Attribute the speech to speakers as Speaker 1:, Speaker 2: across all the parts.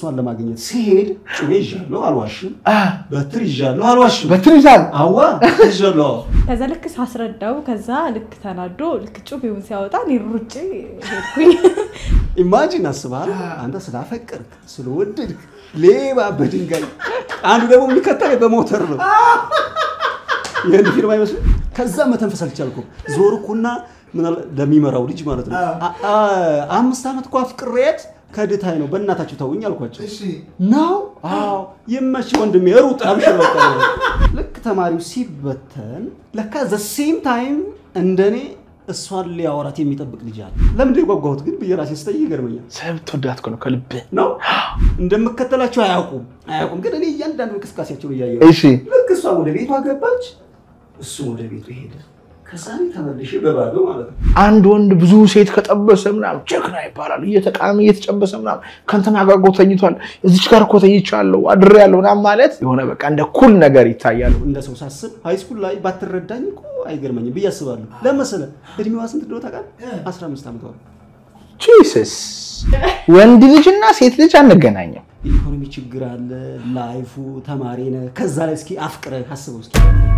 Speaker 1: እሷን ለማግኘት ሲሄድ ጩቤ ይዣለሁ አልዋሽም፣ በትር ይዣለሁ አልዋሽም፣
Speaker 2: በትር ይዛል።
Speaker 1: አዋ ይዣለሁ።
Speaker 3: ከዛ ልክ ሳስረዳው ከዛ ልክ ተናዶ ልክ ጩቤውን ሲያወጣ እኔ ሩጬ ሄድኩኝ።
Speaker 1: ኢማጂን አስበሃል? አንተ ስላፈቀርክ ስለወደድክ ሌባ በድንጋይ አንዱ ደግሞ የሚከተል በሞተር ነው። ይህን ፊልም አይመስልም? ከዛ መተንፈስ አልቻልኩም። ዞርኩና ምን አለ- ለሚመራው ልጅ ማለት ነው አ- አ- አምስት ዓመት እኮ አፍቅሬያት ከድታይ ነው በእናታችሁ ተውኝ አልኳቸው። ነው አዎ፣ ይመች ወንድሜ ሩጥ አብሽር በቃ ነው። ልክ ተማሪው ሲበተን ለካ ዘ ሴም ታይም እንደኔ እሷን ሊያወራት የሚጠብቅ ልጅ አለ። ለምንድን ነው የጓጓሁት ግን ብዬ ራሴ ስጠይቅ ይገርመኛል።
Speaker 2: ስለምትወዳት እኮ ነው ከልብህ።
Speaker 1: ነው እንደምከተላቸው አያውቁም አያውቁም፣ ግን እኔ እያንዳንዱ እንቅስቃሴያቸውን እያየሁ
Speaker 2: እሺ
Speaker 1: ልክ እሷ ወደ ቤቷ ገባች፣ እሱ ወደ ቤቱ ሄደ። ከዛ እኔ ተመልሼ በባዶ ማለት ነው
Speaker 2: አንድ ወንድ ብዙ ሴት ከጠበሰ ምናምን ጀግና ይባላል። እየተቃሚ እየተጨበሰ ምናምን ከእንትና ጋር እኮ ተኝቷል፣ እዚች ጋር እኮ ተኝቻለሁ አድሬያለሁ ምናምን ማለት የሆነ በቃ እንደ ኩል ነገር ይታያል።
Speaker 1: እንደ ሰው ሳስብ ሃይስኩል ላይ ባትረዳኝ እኮ አይገርመኝም ብዬ አስባለሁ። ለመሰለ እድሜዋ ስንት እንደሆነ ታውቃለህ? 15 ዓመቷ ነው።
Speaker 2: ጂሰስ ወንድ ልጅና ሴት ልጅ አንገናኝም።
Speaker 1: የኢኮኖሚ ችግር አለ፣ ላይፉ ተማሪ ነህ። ከዛ ላይ እስኪ አፍቅረህ አስበው እስኪ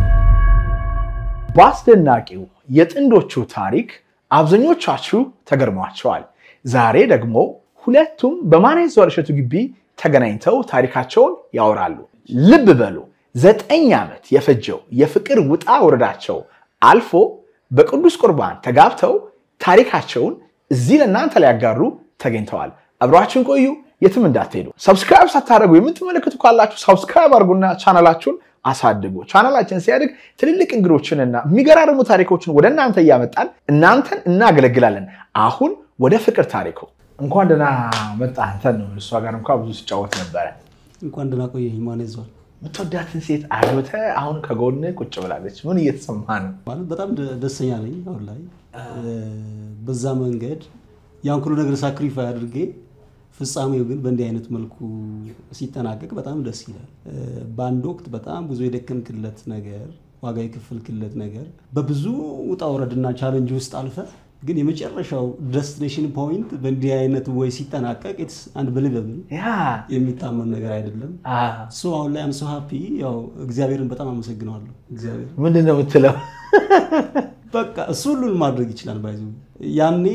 Speaker 2: በአስደናቂው የጥንዶቹ ታሪክ አብዛኞቻችሁ ተገርሟቸዋል። ዛሬ ደግሞ ሁለቱም በማኔዝ እሸቱ ግቢ ተገናኝተው ታሪካቸውን ያወራሉ። ልብ በሉ ዘጠኝ ዓመት የፈጀው የፍቅር ውጣ ውረዳቸው አልፎ በቅዱስ ቁርባን ተጋብተው ታሪካቸውን እዚህ ለእናንተ ሊያጋሩ ተገኝተዋል። አብራችሁን ቆዩ፣ የትም እንዳትሄዱ። ሰብስክራይብ ሳታደርጉ የምትመለከቱ ካላችሁ ሰብስክራይብ አድርጉና ቻናላችሁን አሳድጉ። ቻናላችን ሲያድግ ትልልቅ እንግዶችንና የሚገራርሙ ታሪኮችን ወደ እናንተ እያመጣን እናንተን እናገለግላለን። አሁን ወደ ፍቅር ታሪኩ እንኳን ደህና መጣ። አንተን ነው እሷ ጋር እንኳ ብዙ ሲጫወት ነበረ።
Speaker 1: እንኳን ደህና ቆየኝ። ማን ይዟል
Speaker 2: የምትወዳትን ሴት አግብተህ አሁን ከጎን ቁጭ ብላለች። ምን እየተሰማ ነው?
Speaker 1: ማለት በጣም ደ- ደስተኛ ነኝ አሁን ላይ በዛ መንገድ ያን ሁሉ ነገር ሳክሪፋይ አድርጌ ፍጻሜው ግን በእንዲህ አይነት መልኩ ሲጠናቀቅ በጣም ደስ ይላል። በአንድ ወቅት በጣም ብዙ የደከምክለት ነገር፣ ዋጋ የከፈልክለት ነገር በብዙ ውጣ ውረድና ቻለንጅ ውስጥ አልፈ ግን የመጨረሻው ደስቲኔሽን ፖይንት በእንዲህ አይነት ወይ ሲጠናቀቅ ኢትስ አንብሊቨብል
Speaker 2: ያ
Speaker 1: የሚታመን ነገር አይደለም። ሶ አሁን ላይ አም ሶ ሃፒ ያው እግዚአብሔርን በጣም አመሰግነዋለሁ። እግዚአብሔር
Speaker 2: ምንድን ነው የምትለው?
Speaker 1: በቃ እሱ ሁሉን ማድረግ ይችላል። ባይዙ ያኔ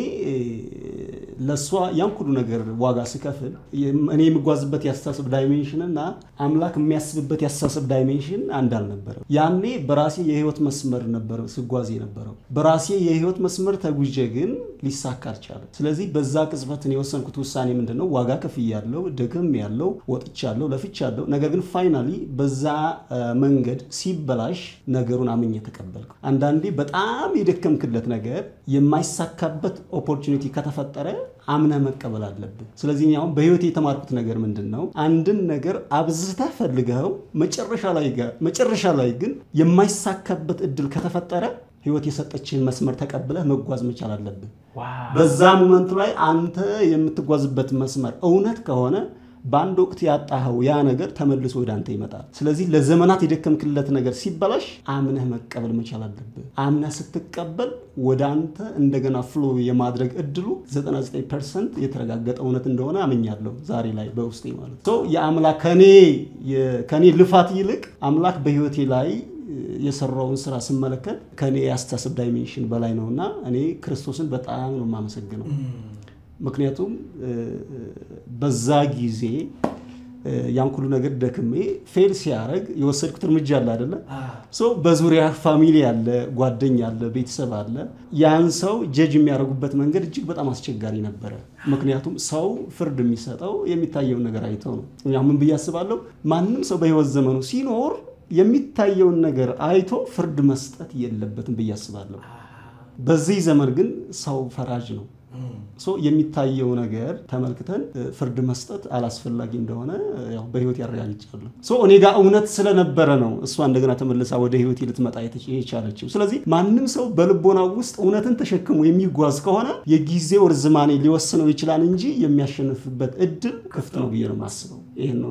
Speaker 1: ለእሷ ያን ሁሉ ነገር ዋጋ ስከፍል እኔ የምጓዝበት የአስተሳሰብ ዳይሜንሽን እና አምላክ የሚያስብበት የአስተሳሰብ ዳይሜንሽን አንድ አልነበረም። ያኔ በራሴ የህይወት መስመር ነበር ስጓዝ የነበረው። በራሴ የህይወት መስመር ተጉዤ ግን ሊሳካ አልቻለም። ስለዚህ በዛ ቅጽበት እኔ የወሰንኩት ውሳኔ ምንድን ነው? ዋጋ ከፍያለሁ፣ ደክም ያለው ወጥቻለሁ፣ ለፍቻለሁ። ነገር ግን ፋይናሊ በዛ መንገድ ሲበላሽ ነገሩን አምኜ ተቀበልኩ። አንዳንዴ በጣም የደከምክለት ነገር የማይሳካበት ኦፖርቹኒቲ ከተፈጠረ አምነህ መቀበል አለብህ። ስለዚህ እኔ አሁን በህይወት የተማርኩት ነገር ምንድን ነው? አንድን ነገር አብዝተህ ፈልገው መጨረሻ ላይ ጋር መጨረሻ ላይ ግን የማይሳካበት እድል ከተፈጠረ ህይወት የሰጠችህን መስመር ተቀብለህ መጓዝ መቻል አለብህ። በዛ ሞመንት ላይ አንተ የምትጓዝበት መስመር እውነት ከሆነ በአንድ ወቅት ያጣኸው ያ ነገር ተመልሶ ወደ አንተ ይመጣል። ስለዚህ ለዘመናት የደከምክለት ነገር ሲበላሽ አምነህ መቀበል መቻል አለብህ። አምነህ ስትቀበል ወደ አንተ እንደገና ፍሎ የማድረግ እድሉ 99 ፐርሰንት የተረጋገጠ እውነት እንደሆነ አምኛለሁ ዛሬ ላይ በውስጤ ማለት ነው። የአምላክ ከኔ ልፋት ይልቅ አምላክ በህይወቴ ላይ የሰራውን ስራ ስመለከት ከኔ የአስተሳሰብ ዳይሜንሽን በላይ ነው እና እኔ ክርስቶስን በጣም ነው የማመሰግነው። ምክንያቱም በዛ ጊዜ ያን ሁሉ ነገር ደክሜ ፌል ሲያደርግ የወሰድኩት እርምጃ አለ አይደለ? በዙሪያ ፋሚሊ አለ፣ ጓደኛ አለ፣ ቤተሰብ አለ። ያን ሰው ጀጅ የሚያደርጉበት መንገድ እጅግ በጣም አስቸጋሪ ነበረ። ምክንያቱም ሰው ፍርድ የሚሰጠው የሚታየውን ነገር አይተው ነው። ያው ምን ብዬ አስባለሁ፣ ማንም ሰው በህይወት ዘመኑ ሲኖር የሚታየውን ነገር አይቶ ፍርድ መስጠት የለበትም ብዬ አስባለሁ። በዚህ ዘመን ግን ሰው ፈራጅ ነው። የሚታየው ነገር ተመልክተን ፍርድ መስጠት አላስፈላጊ እንደሆነ ያው በህይወት ያረጋግጫለሁ። እኔ ጋር እውነት ስለነበረ ነው እሷ እንደገና ተመልሳ ወደ ህይወቴ ልትመጣ የቻለችው። ስለዚህ ማንም ሰው በልቦናው ውስጥ እውነትን ተሸክሞ የሚጓዝ ከሆነ የጊዜው ርዝማኔ ሊወስነው ይችላል እንጂ የሚያሸንፍበት እድል ክፍት ነው ብዬ ነው የማስበው። ይህን ነው እኔ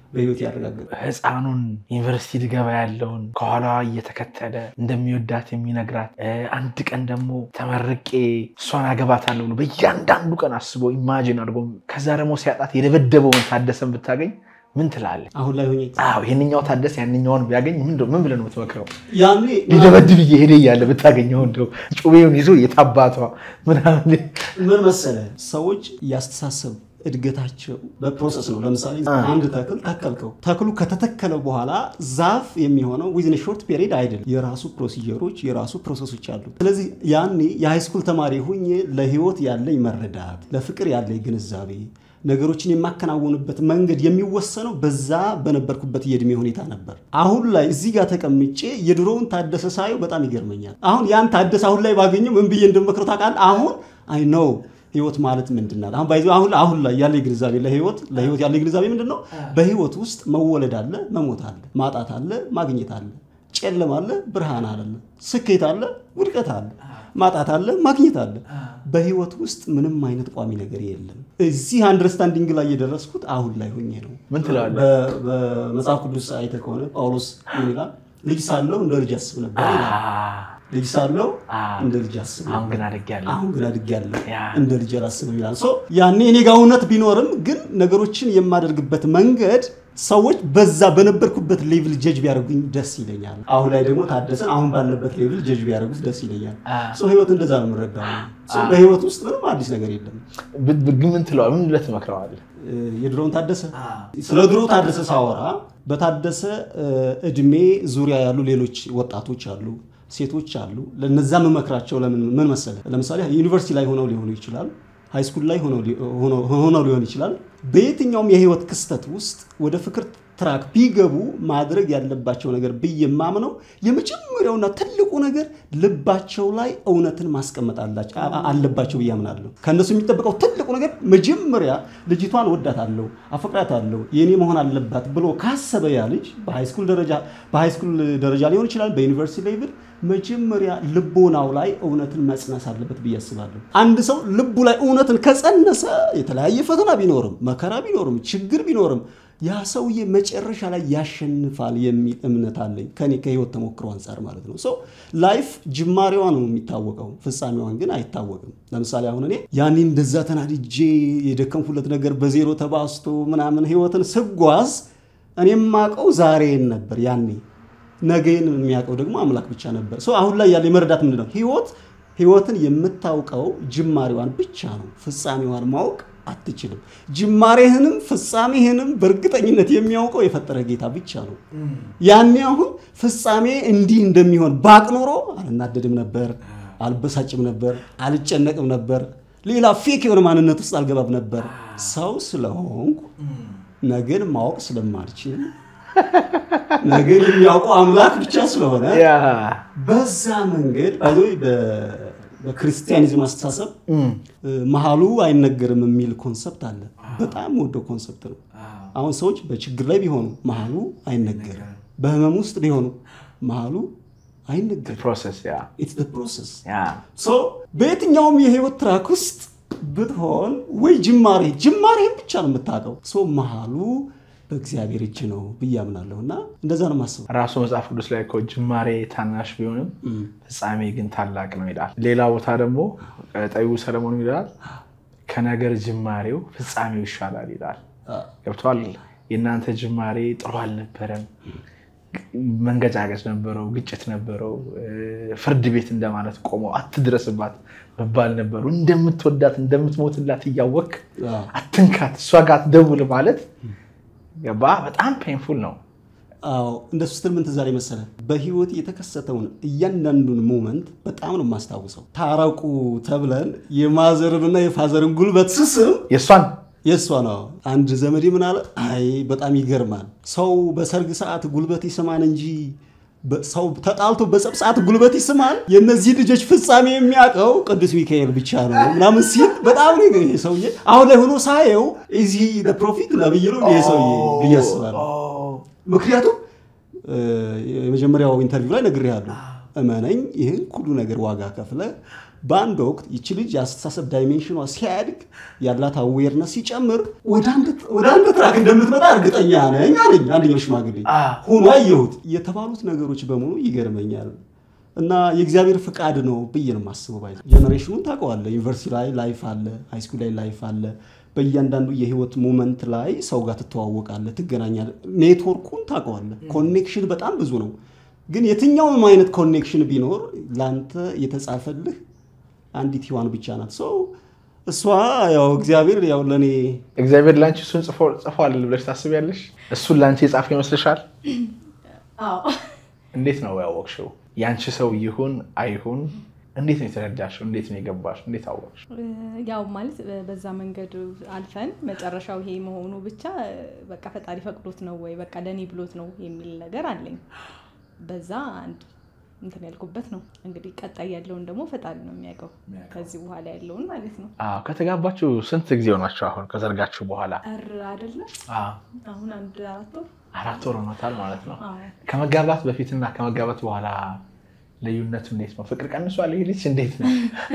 Speaker 1: በህይወት ያረጋገጠ
Speaker 2: ህፃኑን ዩኒቨርሲቲ ልገባ ያለውን ከኋላ እየተከተለ እንደሚወዳት የሚነግራት እ፣ አንድ ቀን ደግሞ ተመርቄ እሷን አገባታለሁ ብሎ በእያንዳንዱ ቀን አስቦ ኢማጂን አድርጎ ከዛ ደግሞ ሲያጣት የደበደበውን ታደሰን ብታገኝ ምን ትላለህ?
Speaker 1: አሁን ላይ ሆኜ
Speaker 2: አዎ ይህንኛው ታደሰ ያንኛውን ቢያገኝ ምን ምን ብለህ ነው የምትመክረው?
Speaker 1: ያኔ
Speaker 2: ሊደበድብ እየሄደ እያለ ብታገኘው እንደው ጩቤውን ይዞ የታባቷ ምናምን
Speaker 1: ምን መሰለ ሰዎች ያስተሳሰብ እድገታቸው በፕሮሰስ ነው። ለምሳሌ አንድ ተክል ተከልከው ተክሉ ከተተከለ በኋላ ዛፍ የሚሆነው ዊዝን ሾርት ፔሪድ አይደለም። የራሱ ፕሮሲጀሮች የራሱ ፕሮሰሶች አሉት። ስለዚህ ያኔ የሃይስኩል ተማሪ ሁኜ ለህይወት ያለኝ መረዳት፣ ለፍቅር ያለኝ ግንዛቤ ነገሮችን የማከናወንበት መንገድ የሚወሰነው በዛ በነበርኩበት የእድሜ ሁኔታ ነበር። አሁን ላይ እዚህ ጋር ተቀምጬ የድሮውን ታደሰ ሳየው በጣም ይገርመኛል። አሁን ያን ታደሰ አሁን ላይ ባገኘው ምን ብዬ እንደምመክረው ታውቃለህ? አሁን አይ ነው ህይወት ማለት ምንድን ናት? አሁን ባይዞ አሁን አሁን ላይ ያለ ግንዛቤ ለህይወት ለህይወት ያለ ግንዛቤ ምንድን ነው? በህይወት ውስጥ መወለድ አለ፣ መሞት አለ፣ ማጣት አለ፣ ማግኘት አለ፣ ጨለማ አለ፣ ብርሃን አለ፣ ስኬት አለ፣ ውድቀት አለ፣ ማጣት አለ፣ ማግኘት አለ። በህይወት ውስጥ ምንም አይነት ቋሚ ነገር የለም። እዚህ አንደርስታንዲንግ ላይ የደረስኩት አሁን ላይ ሆኜ ነው።
Speaker 2: ምን ትላለህ?
Speaker 1: በ- በመጽሐፍ ቅዱስ አይተህ ከሆነ ጳውሎስ ምን ይላል? ልጅ ሳለሁ እንደ ልጅ አስብ ነበር ይላል። ልጅ ሳለሁ እንደ ልጅ አስብ
Speaker 2: አሁን
Speaker 1: ነበር
Speaker 2: ግን አድጌያለሁ።
Speaker 1: አሁን ግን አድጌያለሁ
Speaker 2: ያ።
Speaker 1: እንደ ልጅ አላስብም ይላል። ሶ ያኔ እኔ ጋር እውነት ቢኖርም ግን ነገሮችን የማደርግበት መንገድ ሰዎች በዛ በነበርኩበት ሌቭል ጀጅ ቢያደርጉኝ ደስ ይለኛል። አሁን ላይ ደግሞ ታደሰን አሁን ባለበት ሌቭል ጀጅ ቢያደርጉት ደስ ይለኛል። ሶ ህይወት እንደዛ ነው የምንረዳው። ሶ በህይወት ውስጥ ምንም አዲስ ነገር የለም።
Speaker 2: ብ- ብ- ግን ምን ትለዋለህ? ምን ብለህ ትመክረዋለህ?
Speaker 1: እ፣ የድሮውን ታደሰ ስለ ድሮ ታደሰ ሳወራ በታደሰ እ፣ እድሜ ዙሪያ ያሉ ሌሎች ወጣቶች አሉ፣ ሴቶች አሉ። ለነዛ መመክራቸው ለምን ምን መሰለ፣ ለምሳሌ ዩኒቨርሲቲ ላይ ሆነው ሊሆኑ ይችላል፣ ሃይስኩል ላይ ሆነው ሊ- ሆነው ሆነው ሊሆን ይችላል። በየትኛውም የህይወት ክስተት ውስጥ ወደ ፍቅር ትራክ ቢገቡ ማድረግ ያለባቸው ነገር ብዬ የማምነው የመጀመሪያውና ትልቁ ነገር ልባቸው ላይ እውነትን ማስቀመጥ አላቸው- አ- አለባቸው ብዬ አምናለሁ። ከእነሱ የሚጠበቀው ትልቁ ነገር መጀመሪያ ልጅቷን ወዳታለሁ፣ አፈቅራታለሁ፣ የኔ መሆን አለባት ብሎ ካሰበ ያ ልጅ በሃይስኩል ደረጃ በሃይስኩል ደረጃ ሊሆን ይችላል፣ በዩኒቨርሲቲ ሌቭል መጀመሪያ ልቦናው ላይ እውነትን መጽነስ አለበት ብዬ አስባለሁ። አንድ ሰው ልቡ ላይ እውነትን ከጸነሰ የተለያየ ፈተና ቢኖርም መከራ ቢኖርም ችግር ቢኖርም ያ ሰውዬ መጨረሻ ላይ ያሸንፋል የሚል እምነት አለኝ ከኔ ከህይወት ተሞክሮ አንጻር ማለት ነው። ሰው ላይፍ ጅማሬዋ ነው የሚታወቀው፣ ፍጻሜዋን ግን አይታወቅም። ለምሳሌ አሁን እኔ ያኔ እንደዛ ተናድጄ የደከምኩለት ነገር በዜሮ ተባስቶ ምናምን ህይወትን ስጓዝ እኔ የማውቀው ዛሬን ነበር ያኔ ነገን የሚያውቀው ደግሞ አምላክ ብቻ ነበር። ሰው አሁን ላይ ያለ የመረዳት ምንድን ነው? ህይወት ህይወትን የምታውቀው ጅማሬዋን ብቻ ነው። ፍጻሜዋን ማወቅ አትችልም። ጅማሬህንም ፍጻሜህንም በእርግጠኝነት የሚያውቀው የፈጠረ ጌታ ብቻ ነው። ያኔ አሁን ፍጻሜ እንዲህ እንደሚሆን ባቅ ኖሮ አልናደድም ነበር፣ አልበሳጭም ነበር፣ አልጨነቅም ነበር፣ ሌላ ፌክ የሆነ ማንነት ውስጥ አልገባም ነበር። ሰው ስለሆንኩ ነገን ማወቅ ስለማልችል ነገር የሚያውቀው አምላክ ብቻ ስለሆነ
Speaker 2: ያ
Speaker 1: በዛ መንገድ አይ በክርስቲያኒዝም አስተሳሰብ መሀሉ አይነገርም የሚል ኮንሰፕት አለ። በጣም ወደው ኮንሰፕት ነው። አሁን ሰዎች በችግር ላይ ቢሆኑ መሀሉ አይነገርም፣ በህመም ውስጥ ቢሆኑ መሀሉ አይነገርም።
Speaker 2: ፕሮሰስ ያ
Speaker 1: ኢትስ ዘ ፕሮሰስ
Speaker 2: ያ
Speaker 1: ሶ በየትኛውም የህይወት ትራክ ውስጥ ብትሆን ወይ ጅማሬ ጅማሬህን ብቻ ነው የምታውቀው። ሶ መሀሉ በእግዚአብሔር እጅ ነው ብዬ አምናለሁ እና እንደዛ ነው የማስበው።
Speaker 2: ራሱ መጽሐፍ ቅዱስ ላይ እኮ ጅማሬ ታናሽ ቢሆንም ፍጻሜ ግን ታላቅ ነው ይላል። ሌላ ቦታ ደግሞ ጠቢቡ ሰለሞን ይላል ከነገር ጅማሬው ፍጻሜው ይሻላል ይላል። ገብቷል። የእናንተ ጅማሬ ጥሩ አልነበረም። መንገጫገጭ ነበረው፣ ግጭት ነበረው። ፍርድ ቤት እንደማለት ቆመው አትድረስባት መባል ነበሩ። እንደምትወዳት እንደምትሞትላት እያወቅ አትንካት፣ እሷ ጋር አትደውል ማለት ገባ። በጣም ፔንፉል ነው።
Speaker 1: አዎ እንደሱ ስትል ምን ትዝ አለኝ መሰለህ፣ በህይወት የተከሰተውን እያንዳንዱን ሞመንት በጣም ነው የማስታውሰው። ታረቁ ተብለን የማዘርንና የፋዘርን ጉልበት ስስም
Speaker 2: የእሷን
Speaker 1: የእሷ ነው። አንድ ዘመዴ ምን አለ፣ አይ በጣም ይገርማል። ሰው በሰርግ ሰዓት ጉልበት ይስማል እንጂ ሰው ተጣልቶ በጸብ ሰዓት ጉልበት ይስማል። የእነዚህ ልጆች ፍጻሜ የሚያውቀው ቅዱስ ሚካኤል ብቻ ነው ምናምን ሲል በጣም ነው ይሄ ሰውዬ አሁን ላይ ሆኖ ሳየው እዚህ ፕሮፊት ነብይ ነው ይሄ ሰውዬ ብዬ አስባለሁ። ምክንያቱም የመጀመሪያው ኢንተርቪው ላይ ነግሬሃለሁ፣ እመነኝ ይህን ሁሉ ነገር ዋጋ ከፍለ በአንድ ወቅት ይቺ ልጅ የአስተሳሰብ ዳይሜንሽኗ ሲያድግ ያላት አዌርነስ ሲጨምር ወደ አንድ ትራክ እንደምትመጣ እርግጠኛ ነኝ አለኝ አንደኛው ሽማግሌ። ሆኖ አየሁት። የተባሉት ነገሮች በሙሉ ይገርመኛል። እና የእግዚአብሔር ፍቃድ ነው ብዬ ነው የማስበው። ባይ ጀኔሬሽኑን ታውቀዋለህ። ዩኒቨርሲቲ ላይ ላይፍ አለ፣ ሃይስኩል ላይ ላይፍ አለ። በእያንዳንዱ የህይወት ሞመንት ላይ ሰው ጋር ትተዋወቃለህ፣ ትገናኛለህ። ኔትወርኩን ታውቀዋለህ። ኮኔክሽን በጣም ብዙ ነው። ግን የትኛውም አይነት ኮኔክሽን ቢኖር ለአንተ የተጻፈልህ አንዲት ሔዋን ብቻ ናት። ሰው እሷ ያው እግዚአብሔር ያው ለእኔ
Speaker 2: እግዚአብሔር ለአንቺ እሱን ጽፏል ብለሽ ታስቢያለሽ? እሱን ለአንቺ የጻፈ ይመስልሻል? እንዴት ነው ያወቅሽው? የአንቺ ሰው ይሁን አይሁን እንዴት ነው የተረዳሽው? እንዴት ነው የገባሽ? እንዴት አወቅሽ?
Speaker 3: ያው ማለት በዛ መንገድ አልፈን መጨረሻው ይሄ መሆኑ ብቻ በቃ ፈጣሪ ፈቅዶት ነው ወይ በቃ ለእኔ ብሎት ነው የሚል ነገር አለኝ። በዛ አንድ እንትን ያልኩበት ነው። እንግዲህ ቀጣይ ያለውን ደግሞ ፈጣሪ ነው የሚያውቀው፣ ከዚህ በኋላ ያለውን ማለት ነው።
Speaker 2: ከተጋባችሁ ስንት ጊዜ ሆናችሁ? አሁን ከዘርጋችሁ በኋላ
Speaker 3: እር አይደለም አሁን አንድ አራት ወር
Speaker 2: አራት ወር ሆኖታል ማለት ነው። ከመጋባት በፊትና ከመጋባት በኋላ ልዩነቱ እንዴት ነው? ፍቅር ቀንሷል? ይህ ልጅ እንዴት ነው?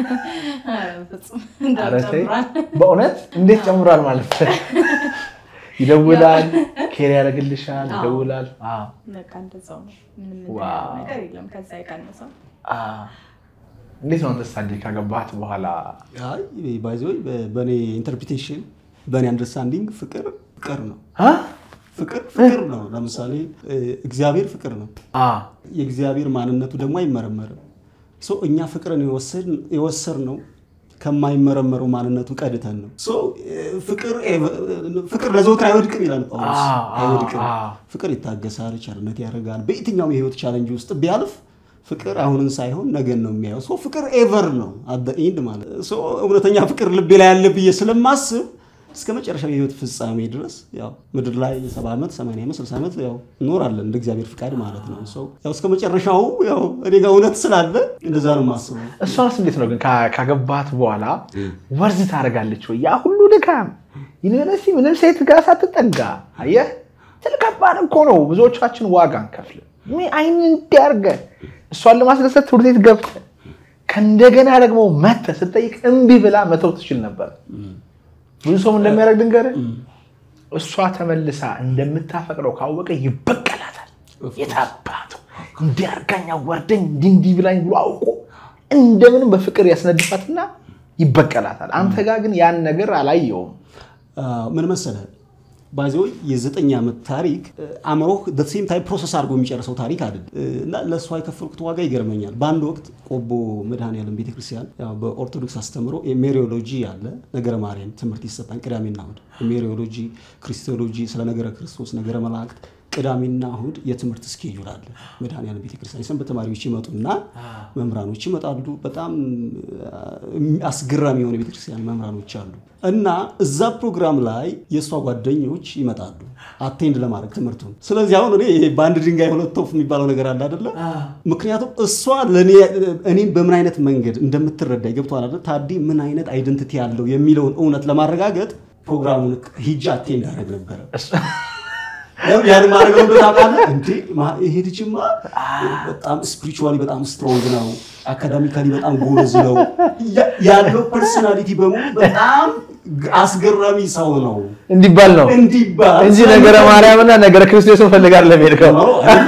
Speaker 2: በእውነት እንዴት ጨምሯል ማለት ይደውላል፣ ኬር ያደርግልሻል፣ ይደውላል።
Speaker 3: በቃ እንደዛው ነው። ምንም ነገር የለም ከዛ የቀነሰው።
Speaker 2: እንዴት ነው አንተስታንዲ ካገባት በኋላ?
Speaker 1: ባይዘ በእኔ ኢንተርፕሪቴሽን በእኔ አንደርስታንዲንግ ፍቅር ፍቅር ነው ፍቅር ፍቅር ነው። ለምሳሌ እግዚአብሔር ፍቅር ነው። የእግዚአብሔር ማንነቱ ደግሞ አይመረመርም። እኛ ፍቅርን የወሰድ ነው ከማይመረመረው ማንነቱ ቀድተን ነው። ፍቅር ለዘወትር አይወድቅም ይላል ጳውሎስ። አይወድቅም። ፍቅር ይታገሳል፣ ቸርነት ያደርጋል። በየትኛውም የህይወት ቻለንጅ ውስጥ ቢያልፍ ፍቅር አሁንን ሳይሆን ነገን ነው የሚያየው። ሶ ፍቅር ኤቨር ነው አት ኢንድ ማለት እውነተኛ ፍቅር ልቤ ላይ ያለ ብዬ ስለማስብ እስከ መጨረሻው የህይወት ፍጻሜ ድረስ ያው ምድር ላይ ሰባ ዓመት ሰማንያ ዓመት ስልሳ ዓመት ያው እኖራለን እንደ እግዚአብሔር ፍቃድ ማለት ነው። ሰው ያው እስከ መጨረሻው ያው እኔ ጋር እውነት ስላለ እንደዛ ነው የማስበው።
Speaker 2: እሷስ እንዴት ነው ግን ካገባት በኋላ ወርዝ ታደርጋለች ወይ? ያ ሁሉ ድካም ዩኒቨርሲቲ ምንም ሴት ጋር ሳትጠጋ አየህ፣ ትልከባድ እኮ ነው። ብዙዎቻችን ዋጋ እንከፍል አይን እንዲያርገ እሷን ለማስደሰት ትምህርት ቤት ገብተህ ከእንደገና ደግሞ መተህ ስጠይቅ እምቢ ብላ መተው ትችል ነበር። ብዙ ሰው እንደሚያደርግ ድንገር እሷ ተመልሳ እንደምታፈቅረው ካወቀ ይበቀላታል። የታባቱ እንዲያርጋኝ አዋርደኝ እንዲህ እንዲህ ብላኝ ብሎ አውቆ እንደምንም በፍቅር ያስነድፋትና ይበቀላታል። አንተ ጋር ግን ያን ነገር አላየውም።
Speaker 1: ምን መሰለህ ባይዘ የዘጠኝ ዓመት ታሪክ አእምሮህ ሴም ታይም ፕሮሰስ አድርጎ የሚጨርሰው ታሪክ አይደለም እና ለእሷ የከፈልኩት ዋጋ ይገርመኛል። በአንድ ወቅት ቆቦ መድኃኔዓለም ቤተክርስቲያን በኦርቶዶክስ አስተምሮ ሜሪዮሎጂ አለ ነገረ ማርያም ትምህርት ይሰጣል ቅዳሜና እሑድ። ሜሪዮሎጂ፣ ክሪስቶሎጂ፣ ስለ ነገረ ክርስቶስ፣ ነገረ መላእክት ቅዳሜና እሑድ የትምህርት ስኬጁል አለ መድኃኔዓለም ቤተክርስቲያን። የሰንበት ተማሪዎች ይመጡና መምህራኖች ይመጣሉ። በጣም አስገራሚ የሆነ ቤተክርስቲያን መምህራኖች አሉ እና እዛ ፕሮግራም ላይ የእሷ ጓደኞች ይመጣሉ አቴንድ ለማድረግ ትምህርቱን። ስለዚህ አሁን እኔ በአንድ ድንጋይ ሁለት ወፍ የሚባለው ነገር አለ አይደለ? ምክንያቱም እሷ እኔም በምን አይነት መንገድ እንደምትረዳ ገብቷል አይደል? ታዲ ምን አይነት አይደንቲቲ ያለው የሚለውን እውነት ለማረጋገጥ ፕሮግራሙን ሂጃ አቴንድ አደረግ ነበረ። ያን ማድረግ ነው ታውቃለህ እንዴ? ይሄ ልጅማ በጣም ስፒሪቹዋሊ በጣም ስትሮንግ ነው፣ አካዳሚካሊ በጣም ጎበዝ ነው ያለው ፐርሶናሊቲ በሙሉ በጣም አስገራሚ ሰው ነው
Speaker 2: እንዲባል ነው
Speaker 1: እንዲባል
Speaker 2: እንጂ ነገረ ማርያምና ነገረ ክርስቶስን ፈልጋል ለሚሄድከው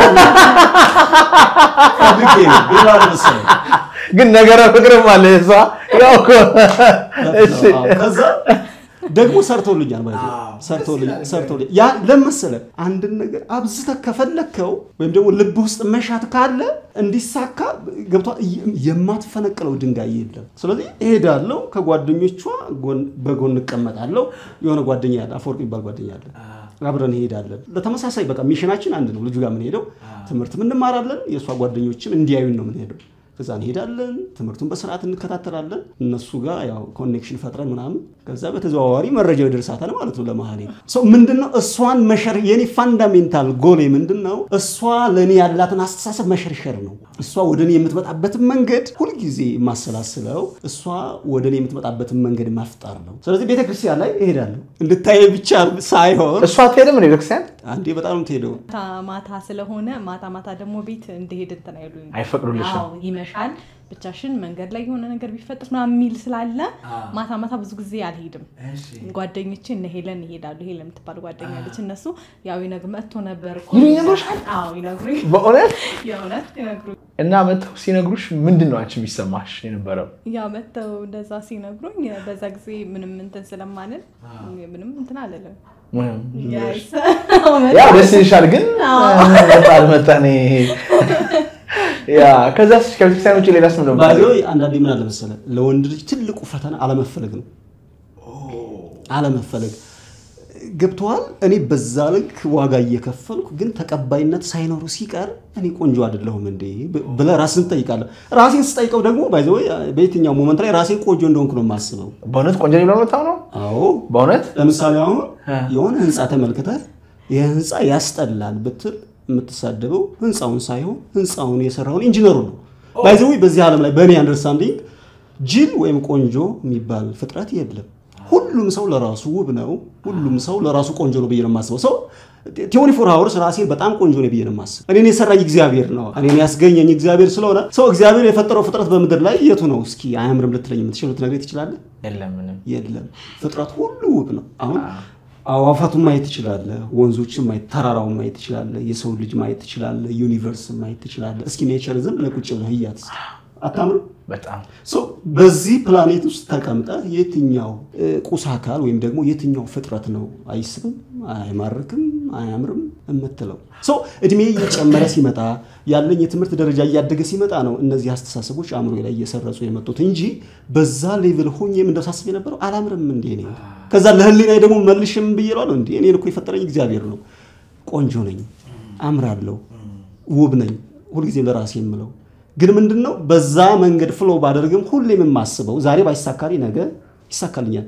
Speaker 2: ግን ነገረ ፍቅርም አለ እሷ ያው እኮ እሺ
Speaker 1: ከዛ ደግሞ ሰርቶልኛል ማለት ሰርቶልኛል ሰርቶልኛል። ያ ለመሰለ አንድን ነገር አብዝተህ ከፈለግከው ወይም ደግሞ ልብ ውስጥ መሻት ካለ እንዲሳካ ገብቷል። የማትፈነቅለው ድንጋይ የለም። ስለዚህ እሄዳለሁ፣ ከጓደኞቿ በጎን እቀመጣለሁ። የሆነ ጓደኛ ያለ አፈወርቅ የሚባል ጓደኛ አለ። አብረን እንሄዳለን። ለተመሳሳይ በቃ ሚሽናችን አንድ ነው። ልጁ ጋር የምንሄደው ትምህርት እንማራለን። የእሷ ጓደኞችም እንዲያዩን ነው የምንሄደው። ከዛ እንሄዳለን፣ ትምህርቱን በስርዓት እንከታተላለን። እነሱ ጋር ያው ኮኔክሽን ፈጥረን ምናምን ከዛ በተዘዋዋሪ መረጃው ይደርሳታል ማለት ነው ለመሀሌት ሰው ምንድነው እሷን መሸር የኔ ፋንዳሜንታል ጎሌ ምንድን ነው? እሷ ለእኔ ያላትን አስተሳሰብ መሸርሸር ነው። እሷ ወደ እኔ የምትመጣበትን መንገድ ሁልጊዜ የማሰላስለው እሷ ወደ እኔ የምትመጣበትን መንገድ መፍጠር ነው። ስለዚህ ቤተክርስቲያን ላይ እሄዳለሁ እንድታየ ብቻ ሳይሆን
Speaker 2: እሷ አትሄድም ቤተክርስቲያን
Speaker 1: አንዴ በጣም ነው የምትሄደው።
Speaker 3: ማታ ማታ ስለሆነ ማታ ማታ ደግሞ ቤት እንደሄድ እንትን አይሉኝ
Speaker 2: አይፈቅዱልሽም?
Speaker 3: አዎ ይመሻል፣ ብቻሽን መንገድ ላይ የሆነ ነገር ቢፈጥር ምናምን የሚል ስላለ ማታ ማታ ብዙ ጊዜ አልሄድም። ጓደኞቼ እነ ሄለን ይሄዳሉ። ሄለን የምትባል ጓደኛ አለች። እነሱ ያው ይነግ መጥቶ ነበር እኮ
Speaker 2: ይሉኝ ይነግሩሻል?
Speaker 3: አዎ ይነግሩኝ፣
Speaker 2: በእውነት
Speaker 3: የእውነት ይነግሩኝ።
Speaker 2: እና መጥተው ሲነግሩሽ ምንድን ነው አንቺ የሚሰማሽ የነበረው?
Speaker 3: ያው መጥተው እንደዛ ሲነግሩኝ በዛ ጊዜ ምንም እንትን ስለማንል ምንም እንትን አልልም።
Speaker 2: ምንም
Speaker 3: ያይስ
Speaker 2: ያው ደስ ይልሻል፣ ግን መጣ አልመጣ እኔ ያ ከዛ ከቤተክርስቲያን ውጭ ሌላስ ምንድን ነው
Speaker 1: ባይዘ
Speaker 2: የምታደርጊው?
Speaker 1: አንዳንዴ ምን አለ መሰለህ ለወንድ ልጅ ትልቁ ፈተና አለመፈለግ ነው። አለመፈለግ ገብተዋል። እኔ በዛ ልክ ዋጋ እየከፈልኩ ግን ተቀባይነት ሳይኖሩ ሲቀር እኔ ቆንጆ አይደለሁም እንዴ ብለህ ራስን ትጠይቃለህ። ራሴን ስጠይቀው ደግሞ ባይዘ በየትኛው ሞመንት ላይ ራሴን ቆንጆ እንደሆንኩ ነው የማስበው።
Speaker 2: በእውነት ቆንጆ ብሎ መታው ነው
Speaker 1: አዎ
Speaker 2: በእውነት
Speaker 1: ለምሳሌ አሁን
Speaker 2: እ።
Speaker 1: የሆነ ህንፃ ተመልክተህ ይህ ህንፃ ያስጠላል ብትል የምትሳደበው ህንፃውን ሳይሆን ህንፃውን የሰራውን ኢንጂነሩ ነው። ባይዘዊ በዚህ ዓለም ላይ በእኔ አንደርስታንዲንግ ጅል ወይም ቆንጆ የሚባል ፍጥረት የለም። ሁሉም ሰው ለራሱ ውብ ነው። ሁሉም ሰው ለራሱ ቆንጆ ነው ብዬ ነው የማስበው። ሰው ቲዮኒ ፎር ሀወርስ ራሴን በጣም ቆንጆ ነው ብዬ ነው የማስበው። እኔን የሰራኝ እግዚአብሔር ነው። እኔን ያስገኘኝ እግዚአብሔር ስለሆነ ሰው እግዚአብሔር የፈጠረው ፍጥረት በምድር ላይ የቱ ነው? እስኪ አያምርም ልትለኝ የምትችል ልትነግረኝ ትችላለህ?
Speaker 2: የለም ምንም
Speaker 1: የለም ፍጥረት ሁሉ ውብ ነው። አሁን አዋፋቱን ማየት ትችላለህ፣ ወንዞችን ማየት፣ ተራራውን ማየት ትችላለህ፣ የሰው ልጅ ማየት ትችላለህ፣ ዩኒቨርስን ማየት ትችላለህ። እስኪ ኔቸር ዝም ብለህ ቁጭ ብለህ እያት እስኪ። አታምርም?
Speaker 2: በጣም
Speaker 1: ሶ በዚህ ፕላኔት ውስጥ ተቀምጠህ የትኛው እ, ቁስ አካል ወይም ደግሞ የትኛው ፍጥረት ነው አይስብም፣ አይማርክም፣ አያምርም የምትለው? ሶ እድሜ እየጨመረ ሲመጣ ያለኝ የትምህርት ደረጃ እያደገ ሲመጣ ነው እነዚህ አስተሳሰቦች አእምሮ ላይ እየሰረጹ የመጡት እንጂ በዛ ሌቭል ሆኜ እንደሳስብ የነበረው አላምርም እንዴ እኔ ከዛ ለህሊና ደግሞ መልሽም ብዬ እለዋለሁ እንዴ እኔን እኮ የፈጠረኝ እግዚአብሔር ነው። ቆንጆ ነኝ፣ አምራለሁ፣ ውብ ነኝ ሁልጊዜ ለራሴ የምለው ግን ምንድን ነው በዛ መንገድ ፍሎ ባደርግም ሁሌም የማስበው ዛሬ ባይሳካሊ ነገ ይሳካልኛል።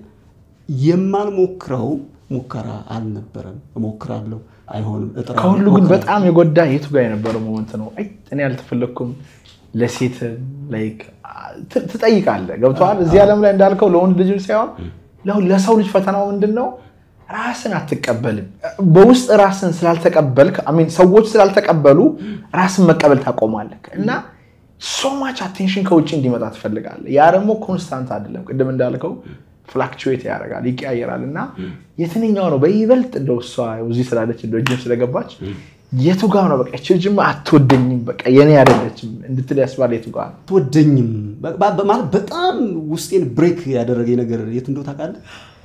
Speaker 1: የማልሞክረው ሙከራ አልነበረም። እሞክራለሁ፣ አይሆንም፣ እጥራለሁ፣
Speaker 2: ከሁሉ ግን
Speaker 1: እሞክራለሁ።
Speaker 2: በጣም የጎዳ የቱ ጋር የነበረው ሞመንት ነው? አይ እኔ አልተፈለግኩም ለሴት ላይክ ት- ትጠይቃለህ። ገብተዋል። እዚህ ዓለም ላይ እንዳልከው ለወንድ ልጅ ሳይሆን ለሁ- ለሰው ልጅ ፈተናው ምንድን ነው? ራስን አትቀበልም። በውስጥ ራስን ስላልተቀበልክ አሜን ሰዎች ስላልተቀበሉ ራስን መቀበል ታቆማለህ እና ሶ ማች አቴንሽን ከውጭ እንዲመጣ ትፈልጋለህ። ያ ደግሞ ኮንስታንት አይደለም። ቅድም እንዳልከው ፍላክቹዌት ያደርጋል፣ ይቀያየራል እና የትኛው ነው በይበልጥ እንደው እሷ እዚህ ስላለች እንደው ጅም ስለገባች የቱ ጋር ነው በቃ ይቺ ልጅማ አትወደኝም በቃ የኔ አይደለችም እንድትል ያስባል የቱ ጋር ነው?
Speaker 1: አትወደኝም በ- በ- ማለት በጣም ውስጤን ብሬክ ያደረገኝ ነገር የት እንደው ታውቃለህ?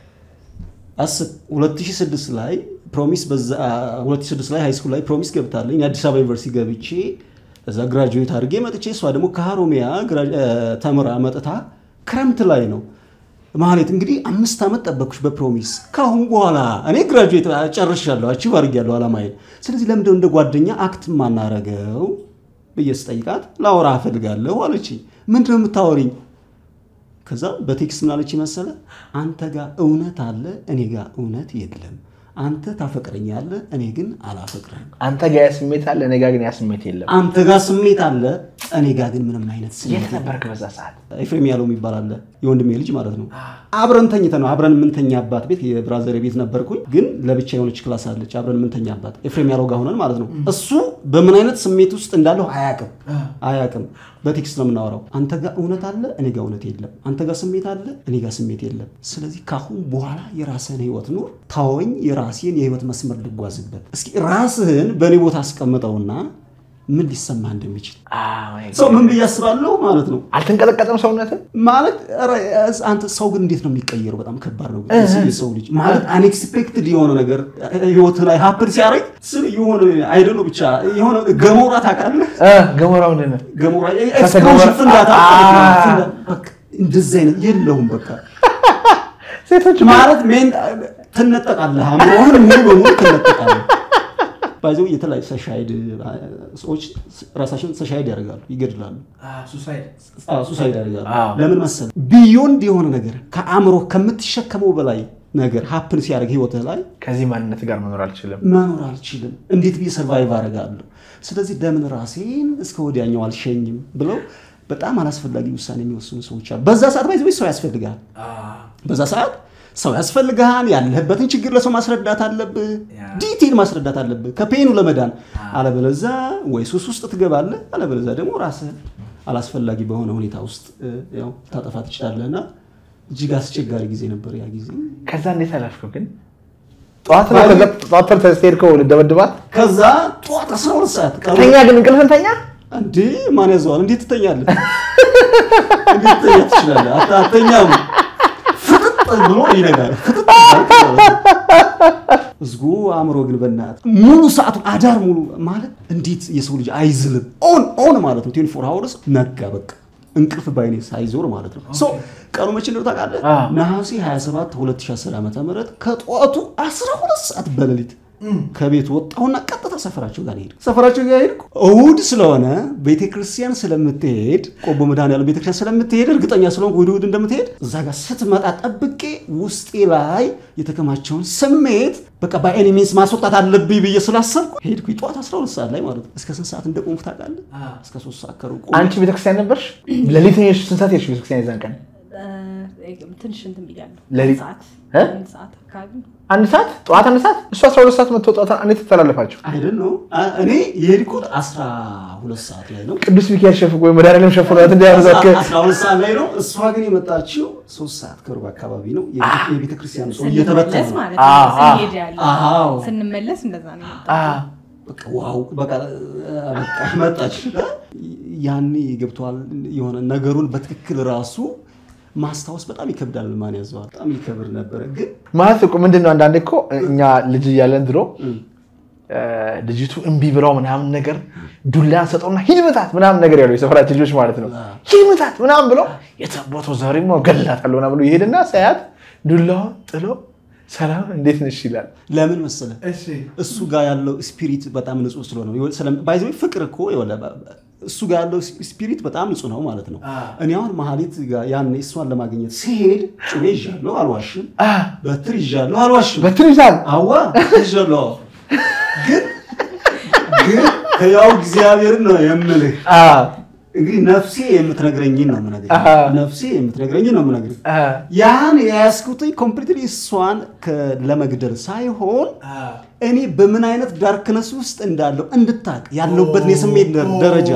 Speaker 1: አስብ 2006 ላይ ፕሮሚስ በዛ 2006 ላይ ሃይስኩል ላይ ፕሮሚስ ገብታለኝ የአዲስ አበባ ዩኒቨርሲቲ ገብቼ እዛ ግራጁዌት አድርጌ መጥቼ እሷ ደግሞ ከሀሮሚያ ግራ- እ፣ ተምራ መጥታ ክረምት ላይ ነው ማለት እንግዲህ አምስት ዓመት ጠበቅኩሽ በፕሮሚስ ካሁን በኋላ እኔ ግራጁዌት ጨርሻለሁ አቺቭ አድርጌያለሁ አላማዬን ስለዚህ ለምንድነው እንደ ጓደኛ አክት ማናረገው ብዬ ስጠይቃት ላወራ እፈልጋለሁ አለችኝ ምንድነው የምታወሪኝ ከዛ በቴክስት ምናለች መሰለ አንተ ጋር እውነት አለ እኔ ጋር እውነት የለም አንተ ታፈቅረኛለህ እኔ ግን አላፈቅርም
Speaker 2: አንተ ጋር ያ ስሜት አለ፣ እኔ ጋር ግን ያ ስሜት የለም።
Speaker 1: አንተ ጋር ስሜት አለ እኔ ጋር ግን ምንም አይነት ስሜት
Speaker 2: የት
Speaker 1: የለም።
Speaker 2: ነበርክ በዛ ሰዓት?
Speaker 1: ኤፍሬም ያለው የሚባል አለ የወንድሜ ልጅ ማለት ነው። አብረን ተኝተ ነው አብረን የምንተኛባት ቤት የብራዘር ቤት ነበርኩኝ፣ ግን ለብቻ የሆነች ክላስ አለች አብረን የምንተኛባት ኤፍሬም ያለው ጋር ሆነን ማለት ነው። እሱ በምን አይነት ስሜት ውስጥ እንዳለው አያቅም አያቅም። በቴክስት ነው የምናወራው። አንተ ጋር እውነት አለ እኔ ጋር እውነት የለም፣ አንተ ጋር ስሜት አለ እኔ ጋር ስሜት የለም። ስለዚህ ካሁን በኋላ የራስህን ህይወት ኑር፣ ታወኝ የራሴን የህይወት መስመር ልጓዝበት። እስኪ ራስህን በእኔ ቦታ አስቀምጠውና ምን ሊሰማህ እንደሚችል ሰው ምን ብዬ አስባለሁ ማለት ነው
Speaker 2: አልተንቀጠቀጠም ሰውነትን?
Speaker 1: ማለት ኧረ፣ አንተ ሰው ግን እንዴት ነው የሚቀየረው? በጣም ከባድ ነው። የሰው ልጅ ማለት አንኤክስፔክትድ የሆነ ነገር ህይወት ላይ ሀፕን ሲያደርግ ስል የሆነ አይደለ ብቻ የሆነ ገሞራ ታውቃለህ?
Speaker 2: ገሞራው ምንድን ነው?
Speaker 1: ገሞራ
Speaker 2: ገሞራ-
Speaker 1: ኤክስፕሎዥን ፍንዳታ
Speaker 2: አ-
Speaker 1: ፍንዳ- በቃ እንደዚህ አይነት የለውም። በቃ
Speaker 2: ሴቶች
Speaker 1: ማለት ሜን ትነጠቃለህ፣ አእምሮህን ሙሉ በሙሉ ትነጠቃለህ። ባይዘው የተለያዩ ሰሻይድ ሰዎች ራሳቸውን ሰሻይድ ያደርጋሉ፣ ይገድላሉ ሱሳይድ ያደርጋሉ።
Speaker 2: አዎ።
Speaker 1: ለምን መሰለህ? ቢዮንድ የሆነ ነገር ከአእምሮ ከምትሸከመው በላይ ነገር ሀፕን ሲያደርግ ህይወትህ ላይ
Speaker 2: ከዚህ ማንነት ጋር መኖር አልችልም።
Speaker 1: መኖር አልችልም፣ እንዴት ብዬ ሰርቫይቭ አደርጋለሁ? ስለዚህ ለምን ራሴን እስከ ወዲያኛው አልሸኝም ብለው በጣም አላስፈላጊ ውሳኔ የሚወስኑ ሰዎች አሉ። በዛ ሰዓት ባይዘ ሰው ያስፈልጋል። በዛ ሰዓት ሰው ያስፈልግሃል። ያለህበትን ችግር ለሰው ማስረዳት አለብህ። ዲቴል ማስረዳት አለብህ ከፔኑ ለመዳን። አለበለዛ ወይ ሱስ ውስጥ ትገባለህ፣ አለበለዛ ደግሞ ራስህ አላስፈላጊ በሆነ ሁኔታ ውስጥ እ፣ ያው ታጠፋ ትችላለህና እጅግ አስቸጋሪ ጊዜ ነበር ያ ጊዜ።
Speaker 2: ከዛ እንዴት አላልከው ግን ጠዋት ነው ከዛ ጠዋት ተነስተህ ሄድከው ልደበድባት
Speaker 1: ከዛ ጠዋት 12 ሰዓት ቀኑ
Speaker 2: ተኛ ግን እንቅልፍን ተኛ
Speaker 1: እንዴ ማን ያዘዋል? እንዴት ትተኛለህ? እንዴት ትተኛ ትችላለህ? አታ- አተኛም ፍጥጥ ብሎ ይነጋል። ፍጥጥ ህዝቡ አእምሮ ግን በእናትህ ሙሉ ሰዓቱን አዳር ሙሉ ማለት እንዴት የሰው ልጅ አይዝልም? ኦን ኦን ማለት ነው። 24 ሃወርስ ነጋ በቃ እንቅልፍ ባይኔ ሳይዞር ማለት ነው። ሶ ቀኑ መቼ እንደው ታውቃለህ?
Speaker 2: አ።
Speaker 1: ነሐሴ 27 2010 ዓ.ም ከጠዋቱ 12 ሰዓት በሌሊት ከቤት ወጣሁና ቀጥታ ሰፈራቸው ጋር ሄድኩ። ሰፈራቸው ጋር ሄድኩ። እሑድ ስለሆነ ቤተክርስቲያን ስለምትሄድ ቆቦ መድኃኔዓለም ቤተክርስቲያን ስለምትሄድ እርግጠኛ ስለሆንኩ እሑድ እሑድ እንደምትሄድ እዛ ጋር ስትመጣ ጠብቄ ውስጤ ላይ የተከማቸውን ስሜት በቃ በኤኒ ሚንስ ማስወጣት አለብኝ ብዬ ስላሰብኩ ሄድኩ። ጠዋት 12 ሰዓት ላይ ማለት ነው። እስከ ስንት ሰዓት እንደቆምኩ ታውቃለህ? እስከ 3 ሰዓት ከሩቅ ቆሜ
Speaker 2: አንቺ ቤተክርስቲያን ነበርሽ ሌሊት ነው የሄድሽው? ስንት ሰዓት ሄድሽ ቤተክርስቲያን የዛን ቀን
Speaker 3: እ፣ ትንሽ እንትን ብያለሁ።
Speaker 2: ሌሊት-
Speaker 3: ሰዓት
Speaker 2: እ?
Speaker 3: አንድ ሰዓት አካባቢ
Speaker 2: አንድ ሰዓት ጠዋት አንድ ሰዓት እሱ 12 ሰዓት መጥቶ ጠዋት እንዴት ተተላለፋችሁ
Speaker 1: አይደል ነው እኔ የሄድኩት 12 ሰዓት ላይ ነው።
Speaker 2: ቅዱስ ሚካኤል ሸፍቆ ወይ መድኃኒዓለም ሸፍኖት እንዲያበዛክ
Speaker 1: 12 ሰዓት ላይ ነው። እሷ ግን የመጣችው 3 ሰዓት ከሩብ አካባቢ ነው። የቤተ ክርስቲያኑ ሰው እየተበተነ
Speaker 3: ስንመለስ
Speaker 1: ነው።
Speaker 3: ማለት
Speaker 2: አዎ፣
Speaker 3: ነው።
Speaker 2: አዎ።
Speaker 3: ስንሄድ ያለ
Speaker 1: አዎ።
Speaker 3: ስንመለስ እንደዛ ነው የመጣው።
Speaker 1: በቃ ዋው በቃ በቃ መጣች። ያኔ ገብቷል የሆነ ነገሩን በትክክል ራሱ ማስታወስ በጣም ይከብዳል። ማን ያዘዋል? በጣም ይከብድ ነበረ ግን
Speaker 2: ማለት እኮ ምንድን ነው አንዳንዴ እኮ እኛ ልጅ እያለን ድሮ እ፣ ልጅቱ እምቢ ብለው ምናምን ነገር ዱላ ሰጠውና ሂድ ምታት ምናምን ነገር ያለው የሰፈራችን ልጆች ማለት ነው። ሂድ ምታት ምናምን ብለው የተቦቶ ዛሬማ ገላታለሁ ምናምን ብሎ ይሄድና ሳያት ዱላውን ጥሎ ሰላም እንዴት ነሽ ይላል።
Speaker 1: ለምን መሰለ እሱ ጋር ያለው ስፒሪት በጣም ንጹህ ስለሆነ ነው። ባይዘ ፍቅር እኮ ይኸውልህ፣ እሱ ጋር ያለው ስፒሪት በጣም ንጹህ ነው ማለት ነው። እኔ አሁን መሀሌት ጋር ያኔ እሷን ለማግኘት ሲሄድ ጩቤ ይዣለሁ አልዋሽም፣
Speaker 2: አ፣
Speaker 1: በትር ይዣለሁ አልዋሽም፣
Speaker 2: በትር ይዛል
Speaker 1: አዋ ይዣለሁ። ግን ግን ያው እግዚአብሔርን ነው የምልህ
Speaker 2: አ፣
Speaker 1: እንግዲህ ነፍሴ የምትነግረኝን ነው የምነግርህ።
Speaker 2: አሃ።
Speaker 1: ነፍሴ የምትነግረኝን ነው የምነግርህ።
Speaker 2: አ፣
Speaker 1: ያን የያዝኩትኝ ኮምፕሊትሊ እሷን ከ- ለመግደል ሳይሆን እኔ በምን አይነት ዳርክነስ ውስጥ እንዳለው እንድታቅ ያለሁበትን የስሜት ደር- ደረጃ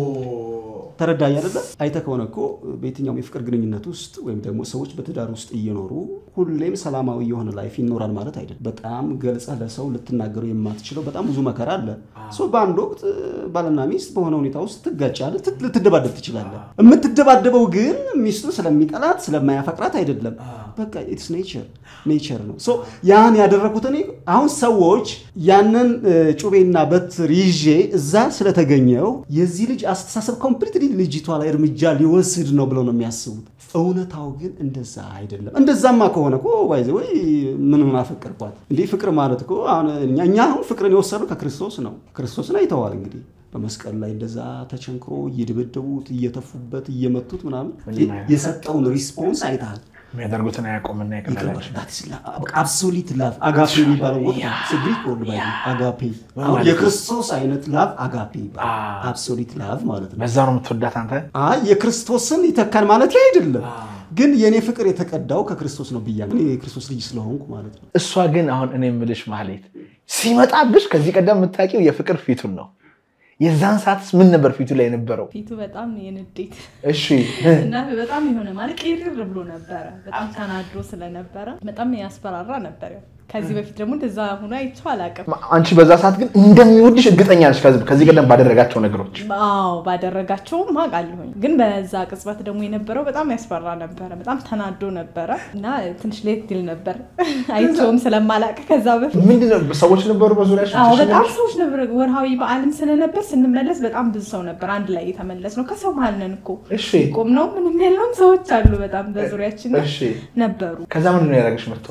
Speaker 1: ተረዳኝ አይደለ? አይተህ ከሆነ እኮ በየትኛውም የፍቅር ግንኙነት ውስጥ ወይም ደግሞ ሰዎች በትዳር ውስጥ እየኖሩ ሁሌም ሰላማዊ የሆነ ላይፍ ይኖራል ማለት አይደለም። በጣም ገልጸህ ለሰው ልትናገሩ የማትችለው በጣም ብዙ መከራ አለ። ሶ በአንድ ወቅት ባልና ሚስት በሆነ ሁኔታ ውስጥ ትጋጫለህ፣ ትት- ልትደባደብ ትችላለህ። የምትደባደበው ግን ሚስቱን ስለሚጠላት ስለማያፈቅራት አይደለም። በቃ ኢትስ ኔቸር ኔቸር ነው። ሶ ያን ያደረኩት እኔ አሁን ሰዎች ያንን እ፣ ጩቤና በትር ይዤ እዛ ስለተገኘው የዚህ ልጅ አስተሳሰብ ኮምፕሊትሊ ልጅቷ ላይ እርምጃ ሊወስድ ነው ብለው ነው የሚያስቡት። እውነታው ግን እንደዛ አይደለም። እንደዛማ ከሆነ እኮ ባይዘ ወይ ምን አፈቀርኳት እንዲህ ፍቅር ማለት እኮ አሁን እኛ እኛ አሁን ፍቅርን የወሰድነው ከክርስቶስ ነው። ክርስቶስን አይተዋል እንግዲህ በመስቀል ላይ እንደዛ ተቸንክሮ እየደበደቡት እየተፉበት እየመቱት ምናምን የሰጠውን ሪስፖንስ አይተሃል።
Speaker 2: የሚያደርጉትን አያውቁምና ይቀበላቸው
Speaker 1: አብሶሊት ላቭ አጋፔ የሚባለው ወቅት ግሪክ ወርድ ባይ አጋፔ አሁን የክርስቶስ አይነት ላቭ አጋፔ ይባላል። አብሶሊት ላቭ ማለት ነው።
Speaker 2: በዛ ነው የምትወዳት አንተ
Speaker 1: አይ የክርስቶስን ይተካል ማለት አይደለም፣ ግን የእኔ ፍቅር የተቀዳው ከክርስቶስ ነው ብያለሁ። እኔ የክርስቶስ ልጅ ስለሆንኩ ማለት ነው።
Speaker 2: እሷ ግን አሁን እኔ የምልሽ ማህሌት ሲመጣብሽ ከዚህ ቀደም የምታውቂው የፍቅር ፊቱን ነው። የዛን ሰዓትስ ምን ነበር ፊቱ ላይ የነበረው?
Speaker 3: ፊቱ በጣም የንዴት
Speaker 2: እሺ
Speaker 3: እና በጣም የሆነ ማለት ቅርር ብሎ ነበረ። በጣም ተናድሮ ስለነበረ በጣም ያስፈራራ ነበር። ያው ከዚህ በፊት ደግሞ እንደዛ ሆኖ አይቼው አላውቅም።
Speaker 2: አንቺ በዛ ሰዓት ግን እንደሚወድሽ እርግጠኛ ነሽ ከዚህ- ከዚህ ቀደም ባደረጋቸው ነገሮች።
Speaker 3: አዎ ባደረጋቸውም አውቃለሁኝ። ግን በዛ ቅጽበት ደግሞ የነበረው በጣም ያስፈራ ነበረ። በጣም ተናዶ ነበረ እና ትንሽ ሌት ይል ነበር አይቼውም ስለማላውቅ ከዛ በፊት
Speaker 2: ምንድነው ሰዎች ነበሩ በዙሪያሽ?
Speaker 3: አዎ በጣም ሰዎች ነበር። ወርሃዊ በዓልም ስለነበር ስንመለስ በጣም ብዙ ሰው ነበር። አንድ ላይ የተመለስ ነው። ከሰው መሀል ነን እኮ
Speaker 2: እሺ
Speaker 3: ቆም ነው ምንም ያለውም ሰዎች አሉ። በጣም በዙሪያችን
Speaker 2: እሺ።
Speaker 3: ነበሩ።
Speaker 2: ከዛ ምንድነው ያደረገሽ መጥቶ?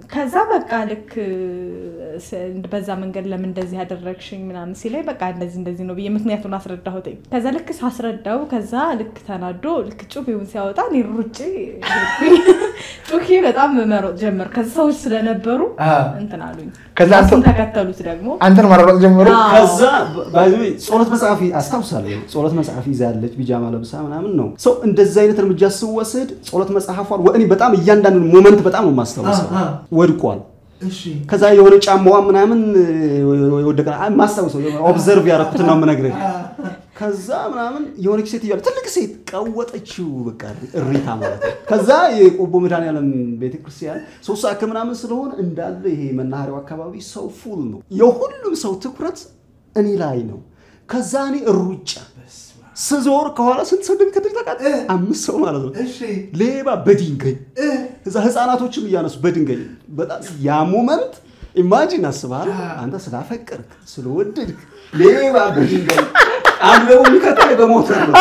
Speaker 3: ከዛ በቃ ልክ ስ- በዛ መንገድ ለምን እንደዚህ ያደረግሽኝ ምናምን ሲለኝ በቃ እንደዚህ እንደዚህ ነው ብዬ ምክንያቱን አስረዳሁትኝ። ከዛ ልክ ሳስረዳው ከዛ ልክ ተናዶ ልክ ጩቤውን ሲያወጣ እኔ ሩጬ ሄድኩኝ። ጩኬ በጣም መሮጥ ጀመር። ከዛ ሰዎች ስለነበሩ
Speaker 2: አ።
Speaker 3: እንትን አሉኝ።
Speaker 2: ከዛ አንተ-
Speaker 3: እሱን ተከተሉት ደግሞ
Speaker 2: አንተን ማራሮጥ ጀምሮ
Speaker 3: አዎ።
Speaker 1: ከዛ ባይ ዘ ዌይ ጸሎት መጽሐፍ አስታውሳለሁ። ጸሎት መጽሐፍ ይዛለች ቢጃማ ለብሳ ምናምን ነው ሰው እንደዚህ አይነት እርምጃ ስወስድ ጸሎት መጽሐፏን እኔ በጣም እያንዳንዱ ሞመንት በጣም ነው የማስታውሰው።
Speaker 2: አ- አ።
Speaker 1: ወድቋል። ከዛ የሆነ ጫማዋ ምናምን ወደቀ ማስታውሰው ኦብዘርቭ ያደረኩትን ነው የምነግርህ። ከዛ ምናምን የሆነች ሴት እያለ ትልቅ ሴት ቀወጠችው። በቃ እሪታ ማለት ነው። ከዛ የቆቦ መድኃኔዓለም ቤተክርስቲያን ሶስት ሰዓት ከምናምን ስለሆነ እንዳለ ይሄ መናኸሪያው አካባቢ ሰው ፉል ነው። የሁሉም ሰው ትኩረት እኔ ላይ ነው። ከዛ እኔ እሩጫ ስዞር ከኋላ ስንት ሰው እንደሚከተል ታውቃለህ? አምስት ሰው ማለት ነው። ሌባ በድንጋይ እዛ ህፃናቶችም እያነሱ በድንጋይ በጣም ያ ሞመንት ኢማጂን አስበሃል። አንተ ስላፈቀርክ ስለወደድክ ሌባ በድንጋይ አንዱ ደግሞ የሚከተል በሞተር ነው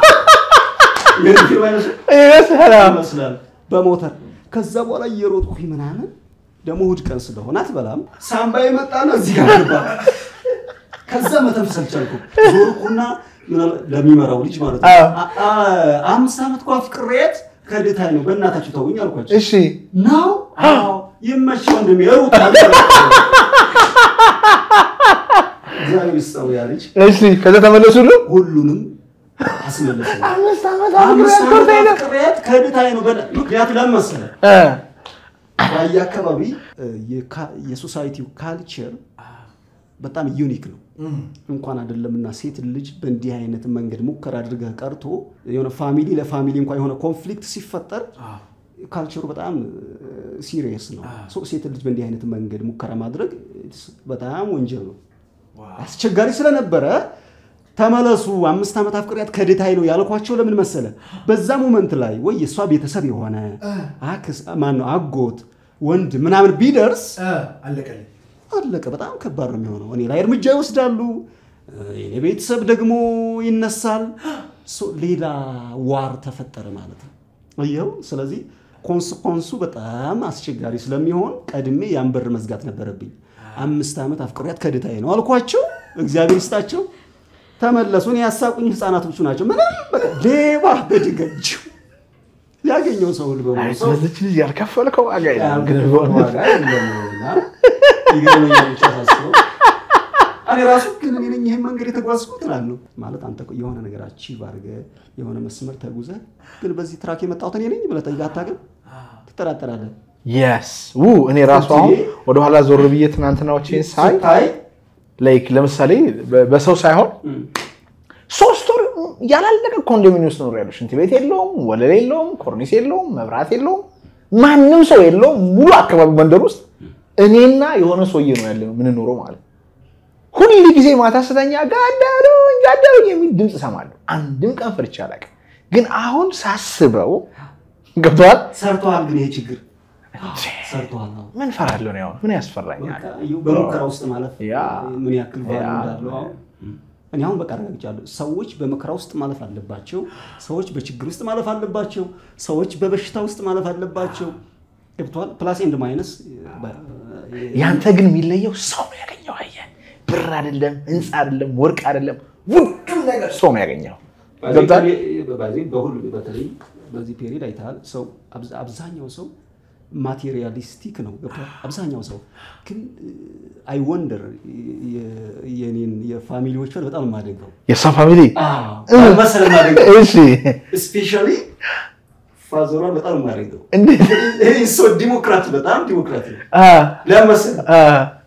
Speaker 1: ይመስላል በሞተር ከዛ በኋላ እየሮጥኩኝ ምናምን ደግሞ እሑድ ቀን ስለሆነ አትበላም። ሳምባዬ መጣና እዚህ ጋር ገባ። ከዛ መተንፈስ አልቻልኩም። ዞርኩና ምናል- ለሚመራው ልጅ ማለት ነው
Speaker 2: አዎ።
Speaker 1: አ- አ- አምስት ዓመት እኮ አፍቅሬያት ከድታይ ነው በእናታችሁ ተውኝ አልኳቸው።
Speaker 2: እሺ
Speaker 1: ነው አዎ ይመች ወንድሜ ሩጥ አለ። እግዚአብሔር ይስጠው ያ ልጅ
Speaker 2: እሺ ከዛ ተመለሱሉ
Speaker 1: ሁሉንም አስመለሰ።
Speaker 2: አምስት ዓመት
Speaker 1: አምስት ዓመት አፍቅሬያት ከድታይ ነው በእና- ምክንያቱ ለምን መሰለህ? ራያ አካባቢ እ፣ የካ- የሶሳይቲው ካልቸር በጣም ዩኒክ ነው። እንኳን አይደለምና ሴት ልጅ በእንዲህ አይነት መንገድ ሙከራ አድርገህ ቀርቶ የሆነ ፋሚሊ ለፋሚሊ እንኳን የሆነ ኮንፍሊክት ሲፈጠር ካልቸሩ በጣም ሲሪየስ ነው። ሶ ሴት ልጅ በእንዲህ አይነት መንገድ ሙከራ ማድረግ it's በጣም ወንጀል ነው። አስቸጋሪ ስለነበረ ተመለሱ፣ አምስት ዓመት አፍቅሪያት ከድታይ ነው ያልኳቸው ለምን መሰለ? በዛ ሞመንት ላይ ወይ የእሷ ቤተሰብ የሆነ አክስ ማን ነው አጎት ወንድ ምናምን ቢደርስ
Speaker 2: አለቀልኝ
Speaker 1: አለቀ። በጣም ከባድ ነው የሚሆነው። እኔ ላይ እርምጃ ይወስዳሉ፣ የኔ ቤተሰብ ደግሞ ይነሳል። ሶ ሌላ ዋር ተፈጠረ ማለት ነው። ይኸው ስለዚህ ኮንስኮንሱ በጣም አስቸጋሪ ስለሚሆን ቀድሜ ያን በር መዝጋት ነበረብኝ። አምስት ዓመት አፍቅሪያት ከድታዬ ነው አልኳቸው። እግዚአብሔር ይስጣቸው ተመለሱ። እኔ ያሳቁኝ ህፃናቶቹ ናቸው። ምንም በቃ ሌባ በድንጋይ ያገኘው ሰው ሁሉ በሙሉ ሰው
Speaker 2: ስለዚች ልጅ ያልከፈልከው ዋጋ የለም ግን
Speaker 1: ዋጋ የለምና ይገርመኛል ብቻ ሳስበው። እኔ ራሱ ግን እኔ ነኝ ይህን መንገድ የተጓዝኩት እላለሁ። ማለት አንተ እኮ የሆነ ነገር አቺቭ አድርገህ የሆነ መስመር ተጉዘህ ግን በዚህ ትራክ የመጣሁት እኔ ነኝ ብለህ ጠይቀህ አታውቅም? ትጠራጠራለህ።
Speaker 2: የስ ው እኔ ራሱ አሁን ወደኋላ ዞር ብዬ ትናንትናዎችን ሳይ
Speaker 1: ስታይ
Speaker 2: ላይክ ለምሳሌ በ- በሰው ሳይሆን ሶስት ወር ያላለቀ ኮንዶሚኒየም ውስጥ ኖር ያለው ሽንት ቤት የለውም፣ ወለል የለውም፣ ኮርኒስ የለውም፣ መብራት የለውም፣ ማንም ሰው የለውም። ሙሉ አካባቢ መንደር ውስጥ እኔና የሆነ ሰውዬ ነው ያለ የምንኖረው ማለት ነው። ሁል ጊዜ ማታ ስተኛ ጋዳሉኝ ጋዳሉኝ የሚል ድምፅ እሰማለሁ። አንድም ቀን ፈርቼ አላውቅም። ግን አሁን ሳስበው ገብተዋል።
Speaker 1: ሰርተዋል። ግን ይሄ ችግር ሰርተዋል። አዎ።
Speaker 2: ምን ፈራለሁ ነው ያሁን ምን ያስፈራኛል?
Speaker 1: በቃ በሙከራ ውስጥ ማለፍ
Speaker 2: ያ።
Speaker 1: ምን ያክል ቫሉ
Speaker 2: ያ።
Speaker 1: እንዳለው አሁን እኔ አሁን በቃ አረጋግጫለሁ። ሰዎች በመከራ ውስጥ ማለፍ አለባቸው። ሰዎች በችግር ውስጥ ማለፍ አለባቸው። ሰዎች በበሽታ ውስጥ ማለፍ አለባቸው። ገብቶሃል? ፕላስ ኤንድ ማይነስ
Speaker 2: ያንተ ግን የሚለየው ሰው ነው ያገኘው። አየህ፣ ብር አይደለም፣ ህንፃ አይደለም፣ ወርቅ አይደለም፣ ውዱም ነገር ሰው ነው ያገኘው። ገብቶሃል?
Speaker 1: በሁሉ በተለይ በዚህ ፔሪድ አይተሃል። ሰው አብዛ- አብዛኛው ሰው ማቴሪያሊስቲክ ነው። ገብቶሃል? አብዛኛው ሰው ግን አይ ወንደር የኔን የፋሚሊዎች በጣም የማደንቀው
Speaker 2: የእሷ ፋሚሊ
Speaker 1: መሰለ የማደንቀው
Speaker 2: እሺ፣
Speaker 1: ስፔሻሊ ፋዘሯን በጣም የማደንቀው
Speaker 2: እንዴት
Speaker 1: ይሄ ሰው ዲሞክራት በጣም ዲሞክራት ነው።
Speaker 2: አ
Speaker 1: ለምን መሰለህ?
Speaker 2: አ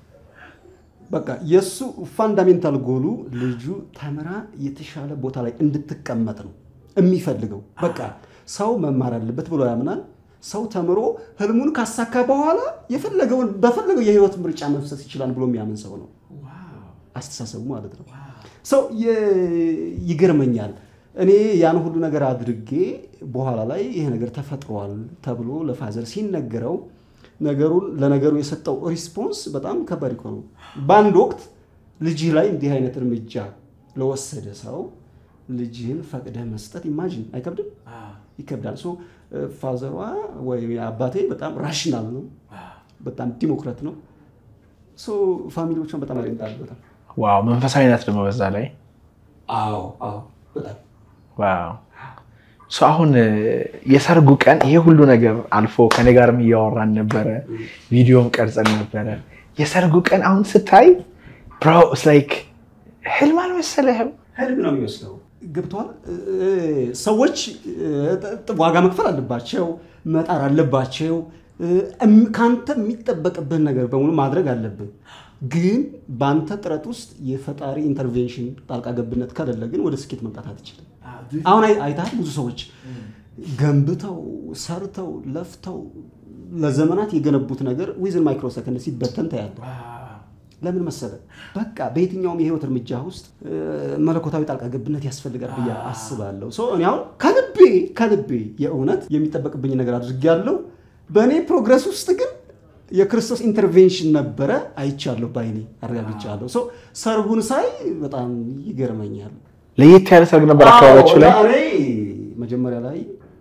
Speaker 1: በቃ የእሱ ፋንዳሜንታል ጎሉ ልጁ ተምራ የተሻለ ቦታ ላይ እንድትቀመጥ ነው የሚፈልገው። በቃ ሰው መማር አለበት ብሎ ያምናል። ሰው ተምሮ ህልሙን ካሳካ በኋላ የፈለገውን በፈለገው የህይወት ምርጫ መፍሰስ ይችላል ብሎ የሚያምን ሰው ነው አስተሳሰቡ ማለት ነው። ሰው የ- ይገርመኛል። እኔ ያን ሁሉ ነገር አድርጌ በኋላ ላይ ይሄ ነገር ተፈጥሯል ተብሎ ለፋዘር ሲነገረው ነገሩን ለነገሩ የሰጠው ሪስፖንስ በጣም ከባድ እኮ ነው። በአንድ ወቅት ልጅህ ላይ እንዲህ አይነት እርምጃ ለወሰደ ሰው ልጅህን ፈቅደህ መስጠት ኢማጂን አይከብድም? ይከብዳል። ሶ ፋዘሯ ወይም አባቴ በጣም ራሽናል ነው በጣም ዲሞክራት ነው። ሶ ፋሚሊዎቿን በጣም ያደንቃል። በጣም
Speaker 2: ዋው መንፈሳዊነት ደግሞ በዛ ላይ
Speaker 1: አዎ አዎ በጣም
Speaker 2: ዋው ሶ አሁን እ፣ የሰርጉ ቀን ይሄ ሁሉ ነገር አልፎ ከኔ ጋርም እያወራን ነበረ፣ ቪዲዮም ቀርጸን ነበረ። የሰርጉ ቀን አሁን ስታይ ብሮ ላይክ ህልም አልመሰለህም?
Speaker 1: ህልም ነው የሚመስለው። ገብተዋል። ሰዎች እ፣ ጥ- ዋጋ መክፈል አለባቸው፣ መጣር አለባቸው። እ፣ እም- ከአንተ የሚጠበቅብህን ነገር በሙሉ ማድረግ አለብህ። ግን በአንተ ጥረት ውስጥ የፈጣሪ ኢንተርቬንሽን ጣልቃ ገብነት ከሌለ ግን ወደ ስኬት መምጣት አትችልም። አሁን አይ- አይተሃል ብዙ ሰዎች ገንብተው ሰርተው ለፍተው ለዘመናት የገነቡት ነገር ዊዝን ማይክሮ ሰከንድ ሲበተን ታያለህ። ለምን መሰለ? በቃ በየትኛውም የህይወት እርምጃ ውስጥ እ፣ መለኮታዊ ጣልቃ ገብነት ያስፈልጋል ብዬ አስባለሁ። ሶ እኔ አሁን ከልቤ ከልቤ የእውነት የሚጠበቅብኝ ነገር አድርጌያለሁ። በእኔ ፕሮግረስ ውስጥ ግን የክርስቶስ ኢንተርቬንሽን ነበረ፣ አይቻለሁ፣ ባይኔ አረጋግጫለሁ። ሶ ሰርጉን ሳይ በጣም ይገርመኛል።
Speaker 2: ለየት ያለ ሰርግ ነበር አካባቢያችሁ ላይ?
Speaker 1: አዎ፣ እኔ መጀመሪያ ላይ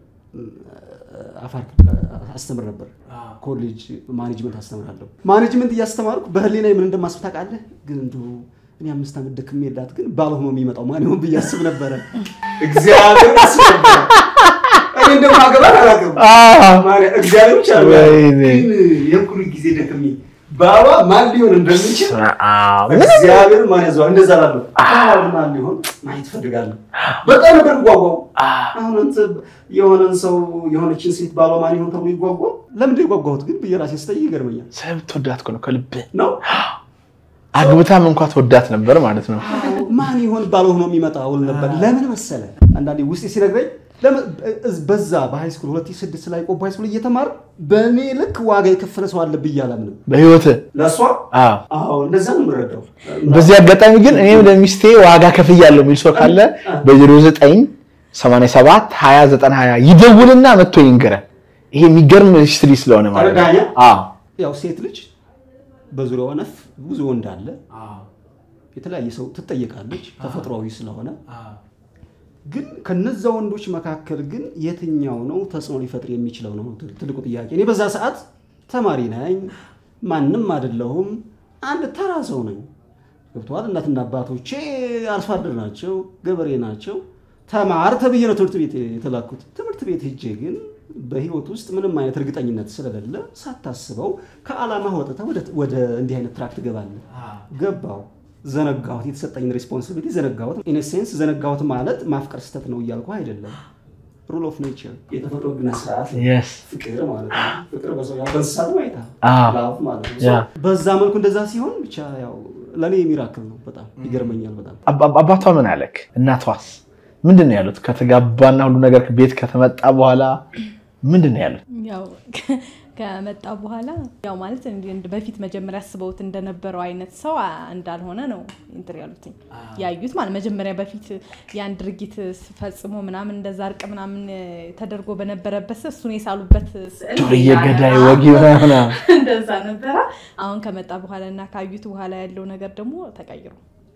Speaker 1: አፋር ክልል አስተምር ነበር። ኮሌጅ ማኔጅመንት አስተምራለሁ። ማኔጅመንት እያስተማርኩ በህሊና ምን እንደማስብ ታውቃለህ? ግን እንዲሁ እኔ አምስት ዓመት ደክሜ የላት ግን ባልሆኖ የሚመጣው ማን ይሆን ብዬ አስብ ነበረ። እግዚአብሔር አስብ ነበረ። እኔ እንደማገባ አላውቅም። ማርያም፣ እግዚአብሔር ብቻ ነው
Speaker 2: ወይኔ።
Speaker 1: ግን የሁሉ ጊዜ ደክሜ ባባ ማን ሊሆን እንደሚችል
Speaker 2: አዎ።
Speaker 1: እግዚአብሔር ማን ያዘዋል? እንደዛ ላለሁ አሁን ማን ሊሆን ማየት ፈልጋለሁ። በጣም ነበር ጓጓው። አሁን አንተ የሆነን ሰው የሆነችን ሴት ባሏ ማን ይሆን ተብሎ ይጓጓል። ለምንድን ነው የጓጓሁት ግን ብዬ ራሴ ስጠይቅ ይገርመኛል።
Speaker 2: ስለምትወዳት እኮ ነው ከልብህ።
Speaker 1: ነው
Speaker 2: አግብታም እንኳ ትወዳት ነበር ማለት ነው።
Speaker 1: ማን ይሆን ባለው ሆኖ የሚመጣ ውል ነበር። ለምን መሰለ አንዳንዴ ውስጤ ሲነግረኝ ለምን እዝ- በዛ በሃይስኩል 2006 ላይ ቆቦ ሃይስኩል እየተማር በእኔ ልክ ዋጋ የከፈለ ሰው አለ ብዬ አላምንም።
Speaker 2: በህይወትህ
Speaker 1: ለእሷ
Speaker 2: አዎ።
Speaker 1: አዎ እንደዛ ነው የምረዳው።
Speaker 2: በዚህ አጋጣሚ ግን እኔም ለሚስቴ ዋጋ ከፍያለሁ የሚል ሰው ካለ በ09 87 20 20 ይደውልና መጥቶ ይንገረን። ይሄ የሚገርም ሂስትሪ ስለሆነ ማለት ነው።
Speaker 1: ተረዳኸኝ?
Speaker 2: አዎ።
Speaker 1: ያው ሴት ልጅ በዙሪያዋ ነፍ ብዙ ወንድ አለ። የተለያየ ሰው ትጠየቃለች ተፈጥሯዊ ስለሆነ ግን ከነዛ ወንዶች መካከል ግን የትኛው ነው ተጽዕኖ ሊፈጥር የሚችለው ነው ትልቁ ጥያቄ። እኔ በዛ ሰዓት ተማሪ ነኝ፣ ማንም አይደለሁም፣ አንድ ተራ ሰው ነኝ። ገብቶሃል? እናትና አባቶቼ አርሶ አደር ናቸው፣ ገበሬ ናቸው። ተማር ተብዬ ነው ትምህርት ቤት የተላኩት። ትምህርት ቤት ሄጄ ግን በህይወት ውስጥ ምንም አይነት እርግጠኝነት ስለሌለ ሳታስበው ከዓላማ ወጥተህ ወደ- ወደ እንዲህ አይነት ትራክ ትገባለህ። ገባው ዘነጋሁት። የተሰጠኝን ሬስፖንሲቢሊቲ ዘነጋሁት። ኢንሴንስ ዘነጋሁት ማለት ማፍቀር ስህተት ነው እያልኩ አይደለም። ሩል ኦፍ ኔቸር የተፈጥሮ ግና ስርዓት ነው።
Speaker 2: Yes.
Speaker 1: ፍቅር ማለት ነው። ፍቅር በሰው ያው በእንስሳት ማይታ
Speaker 2: አዎ።
Speaker 1: ላቭ ማለት ነው።
Speaker 2: ያ።
Speaker 1: በዛ መልኩ እንደዛ ሲሆን ብቻ ያው ለእኔ የሚራክል ነው። በጣም ይገርመኛል። በጣም
Speaker 2: አባ- አባቷ ምን አለክ? እናቷስ ምንድን ነው ያሉት? ከተጋባና ሁሉ ነገር ቤት ከተመጣ በኋላ ምንድን ነው ያሉት?
Speaker 3: ያው ከመጣ በኋላ ያው ማለት እንዲህ እንደ በፊት መጀመሪያ አስበውት እንደነበረው አይነት ሰው አ- እንዳልሆነ ነው እንትን ያሉትኝ ያዩት ማለት መጀመሪያ በፊት ያን ድርጊት ፈጽሞ ምናምን እንደዛ እርቅ ምናምን እ፣ ተደርጎ በነበረበት ሰ- እሱን የሳሉበት ስዕል
Speaker 2: ዱርዬ ገዳይ ወጊ ምናምን
Speaker 3: እንደዛ ነበረ። አሁን ከመጣ በኋላ እና ካዩት በኋላ ያለው ነገር ደግሞ ተቀይሮ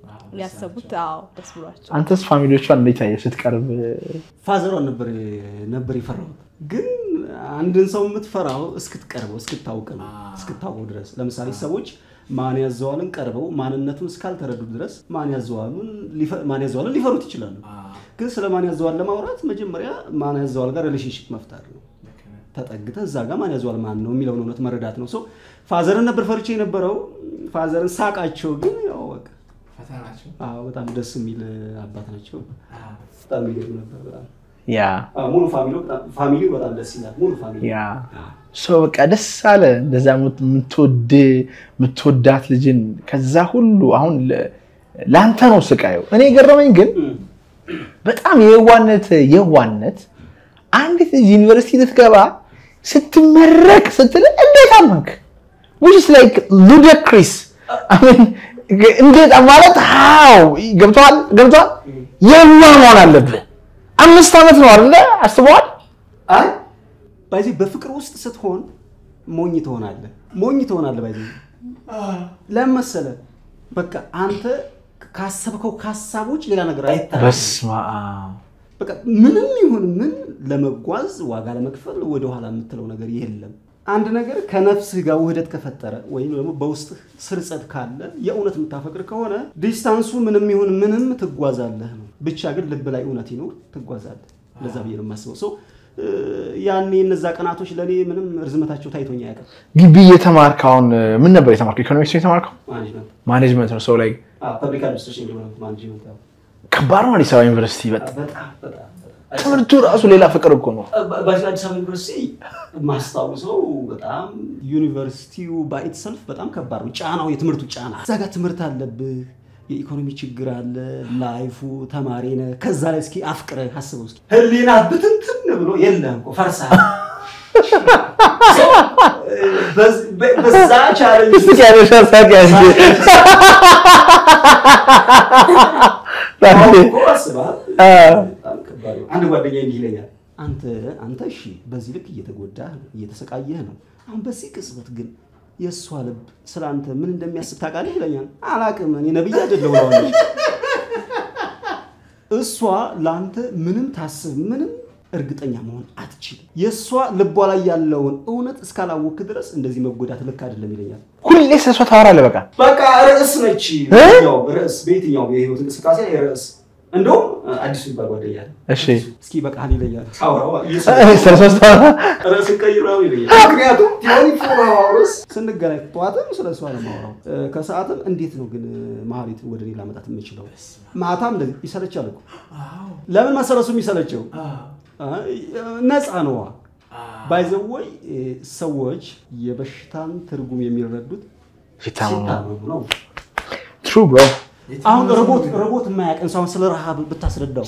Speaker 3: ሊያሰቡት አዎ ደስ ብሏቸው
Speaker 2: አንተስ ፋሚሊዎቿን እንዴት አየህ ስትቀርብ?
Speaker 1: ፋዘሯን ነበር ነበር የፈራሁት። ግን አንድን ሰው የምትፈራው እስክትቀርበው እስክታውቅ ነው እስክታውቀው ድረስ። ለምሳሌ ሰዎች ማን ያዘዋልን ቀርበው ማንነቱን እስካልተረዱ ድረስ ማን ያዘዋሉን ሊፈ- ማን ያዘዋልን ሊፈሩት ይችላሉ። ግን ስለ ማን ያዘዋል ለማውራት መጀመሪያ ማን ያዘዋል ጋር ሪሌሽንሽፕ መፍጠር ነው። ተጠግተህ እዛ ጋር ማን ያዘዋል ማን ነው የሚለውን እውነት መረዳት ነው። ሶ ፋዘርን ነበር ፈርቼ የነበረው። ፋዘርን ሳቃቸው ግን ያው በቃ አዎ፣ በጣም ደስ የሚል አባት ናቸው። በጣም የሚገርም ነበር በጣም
Speaker 2: ያ
Speaker 1: አዎ፣ ሙሉ ፋሚሊ ፋሚሊ በጣም ደስ ይላል። ሙሉ ፋሚሊ
Speaker 2: ያ ሶ በቃ ደስ አለ እንደዛ የምትወድ የምትወዳት ልጅን ከዛ ሁሉ አሁን ለ- ለአንተ ነው ስቃዩ። እኔ የገረመኝ ግን በጣም የዋነት የዋነት አንዲት ልጅ ዩኒቨርሲቲ ልትገባ ስትመረቅ ስትል እንዴት አመንክ? which is like ludicrous I mean እንዴት ማለት ሃው ገብተዋል ገብተዋል የዋ መሆን አለብህ። አምስት ዓመት ነው አይደለ? አስበዋል
Speaker 1: አይ ባይዚ በፍቅር ውስጥ ስትሆን ሞኝ ትሆናለህ። ሞኝ ትሆናለህ። ባይዚ ለምን መሰለህ? በቃ አንተ ካሰብከው ከሀሳቦች ሌላ ነገር አይታይም።
Speaker 2: በስመ አብ
Speaker 1: በቃ ምንም ይሁን ምን ለመጓዝ ዋጋ ለመክፈል ወደኋላ የምትለው ነገር የለም። አንድ ነገር ከነፍስህ ጋር ውህደት ከፈጠረ ወይም ደግሞ በውስጥህ ስርጸት ካለ የእውነት የምታፈቅር ከሆነ ዲስታንሱ ምንም ይሁን ምንም ትጓዛለህ ነው። ብቻ ግን ልብ ላይ እውነት ይኖር ትጓዛለህ። እንደዛ ብዬ ነው የማስበው። ሰው ያኔ እነዛ ቀናቶች ለእኔ ምንም ርዝመታቸው ታይቶኝ አያውቅም።
Speaker 2: ግቢ እየተማርክ አሁን ምን ነበር የተማርከው? ኢኮኖሚክስ ነው የተማርከው?
Speaker 1: ማኔጅመንት
Speaker 2: ማኔጅመንት ነው። ሰው ላይ
Speaker 1: ፐብሊክ አድሚኒስትሬሽን ዲቨሎፕመንት ማኔጅመንት ያው
Speaker 2: ከባድ ነው። አዲስ አበባ ዩኒቨርሲቲ በጣም
Speaker 1: በጣም በጣም
Speaker 2: ትምህርቱ ራሱ ሌላ ፍቅር እኮ ነው።
Speaker 1: በአዲስ አበባ ዩኒቨርሲቲ ማስታውሰው በጣም ዩኒቨርሲቲው ባይትሰልፍ በጣም ከባድ ነው። ጫናው የትምህርቱ ጫና እዛ ጋር ትምህርት አለብህ፣ የኢኮኖሚ ችግር አለ፣ ላይፉ ተማሪ ነህ። ከዛ ላይ እስኪ አፍቅረህ አስበው እስኪ ህሊና ብትንትን ብሎ የለም እኮ ፈርሰሃል። በዛ ቻለንጅ
Speaker 2: እስኪ ያለሻ ሳቅ ያዝ
Speaker 1: እኮ አስበሃል። በጣም ከባድ ነው። አንድ ጓደኛ እንዲህ ይለኛል፣ አንተ አንተ እሺ በዚህ ልክ እየተጎዳህ ነው እየተሰቃየህ ነው። አሁን በዚህ ቅጽበት ግን የእሷ ልብ ስለ አንተ ምን እንደሚያስብ ታውቃለህ ይለኛል። አላቅም እኔ ነብይ አይደለሁ እለዋለሁ። እሷ ለአንተ ምንም ታስብ ምንም እርግጠኛ መሆን አትችልም። የእሷ ልቧ ላይ ያለውን እውነት እስካላወክ ድረስ እንደዚህ መጎዳት ልክ አይደለም ይለኛል።
Speaker 2: ሁሌ ስለ እሷ ታወራለህ። በቃ
Speaker 1: በቃ ርዕስ ነች። በየትኛው ርዕስ በየትኛው የህይወት እንቅስቃሴ ላይ ርዕስ እንደውም አዲሱ ይባል ጓደኛ አለ።
Speaker 2: እሺ
Speaker 1: እስኪ በቃ ይለኛል። ታውራው
Speaker 2: ስለ እሷ ታወራ
Speaker 1: ርዕስ ቀይረው ይለኛል። ምክንያቱም ቲዮሪ ፎር አወርስ ስንገናኝ ጠዋትም ስለ እሷ ነው የማወራው፣ ከሰዓትም እንዴት ነው ግን መሀሊት ወደ እኔ ላመጣት የምችለው። ማታም እንደዚህ ይሰለቻል እኮ ለምን መሰረሱ የሚሰለቸው ነፃ ነዋ። ባይዘወይ ሰዎች የበሽታን ትርጉም የሚረዱት
Speaker 2: ሲታመሙ
Speaker 1: ሲታመሙ ነው።
Speaker 2: ትሩ ብሮ
Speaker 1: አሁን ሮቦት ሮቦት የማያውቅን ሰው አሁን ስለ ረሃብ ብታስረዳው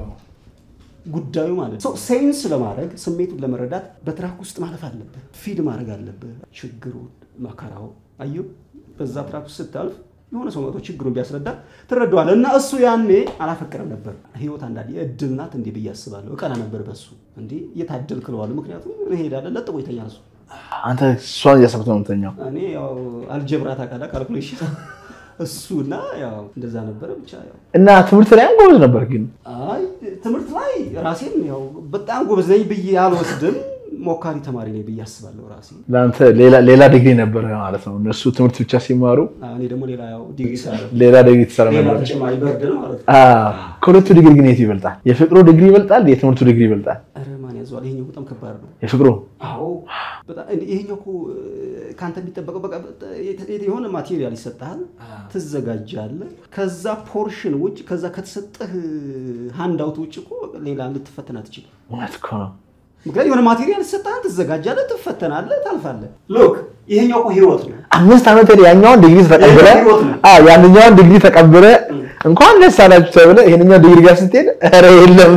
Speaker 1: ጉዳዩ ማለት ነው። ሴንስ ለማድረግ ስሜቱን ለመረዳት በትራክ ውስጥ ማለፍ አለብህ። ፊድ ማድረግ አለብህ። ችግሩን መከራው አየሁ። በዛ ትራክ ውስጥ ስታልፍ የሆነ ሰው መጥቶ ችግሩን ቢያስረዳ ትረዳዋለህ። እና እሱ ያኔ አላፈቅርም ነበር። ህይወት አንዳንዴ እድል ናት እንዴ ብዬ አስባለሁ። እቀና ነበር በሱ እንዴ እየታደል ክለዋለሁ። ምክንያቱም እንሄዳለን ለጥቦ ይተኛል እሱ።
Speaker 2: አንተ እሷን እያሰብክ ነው የምተኛው።
Speaker 1: እኔ ያው አልጀብራ ታውቃለህ፣ ካልኩሌሽን እሱ እና ያው እንደዛ ነበረ ብቻ ያው
Speaker 2: እና ትምህርት ላይ ጎበዝ ነበር ግን
Speaker 1: አይ ትምህርት ላይ ራሴን ያው በጣም ጎበዝ ነኝ ብዬ አልወስድም። ሞካሪ ተማሪ ነኝ ብዬ አስባለሁ ራሴ።
Speaker 2: ለአንተ ሌላ- ሌላ ዲግሪ ነበረ ማለት ነው። እነሱ ትምህርት ብቻ ሲማሩ
Speaker 1: እኔ ደግሞ ሌላ ያው ዲግሪ እሰራለሁ።
Speaker 2: ሌላ ዲግሪ ትሰራ
Speaker 1: ሌላ
Speaker 2: ነበር።
Speaker 1: ተጨማሪ በርደን ማለት ነው።
Speaker 2: አዎ። ከሁለቱ ዲግሪ ግን የቱ ይበልጣል? የፍቅሩ ዲግሪ ይበልጣል? የትምህርቱ ዲግሪ ይበልጣል?
Speaker 1: ኧረ ማን ያዘዋል? ይሄኛው በጣም ከባድ ነው።
Speaker 2: የፍቅሩ
Speaker 1: አዎ በጣም ይሄኛው እኮ ከአንተ የሚጠበቀው በቃ የሆነ ማቴሪያል ይሰጥሃል፣ ትዘጋጃለህ። ከዛ ፖርሽን ውጭ ከዛ ከተሰጠህ ሃንድ አውት ውጭ እኮ ሌላ ልትፈተን አትችልም።
Speaker 2: እውነት እኮ ነው።
Speaker 1: ምክንያቱም የሆነ ማቴሪያል ይሰጥሃል፣ ትዘጋጃለህ፣ ትፈተናለህ፣ ታልፋለህ። ሎክ ይሄኛው እኮ ህይወት ነው።
Speaker 2: አምስት ዓመት ሄደህ ያኛውን ዲግሪ ተቀብለ
Speaker 1: ህይወት ነው።
Speaker 2: አዎ ያንኛውን ዲግሪ ተቀብለ እንኳን ደስ አላችሁ ተብለ ይሄንኛው ዲግሪ ጋር ስትሄድ ኧረ የለም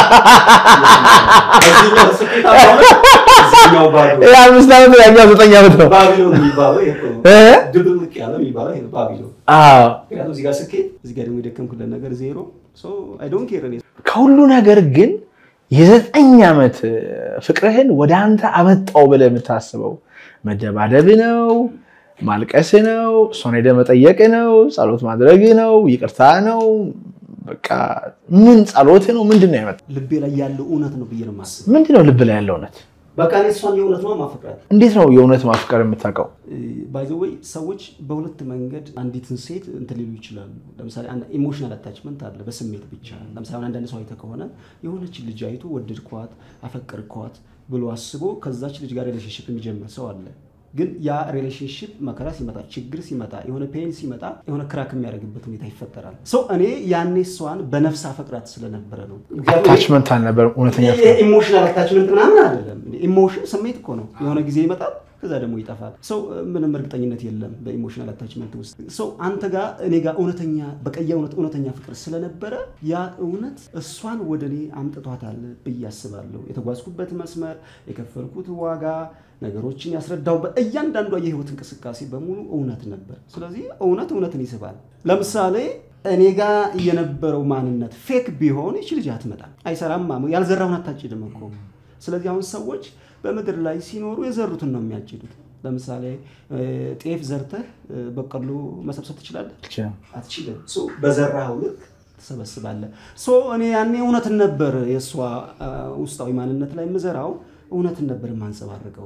Speaker 1: እዚህኛው ስኬታማ ሆነ፣ እዚህኛው ባዶ
Speaker 2: ይሄ አምስት ዓመት ያኛው ዘጠኝ ዓመት ነው።
Speaker 1: ባቢሎን የሚባለው ይሄ እኮ ነው።
Speaker 2: እ?
Speaker 1: ድብልቅ ያለ የሚባለው ይሄ ነው ባቢሎን።
Speaker 2: አዎ
Speaker 1: ምክንያቱም እዚህ ጋር ስኬት፣ እዚህ ጋር ደግሞ የደከምኩለት ነገር ዜሮ። አይ ዶንት ኬር እኔ
Speaker 2: ከሁሉ ነገር ግን የዘጠኝ ዓመት ፍቅርህን ወደ አንተ አመጣው ብለህ የምታስበው መደባደብ ነው፣ ማልቀስ ነው፣ እሷን ሄደህ መጠየቅ ነው፣ ጸሎት ማድረግ ነው፣ ይቅርታ ነው። በቃ ምን ጸሎት ነው? ምንድን ነው ያመጣው?
Speaker 1: ልቤ ላይ ያለው እውነት ነው ብዬ ነው የማስበው።
Speaker 2: ምንድን ነው ልብ ላይ ያለው እውነት?
Speaker 1: በቃ እኔ እሷን የእውነት ነው ማፈቅራት።
Speaker 2: እንዴት ነው የእውነት ማፍቀር የምታውቀው?
Speaker 1: ባይዘወይ ሰዎች በሁለት መንገድ አንዲትን ሴት እንትን ሊሉ ይችላሉ። ለምሳሌ ኢሞሽናል አታችመንት አለ፣ በስሜት ብቻ። ለምሳሌ አሁን አንዳንድ ሰው አይተህ ከሆነ የሆነችን ልጅ አይቶ ወደድኳት፣ አፈቀርኳት ብሎ አስቦ ከዛች ልጅ ጋር ሪሌሽንሽፕ የሚጀምር ሰው አለ። ግን ያ ሪሌሽንሽፕ መከራ ሲመጣ፣ ችግር ሲመጣ፣ የሆነ ፔን ሲመጣ የሆነ ክራክ የሚያደርግበት ሁኔታ ይፈጠራል። ሰው እኔ ያኔ እሷን በነፍስ አፈቅራት ስለነበረ ነው።
Speaker 2: አታችመንት አልነበረም እውነተኛ ፍቅር።
Speaker 1: ኢሞሽናል አታችመንት ምናምን አይደለም። ኢሞሽን ስሜት እኮ ነው። የሆነ ጊዜ ይመጣል፣ ከዛ ደግሞ ይጠፋል። ሰው ምንም እርግጠኝነት የለም በኢሞሽናል አታችመንት ውስጥ። ሰው አንተ ጋር እኔ ጋር እውነተኛ በቀያ እውነት እውነተኛ ፍቅር ስለነበረ ያ እውነት እሷን ወደ እኔ አምጥቷታል ብዬ አስባለሁ። የተጓዝኩበት መስመር፣ የከፈልኩት ዋጋ፣ ነገሮችን ያስረዳሁበት እያንዳንዷ የህይወት እንቅስቃሴ በሙሉ እውነት ነበር። ስለዚህ እውነት እውነትን ይስባል። ለምሳሌ እኔ ጋር የነበረው ማንነት ፌክ ቢሆን ይች ልጅ አትመጣም፣ አይሰራም። ያልዘራውን አታጭድም እኮ። ስለዚህ አሁን ሰዎች በምድር ላይ ሲኖሩ የዘሩትን ነው የሚያጭዱት። ለምሳሌ ጤፍ ዘርተህ በቀሎ መሰብሰብ ትችላለህ? አትችልም። ሶ በዘራኸው ልክ ትሰበስባለህ። ሶ እኔ ያኔ እውነትን ነበር የእሷ ውስጣዊ ማንነት ላይ የምዘራው እውነትን ነበር የማንጸባርቀው።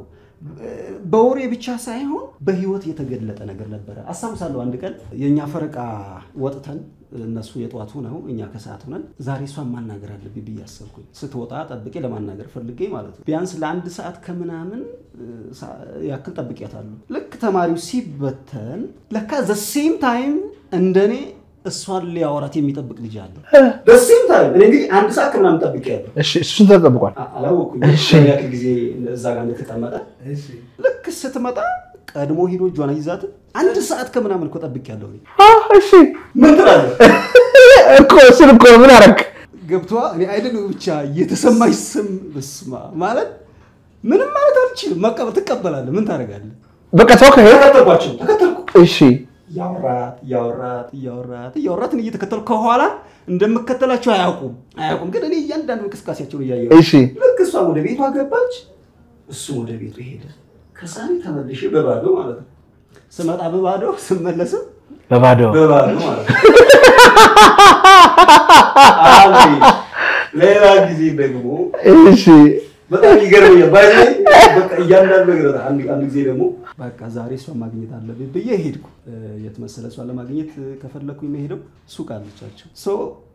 Speaker 1: በወሬ ብቻ ሳይሆን በህይወት የተገለጠ ነገር ነበረ። አስታውሳለሁ አንድ ቀን የእኛ ፈረቃ ወጥተን እነሱ የጠዋት ሆነው እኛ ከሰዓት ሆነን ዛሬ እሷን ማናገር አለብኝ ብዬ አሰብኩኝ። ስትወጣ ጠብቄ ለማናገር ፈልጌ ማለት ነው። ቢያንስ ለአንድ ሰዓት ከምናምን ያክል ጠብቄያታለሁ። ልክ ተማሪው ሲበተን ለካ ዘሴም ታይም እንደኔ እሷን ሊያወራት የሚጠብቅ ልጅ አለ። ዘሴም ታይም እኔ እንግዲህ አንድ ሰዓት ከምናምን ጠብቄያለሁ።
Speaker 2: እሺ እሱን ተጠብቋል።
Speaker 1: አላወኩም ያክል ጊዜ እዛ ጋር እንደተቀመጠ ልክ ስትመጣ ቀድሞ ሂዶ እጇን ይዛት አንድ ሰዓት ከምናምን እኮ ጠብቄያለሁ። እኔ
Speaker 2: እሺ
Speaker 1: ምን ትላለህ
Speaker 2: እኮ እሱን እኮ ምን አደረግ
Speaker 1: ገብቷ እኔ አይደል ብቻ የተሰማኝ ስም በስማ ማለት ምንም ማለት አልችልም። መቀበል ትቀበላለህ። ምን ታደርጋለህ?
Speaker 2: በቃ ተወከ
Speaker 1: ተከተልኳቸው ተከተልኩ
Speaker 2: እሺ
Speaker 1: እያወራት እያወራት እያወራት እያወራትን እየተከተልኩ ከኋላ እንደምከተላቸው አያውቁም አያውቁም። ግን እኔ እያንዳንዱ እንቅስቃሴያቸውን እያየሁ
Speaker 2: እሺ
Speaker 1: ልክ እሷም ወደ ቤቷ ገባች፣ እሱም ወደ ቤቱ ሄደ። ከዛ እኔ ተመልሼ በባዶ ማለት ነው ስመጣ በባዶ ስመለስም
Speaker 2: በባዶ
Speaker 1: በባዶ ማለት ነው። አሜን። ሌላ ጊዜ ደግሞ
Speaker 2: እሺ
Speaker 1: በጣም ይገርመኛል። ባይ በቃ እያንዳንዱ ነገር አንድ አንድ ጊዜ ደግሞ በቃ ዛሬ እሷን ማግኘት አለብኝ ብዬ ሄድኩ። የት መሰለህ እሷን ለማግኘት ከፈለኩኝ የምሄደው ሱቅ አለቻቸው። ሶ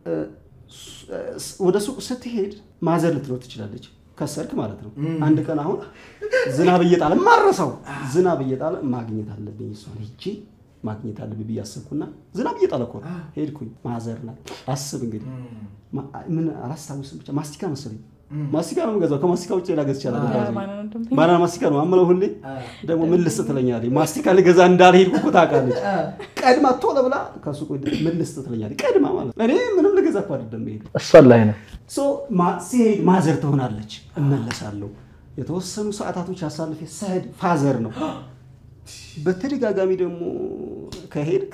Speaker 1: ወደ ሱቅ ስትሄድ ማዘር ልትኖር ትችላለች። ከሰርክ ማለት ነው። አንድ ቀን አሁን ዝናብ እየጣለ ማረሰው ዝናብ እየጣለ ማግኘት አለብኝ እሷን ሂጄ ማግኘት አለብኝ ብዬ አሰብኩና ዝናብ እየጣለ እኮ ነው። ሄድኩኝ። ማዘር ናት። አስብ እንግዲህ ምን አላስታውስም፣ ብቻ ማስቲካ መሰለኝ ማስቲካ ነው የምገዛው። ከማስቲካ ውጭ ሌላ ገዝቼ አላውቅም። ባናና ማስቲካ ነው አምለው። ሁሌ ደግሞ ምን ልስጥ ትለኛለች። ማስቲካ ልገዛ እንዳልሄድኩ እኮ ታውቃለች። ቀድማ ቶሎ ብላ ከሱቁ ምን ልስጥ ትለኛለች። ቀድማ ማለት እኔ ምንም ልገዛ እኮ አይደለም ሄድ
Speaker 2: እሷን ላይ ነው
Speaker 1: ሲሄድ ማዘር ትሆናለች። እመለሳለሁ። የተወሰኑ ሰዓታቶች አሳልፌ ስሄድ ፋዘር ነው። በተደጋጋሚ ደግሞ ከሄድክ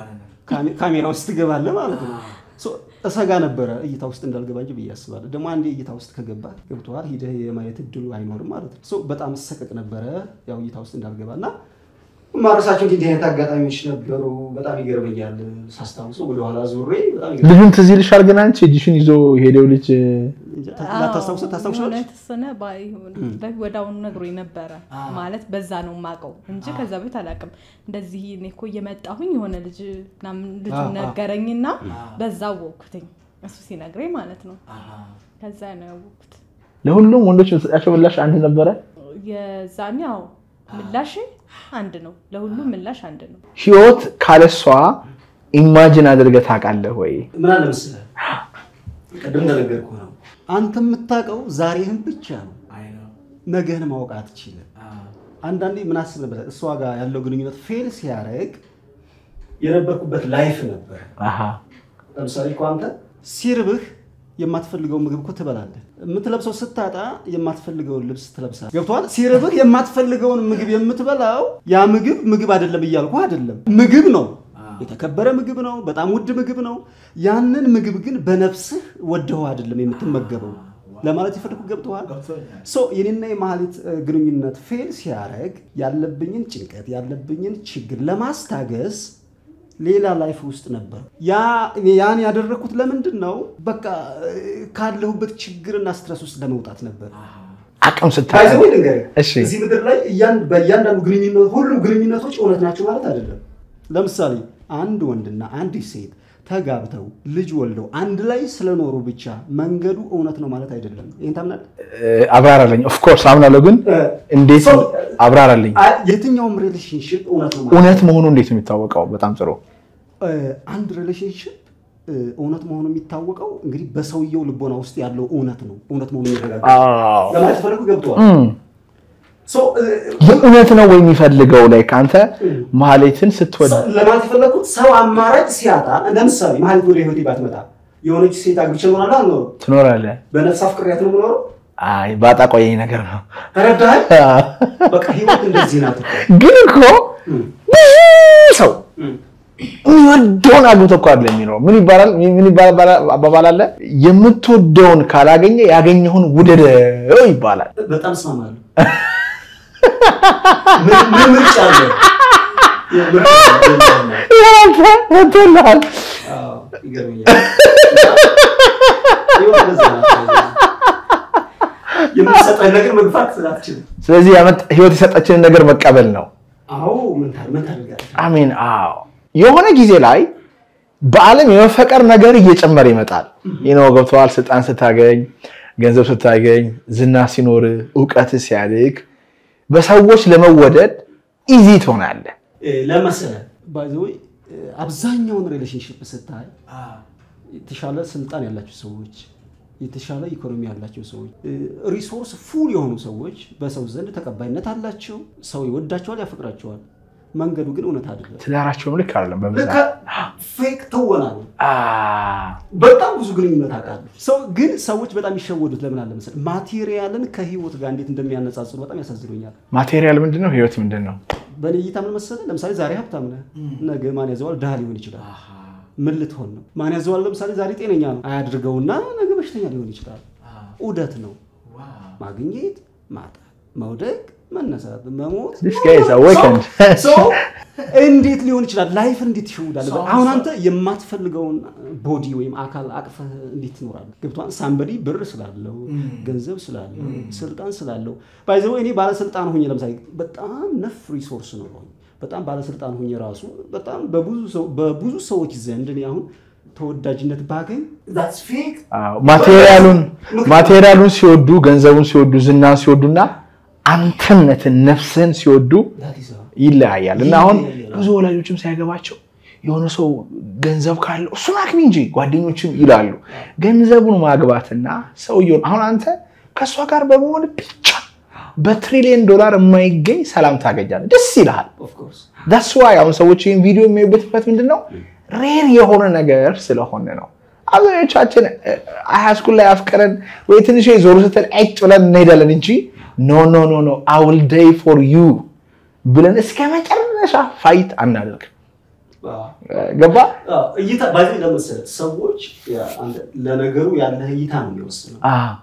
Speaker 1: ካሜራ ውስጥ ትገባለህ ማለት ነው። እሰጋ ነበረ እይታ ውስጥ እንዳልገባ እንጂ ብዬ አስባለሁ። ደግሞ አንዴ እይታ ውስጥ ከገባ ገብተዋል ሂደህ የማየት እድሉ አይኖርም ማለት ነው። በጣም እሰቀቅ ነበረ ያው እይታ ውስጥ እንዳልገባ እና ማረሳቸው እንዲህ አይነት አጋጣሚዎች ነበሩ። በጣም ይገርመኛል ሳስታውሰው ወደኋላ ዙሬ በጣም
Speaker 2: ልጁን ትዝ ይልሻል? ግን አንቺ እጅሽን ይዞ ሄደው ልጅ
Speaker 1: ላታስታውሰው ታስታውሻለሽ?
Speaker 3: ተወሰነ ወደ አሁኑ ነግሮኝ ነበረ ማለት በዛ ነው የማውቀው እንጂ ከዛ ቤት አላውቅም። እንደዚህ እኔ እኮ እየመጣሁኝ የሆነ ልጅ ምናምን ልጁ ነገረኝና በዛ አወቅኩትኝ እሱ ሲነግረኝ ማለት ነው። ከዛ ነው ያወቅኩት።
Speaker 2: ለሁሉም ወንዶች የምትሰጣቸው ምላሽ አንድ ነበረ።
Speaker 3: የዛኔ ያው ምላሽ አንድ ነው። ለሁሉም ምላሽ አንድ ነው።
Speaker 2: ህይወት ካለሷ ኢማጅን አድርገህ ታውቃለህ ወይ?
Speaker 1: ምን አለ መሰለህ ቅድም እንደነገርኩህ ነው። አንተ የምታውቀው ዛሬህን ብቻ ነው። ነገህን ማወቅ አትችልም። አንዳንዴ ምን አስብ ነበር፣ እሷ ጋር ያለው ግንኙነት ፌል ሲያደርግ የነበርኩበት ላይፍ ነበር። ለምሳሌ እኮ አንተ ሲርብህ የማትፈልገውን ምግብ እኮ ትበላለህ። የምትለብሰው ስታጣ የማትፈልገውን ልብስ ትለብሳለህ። ገብቶሃል? ሲርብህ የማትፈልገውን ምግብ የምትበላው ያ ምግብ ምግብ አይደለም እያልኩ አይደለም፣ ምግብ ነው የተከበረ ምግብ ነው። በጣም ውድ ምግብ ነው። ያንን ምግብ ግን በነፍስህ ወደኸው አይደለም የምትመገበው ለማለት የፈለኩ ገብተዋል። የኔና የማህሌት ግንኙነት ፌል ሲያደርግ ያለብኝን ጭንቀት ያለብኝን ችግር ለማስታገስ ሌላ ላይፍ ውስጥ ነበር። ያን ያደረግኩት ለምንድን ነው? በቃ ካለሁበት ችግርና ስትረስ ውስጥ ለመውጣት ነበር።
Speaker 2: አቅም ስታይ
Speaker 1: እዚህ ምድር ላይ በእያንዳንዱ ግንኙነት ሁሉም ግንኙነቶች እውነት ናቸው ማለት አይደለም። ለምሳሌ አንድ ወንድና አንዲት ሴት ተጋብተው ልጅ ወልደው አንድ ላይ ስለኖሩ ብቻ መንገዱ እውነት ነው ማለት አይደለም። ይህን ታምናለህ?
Speaker 2: አብራራለኝ። ኦፍኮርስ አምናለሁ፣ ግን እንዴት አብራራለኝ።
Speaker 1: የትኛውም ሪሌሽንሽፕ እውነት ነው
Speaker 2: እውነት መሆኑ እንዴት ነው የሚታወቀው? በጣም ጥሩ።
Speaker 1: አንድ ሪሌሽንሽፕ እውነት መሆኑ የሚታወቀው እንግዲህ በሰውየው ልቦና ውስጥ ያለው እውነት ነው። እውነት መሆኑ የሚረጋገጥ ለማለት ፈለጉ ገብተዋል።
Speaker 2: የእውነት ነው ወይ የሚፈልገው ላይ ከአንተ ማህሌትን ስትወድ
Speaker 1: ለማለት የፈለግኩት ሰው አማራጭ ሲያጣ ለምሳሌ ማህሌት ወደ ህይወቴ ባትመጣ የሆነች ሴት አግብቼ እኖራለሁ አልኖርም?
Speaker 2: ትኖራለህ።
Speaker 1: በነፍስ አፍቅሬያት ነው የምኖረው።
Speaker 2: አይ ባጣ ቆየኝ ነገር ነው።
Speaker 1: ተረዳኸኝ? በቃ ህይወት እንደዚህ ናት እኮ።
Speaker 2: ግን እኮ ብዙ ሰው የሚወደውን አግብቶ እኮ አይደለም የሚኖረው። ምን ይባላል ምን ይባላል አባባል አለ፣ የምትወደውን ካላገኘ ያገኘውን ውደደው ይባላል።
Speaker 1: በጣም እስማማለሁ። ምን ምርጫ አለ?
Speaker 2: ወጥቶልሃል።
Speaker 1: ይገርመኛል። ህይወት እንደዚህ ናት። የምትሰጠን ነገር መግፋት አትችልም።
Speaker 2: ስለዚህ ያመጣ- ህይወት የሰጠችንን ነገር መቀበል ነው።
Speaker 1: አዎ ምን ታር- ምን ታደርጋለህ?
Speaker 2: አሜን። አዎ የሆነ ጊዜ ላይ በዓለም የመፈቀር ነገር እየጨመረ ይመጣል። ይህ ነው ገብተዋል። ስልጣን ስታገኝ፣ ገንዘብ ስታገኝ፣ ዝና ሲኖር፣ እውቀት ሲያድግ በሰዎች ለመወደድ ኢዚ ትሆናለህ።
Speaker 1: ለመሰለ ባይዘወይ አብዛኛውን ሪሌሽንሽፕ ስታይ የተሻለ ስልጣን ያላቸው ሰዎች የተሻለ ኢኮኖሚ ያላቸው ሰዎች ሪሶርስ ፉል የሆኑ ሰዎች በሰው ዘንድ ተቀባይነት አላቸው። ሰው ይወዳቸዋል፣ ያፈቅራቸዋል። መንገዱ ግን እውነት አይደለም።
Speaker 2: ትዳራቸውም ልክ አይደለም። በብዛት
Speaker 1: ፌክ ትወና ነው።
Speaker 2: አ፣
Speaker 1: በጣም ብዙ ግንኙነት አውቃለሁ። ሰው ግን ሰዎች በጣም የሚሸወዱት ለምን አለ መሰለህ? ማቴሪያልን ከህይወት ጋር እንዴት እንደሚያነጻጽሩ በጣም ያሳዝኑኛል።
Speaker 2: ማቴሪያል ምንድን ነው? ህይወት ምንድን ነው?
Speaker 1: በእኔ እይታ ምን መሰለህ? ለምሳሌ ዛሬ ሀብታም ነህ፣ ነገ ማን ያዘዋል? ድሃ ሊሆን ይችላል። ምን ልትሆን ነው? ማን ያዘዋል? ለምሳሌ ዛሬ ጤነኛ ነው አያድርገውና ነገ በሽተኛ ሊሆን ይችላል። ዑደት ነው። ማግኘት፣ ማጣት፣ መውደቅ፣ መነሳት፣ መሞት
Speaker 2: This guy is awakened.
Speaker 1: ሰው እንዴት ሊሆን ይችላል? ላይፍ እንዴት ይሸውዳል? አሁን አንተ የማትፈልገውን ቦዲ ወይም አካል አቅፈህ እንዴት ትኖራለህ? ገብቶሃል? ሳምበዲ ብር ስላለው ገንዘብ ስላለው ስልጣን ስላለው ባይዘው እኔ ባለስልጣን ሆኜ ለምሳሌ በጣም ነፍ ሪሶርስ ነው በጣም ባለስልጣን ሆኜ ራሱ በጣም በብዙ ሰው በብዙ ሰዎች ዘንድ እኔ አሁን ተወዳጅነት ባገኝ that's fake
Speaker 2: አዎ፣ ማቴሪያሉን ማቴሪያሉን ሲወዱ ገንዘቡን ሲወዱ ዝናን ሲወዱና አንተነትን ነፍስህን ሲወዱ
Speaker 1: that is all.
Speaker 2: ይለያያል እና አሁን
Speaker 1: ይለያያል።
Speaker 2: ብዙ ወላጆችም ሳይገባቸው የሆነ ሰው ገንዘብ ካለው እሱን አግቢ እንጂ ጓደኞችም ይላሉ። ገንዘቡን ማግባትና ሰውየውን አሁን አንተ ከእሷ ጋር በመሆን ብቻ በትሪሊየን ዶላር የማይገኝ ሰላም ታገኛለህ። ደስ ይልሃል።
Speaker 1: of course
Speaker 2: ዳስ ዋይ አሁን ሰዎች ይህን ቪዲዮ የሚያዩበት ምክንያት ምንድን ነው? ሬር የሆነ ነገር ስለሆነ ነው። አብዛኞቻችን ሃይስኩል ላይ አፍቅረን ወይ ትንሽ ዞሩ ስትል ጭ ብለን እንሄዳለን እንጂ ኖ ኖ ኖ ኖ አይ ዊል ዴይ ፎር ዩ ብለን እስከ መጨረሻ ፋይት አናደርግም።
Speaker 1: አዎ።
Speaker 2: ገባ?
Speaker 1: አዎ፣ እይታ ባይዘ ለመሰለህ ሰዎች ያ፣ አንተ- ለነገሩ ያለህ እይታ ነው የሚወስነው።
Speaker 2: አዎ።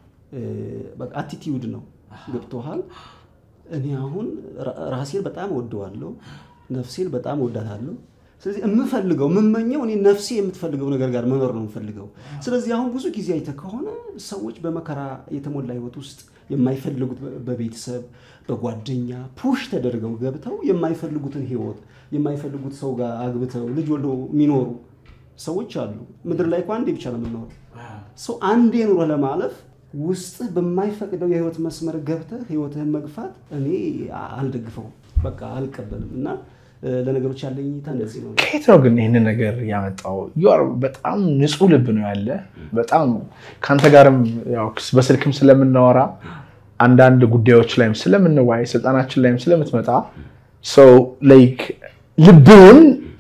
Speaker 1: በቃ አቲቲዩድ ነው። ገብቶሃል? እኔ አሁን ራ- ራሴን በጣም ወደዋለሁ፣ ነፍሴን በጣም ወዳታለሁ። ስለዚህ የምፈልገው የምመኘው እኔ ነፍሴ የምትፈልገው ነገር ጋር መኖር ነው የምፈልገው። ስለዚህ አሁን ብዙ ጊዜ አይተህ ከሆነ ሰዎች በመከራ የተሞላ ህይወት ውስጥ የማይፈልጉት በ- በቤተሰብ በጓደኛ ፑሽ ተደርገው ገብተው የማይፈልጉትን ህይወት የማይፈልጉት ሰው ጋር አግብተው ልጅ ወልደው የሚኖሩ ሰዎች አሉ። ምድር ላይ እኮ አንዴ ብቻ ነው የምንኖረው። ሰው አንዴ ኑሮ ለማለፍ ውስጥህ በማይፈቅደው የህይወት መስመር ገብተህ ህይወትህን መግፋት እኔ አልደግፈውም፣ በቃ አልቀበልም። እና እ፣ ለነገሮች ያለኝ እይታ እንደዚህ ነው።
Speaker 2: ከየት ነው ግን ይህንን ነገር ያመጣው? ዩአር በጣም ንጹህ ልብ ነው ያለ። በጣም ከአንተ ጋርም ያው በስልክም ስለምናወራ አንዳንድ ጉዳዮች ላይም ስለምንዋይ ስልጣናችን ላይም ስለምትመጣ ሰው ላይክ ልብህን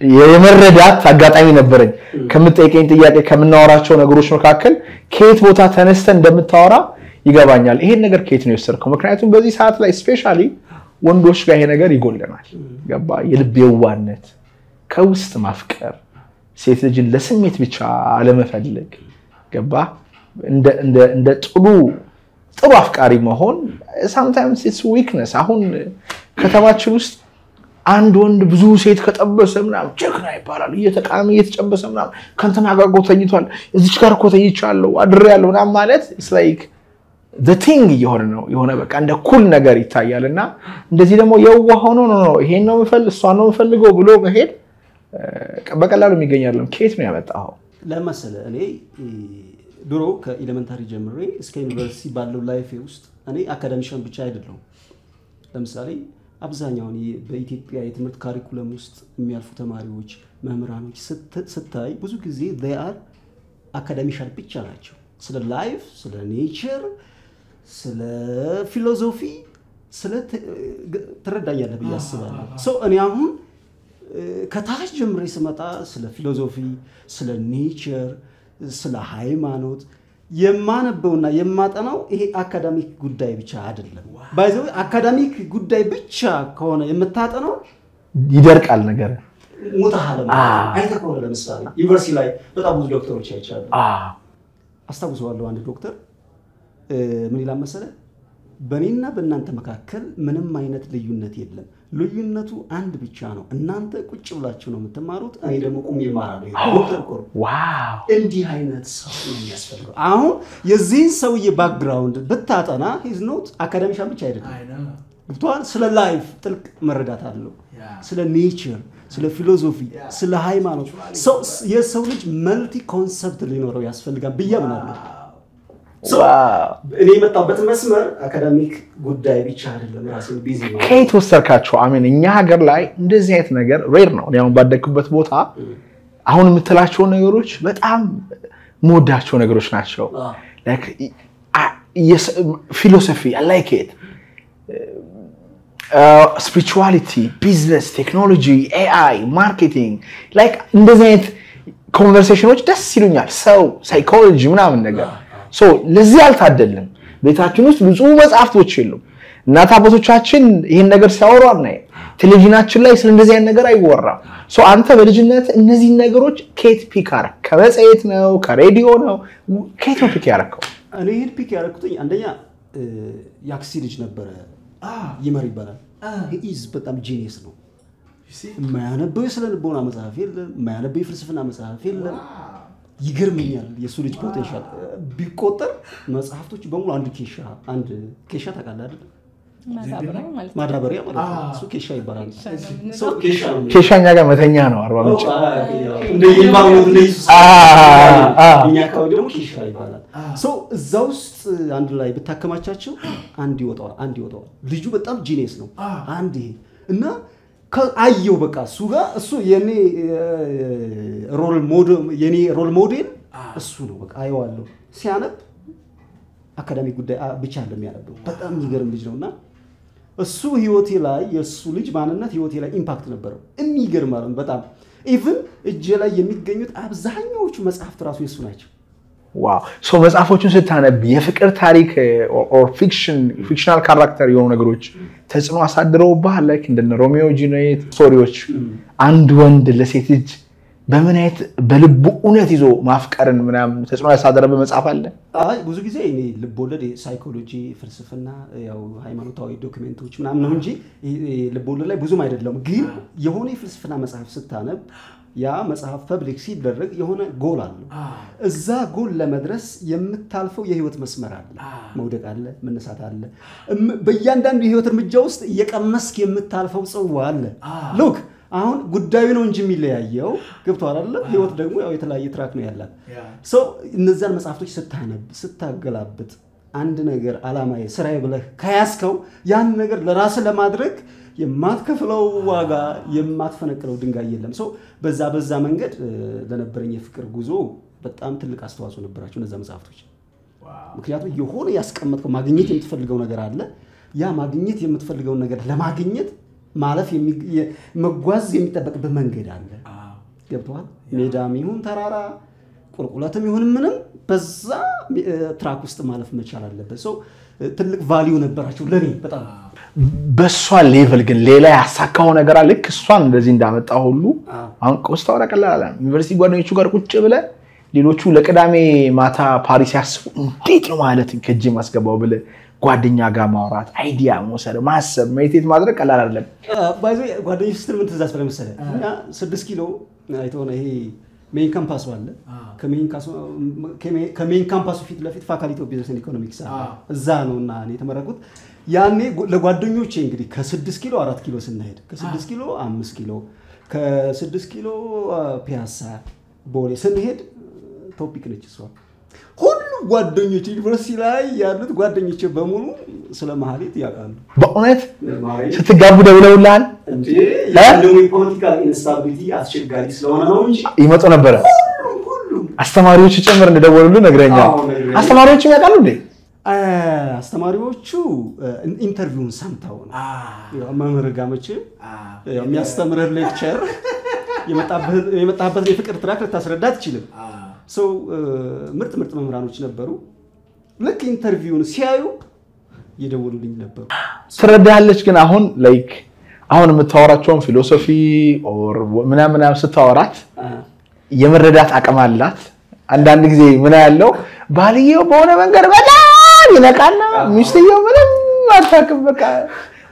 Speaker 2: የመረዳት አጋጣሚ ነበረኝ። ከምጠይቀኝ ጥያቄ ከምናወራቸው ነገሮች መካከል ከየት ቦታ ተነስተን እንደምታወራ ይገባኛል። ይሄን ነገር ከየት ነው የወሰድከው? ምክንያቱም በዚህ ሰዓት ላይ ስፔሻሊ ወንዶች ጋር ይሄ ነገር ይጎለናል። ገባ? የልብ የዋነት፣ ከውስጥ ማፍቀር፣ ሴት ልጅን ለስሜት ብቻ አለመፈለግ፣ ገባ? እንደ- እንደ- እንደ ጥሩ ጥሩ አፍቃሪ መሆን ሳምታይምስ ኢትስ ዊክነስ። አሁን ከተማችን ውስጥ አንድ ወንድ ብዙ ሴት ከጠበሰ ምናምን ጀግና ይባላል። እየተቃሚ እየተጨበሰ ምናምን ከእንትና ጋር እኮ ተኝቷል፣ እዚች ጋር እኮ ተኝቻለሁ አድሬያለሁ ምናምን ማለት ኢትስ ላይክ ቲንግ እየሆነ ነው። የሆነ በቃ እንደ ኩል ነገር ይታያል። እና እንደዚህ ደግሞ የዋ ሆኖ ነው ነው ይሄን ነው የምፈልግ እሷን ነው የምፈልገው ብሎ መሄድ እ፣ በቀላሉ የሚገኝ አይደለም። ከየት ነው ያመጣኸው?
Speaker 1: ለመሰለ እኔ እ፣ ድሮ ከኤሌመንታሪ ጀምሬ እስከ ዩኒቨርሲቲ ባለው ላይፌ ውስጥ እኔ አካዳሚሻን ብቻ አይደለሁም። ለምሳሌ አብዛኛውን የ- በኢትዮጵያ የትምህርት ካሪኩለም ውስጥ የሚያልፉ ተማሪዎች፣ መምህራኖች ስት- ስታይ ብዙ ጊዜ አር አካዳሚሻን ብቻ ናቸው። ስለ ላይፍ፣ ስለ ኔቸር፣ ስለ ፊሎዞፊ ስለ ት- ግ- ትረዳኛለህ ብዬ አስባለሁ። ሰው እኔ አሁን እ፣ ከታች ጀምሬ ስመጣ ስለ ፊሎዞፊ፣ ስለ ኔቸር፣ ስለ ሃይማኖት የማነበውና የማጠናው ይሄ አካዳሚክ ጉዳይ ብቻ አይደለም። ባይዘው አካዳሚክ ጉዳይ ብቻ ከሆነ የምታጠናው
Speaker 2: ይደርቃል ነገር
Speaker 1: ሞታሃል።
Speaker 2: አዎ።
Speaker 1: አይተህ ከሆነ ለምሳሌ ዩኒቨርሲቲ ላይ በጣም ብዙ ዶክተሮች አይቻሉ።
Speaker 2: አዎ።
Speaker 1: አስታውሰዋለሁ አንድ ዶክተር እ፣ ምን ይላል መሰለህ፣ በእኔና በእናንተ መካከል ምንም አይነት ልዩነት የለም። ልዩነቱ አንድ ብቻ ነው። እናንተ ቁጭ ብላችሁ ነው የምትማሩት፣ እኔ ደግሞ ቁሜ እማራለሁ። ዶክተር እኮ ነው።
Speaker 2: ዋው
Speaker 1: እንዲህ አይነት ሰው ነው የሚያስፈልገው። አሁን የዚህን ሰውዬ ባክግራውንድ ብታጠና ሂዝ ኖት አካዳሚሻን ብቻ አይደለም ገብቶሃል። ስለ ላይፍ ጥልቅ መረዳት አለው። ስለ ኔቸር፣ ስለ ፊሎዞፊ፣ ስለ ሃይማኖት ሰው የሰው ልጅ መልቲ ኮንሰፕት ሊኖረው ያስፈልጋል ብዬ አምናለሁ።
Speaker 2: ዋው
Speaker 1: እኔ የመጣበት መስመር አካዳሚክ ጉዳይ ብቻ አይደለም። ራሴን ቢዚ ነው።
Speaker 2: ከየት ወሰድካቸው? አሜን። እኛ ሀገር ላይ እንደዚህ አይነት ነገር ሬር ነው። እኔ አሁን ባደግኩበት ቦታ አሁን የምትላቸው ነገሮች በጣም መወዳቸው ነገሮች ናቸው። ፊሎሶፊ ላይክ ኢት ስፒሪቹዋሊቲ፣ ቢዝነስ፣ ቴክኖሎጂ፣ ኤአይ፣ ማርኬቲንግ ላይክ እንደዚህ አይነት ኮንቨርሴሽኖች ደስ ይሉኛል። ሰው ሳይኮሎጂ ምናምን ነገር ሶ ለዚህ አልታደልም። ቤታችን ውስጥ ብዙ መጽሐፍቶች የሉም። እናት አባቶቻችን ይህን ነገር ሲያወሩ አናይም። ቴሌቪዥናችን ላይ ስለ እንደዚህ አይነት ነገር አይወራም። ሶ አንተ በልጅነት እነዚህን ነገሮች ከየት ፒክ አደረክ? ከመጽሔት ነው? ከሬዲዮ ነው? ከየት ነው ፒክ ያደረከው?
Speaker 1: እኔ ሄድ ፒክ ያደረኩትኝ አንደኛ የአክሲ ልጅ ነበረ ይመር ይባላል። ኢዝ በጣም ጂኒየስ ነው። የማያነበው የስነ ልቦና መጽሐፍ የለም። የማያነበው የፍልስፍና መጽሐፍ የለም። ይገርመኛል የእሱ ልጅ ፖቴንሻል ቢቆጠር መጽሐፍቶች በሙሉ አንድ ኬሻ አንድ ኬሻ ታውቃለህ አይደል?
Speaker 3: ማዳበሪያ ማለት ነው።
Speaker 1: ማዳበሪያ ማለት ነው። እሱ ኬሻ ይባላል።
Speaker 3: ነው
Speaker 1: ሰው ኬሻ ነው የሚለው።
Speaker 2: ኬሻኛ ጋር መተኛ ነው አርባ ምንጭ።
Speaker 1: እንደ ኢንቫይሮንመንት እንደ ኢየሱስ
Speaker 2: አ- አ-
Speaker 1: እኛ አካባቢ ደግሞ ኬሻ ይባላል። ሰው እዛ ውስጥ አንድ ላይ ብታከማቻቸው አንድ ይወጣዋል፣ አንድ ይወጣዋል። ልጁ በጣም ጂኔስ ነው። አንድ ይሄ እና ከ- አየው በቃ እሱ ጋር እሱ የኔ ሮል ሞዴል የኔ ሮል ሞዴል እሱ ነው። በቃ አየዋለሁ ሲያነብ አካዳሚክ ጉዳይ አ- ብቻ እንደሚያነበው በጣም የሚገርም ልጅ ነው እና እሱ ህይወቴ ላይ የእሱ ልጅ ማንነት ህይወቴ ላይ ኢምፓክት ነበረው። የሚገርም ማለት ነው በጣም ኢቭን እጄ ላይ የሚገኙት አብዛኛዎቹ መጽሐፍት ራሱ የእሱ ናቸው።
Speaker 2: ዋው ሶ መጽሐፎቹን ስታነብ የፍቅር ታሪክ ኦር ፊክሽን ፊክሽናል ካራክተር የሆኑ ነገሮች ተጽዕኖ አሳድረውብሃል? ላይክ እንደነ ሮሚዮ ጁሊየት ስቶሪዎች አንድ ወንድ ለሴት ልጅ በምን አይነት በልቡ እውነት ይዞ ማፍቀርን ምናምን ተጽዕኖ ያሳደረበት መጽሐፍ አለ?
Speaker 1: አይ ብዙ ጊዜ እኔ ልቦለድ ሳይኮሎጂ፣ ፍልስፍና፣ ያው ሃይማኖታዊ ዶክሜንቶች ምናምን ነው እንጂ ልቦለድ ላይ ብዙም አይደለም። ግን የሆነ የፍልስፍና መጽሐፍ ስታነብ ያ መጽሐፍ ፐብሊክ ሲደረግ የሆነ ጎል አለው። እዛ ጎል ለመድረስ የምታልፈው የህይወት መስመር አለ። መውደቅ አለ፣ መነሳት አለ። እም- በእያንዳንዱ የህይወት እርምጃ ውስጥ እየቀመስክ የምታልፈው ጽዋ አለ። ሉክ አሁን ጉዳዩ ነው እንጂ የሚለያየው ገብቶሃል አይደለ? ህይወት ደግሞ ያው የተለያየ ትራክ ነው ያላት። ሰው እነዚያን መጽሐፍቶች ስታነብ ስታገላብጥ አንድ ነገር አላማዬ ስራዬ ብለህ ከያዝከው ያን ነገር ለራስህ ለማድረግ የማትከፍለው ዋጋ የማትፈነቅለው ድንጋይ የለም። ሰው በዛ በዛ መንገድ እ፣ ለነበረኝ የፍቅር ጉዞ በጣም ትልቅ አስተዋጽኦ ነበራቸው እነዛ መጽሐፍቶች። ምክንያቱም የሆነ ያስቀመጥከው ማግኘት የምትፈልገው ነገር አለ። ያ ማግኘት የምትፈልገውን ነገር ለማግኘት ማለፍ የሚ- የ- መጓዝ የሚጠበቅበት መንገድ አለ። ገብተዋል። ሜዳም ይሁን ተራራ፣ ቁልቁለትም ይሁን ምንም በዛ እ፣ ትራክ ውስጥ ማለፍ መቻል አለበት። ሰው እ፣ ትልቅ ቫሊዩ ነበራቸው ለእኔ በጣም
Speaker 2: በእሷ ሌቭል ግን ሌላ ያሳካው ነገር አለ? ልክ እሷን እንደዚህ እንዳመጣ ሁሉ
Speaker 1: አዎ።
Speaker 2: አሁን ስታወራ ቀላል አለ። ዩኒቨርሲቲ ጓደኞቹ ጋር ቁጭ ብለ ሌሎቹ ለቅዳሜ ማታ ፓሪስ ያስቡ እንዴት ነው ማለት ከእጅ ማስገባው ብለ ጓደኛ ጋር ማውራት፣ አይዲያ መውሰድ፣ ማሰብ፣ ሜዲቴት ማድረግ ቀላል አይደለም።
Speaker 1: ባይዞ ጓደኞች ስትል ምን ትእዛዝ ብለህ መሰለህ? እኛ ስድስት ኪሎ አይተኸው ነው ይሄ ሜይን ካምፓሱ አለ። ከሜይን ካሱ- ከሜይን ካምፓሱ ፊት ለፊት ፋካልቲ ኦፍ ቢዝነስ ኤንድ ኢኮኖሚክስ አለ። እዛ ነው እና እኔ የተመረኩት። ያኔ ጓ- ለጓደኞቼ እንግዲህ ከስድስት ኪሎ አራት ኪሎ ስናሄድ ከስድስት ኪሎ አምስት ኪሎ ከስድስት ኪሎ አ፣ ፒያሳ ቦሌ ስንሄድ ቶፒክ ነች እሷ። ሁሉም ጓደኞች ዩኒቨርሲቲ ላይ ያሉት ጓደኞቼ በሙሉ ስለ መሀሌት ያውቃሉ።
Speaker 2: በእውነት ስትጋቡ ደውለውልሃል?
Speaker 1: እንዴ ያለው የፖለቲካል ኢንስታቢሊቲ አስቸጋሪ ስለሆነ ነው እንጂ
Speaker 2: ይመጡ ነበረ።
Speaker 1: ሁሉም ሁሉም
Speaker 2: አስተማሪዎች ጭምር እንደደወሉልህ ነግረኛል።
Speaker 1: አዎ፣ ነግረኛል።
Speaker 2: አስተማሪዎችም ያውቃሉ እንዴ?
Speaker 1: አ፣ አስተማሪዎቹ አ፣ ኢንተርቪውን ሰምተው ነው ያው መምህር ጋር መቼም ያው የሚያስተምርህ ሌክቸር የመጣበትን የፍቅር ትራክ ልታስረዳ አትችልም። ሰው ምርጥ ምርጥ መምህራኖች ነበሩ። ልክ ኢንተርቪውን ሲያዩ እየደወሉልኝ ነበሩ።
Speaker 2: ትረዳለች ግን አሁን ላይክ አሁን የምታወራቸውን ፊሎሶፊ ኦር ምናምን ምናምን ስታወራት
Speaker 1: አ፣
Speaker 2: የመረዳት አቅም አላት። አንዳንድ ጊዜ ምን ያለው ባልየው በሆነ መንገድ በጣም ይነቃና ሚስትየው ምንም አታውቅም። በቃ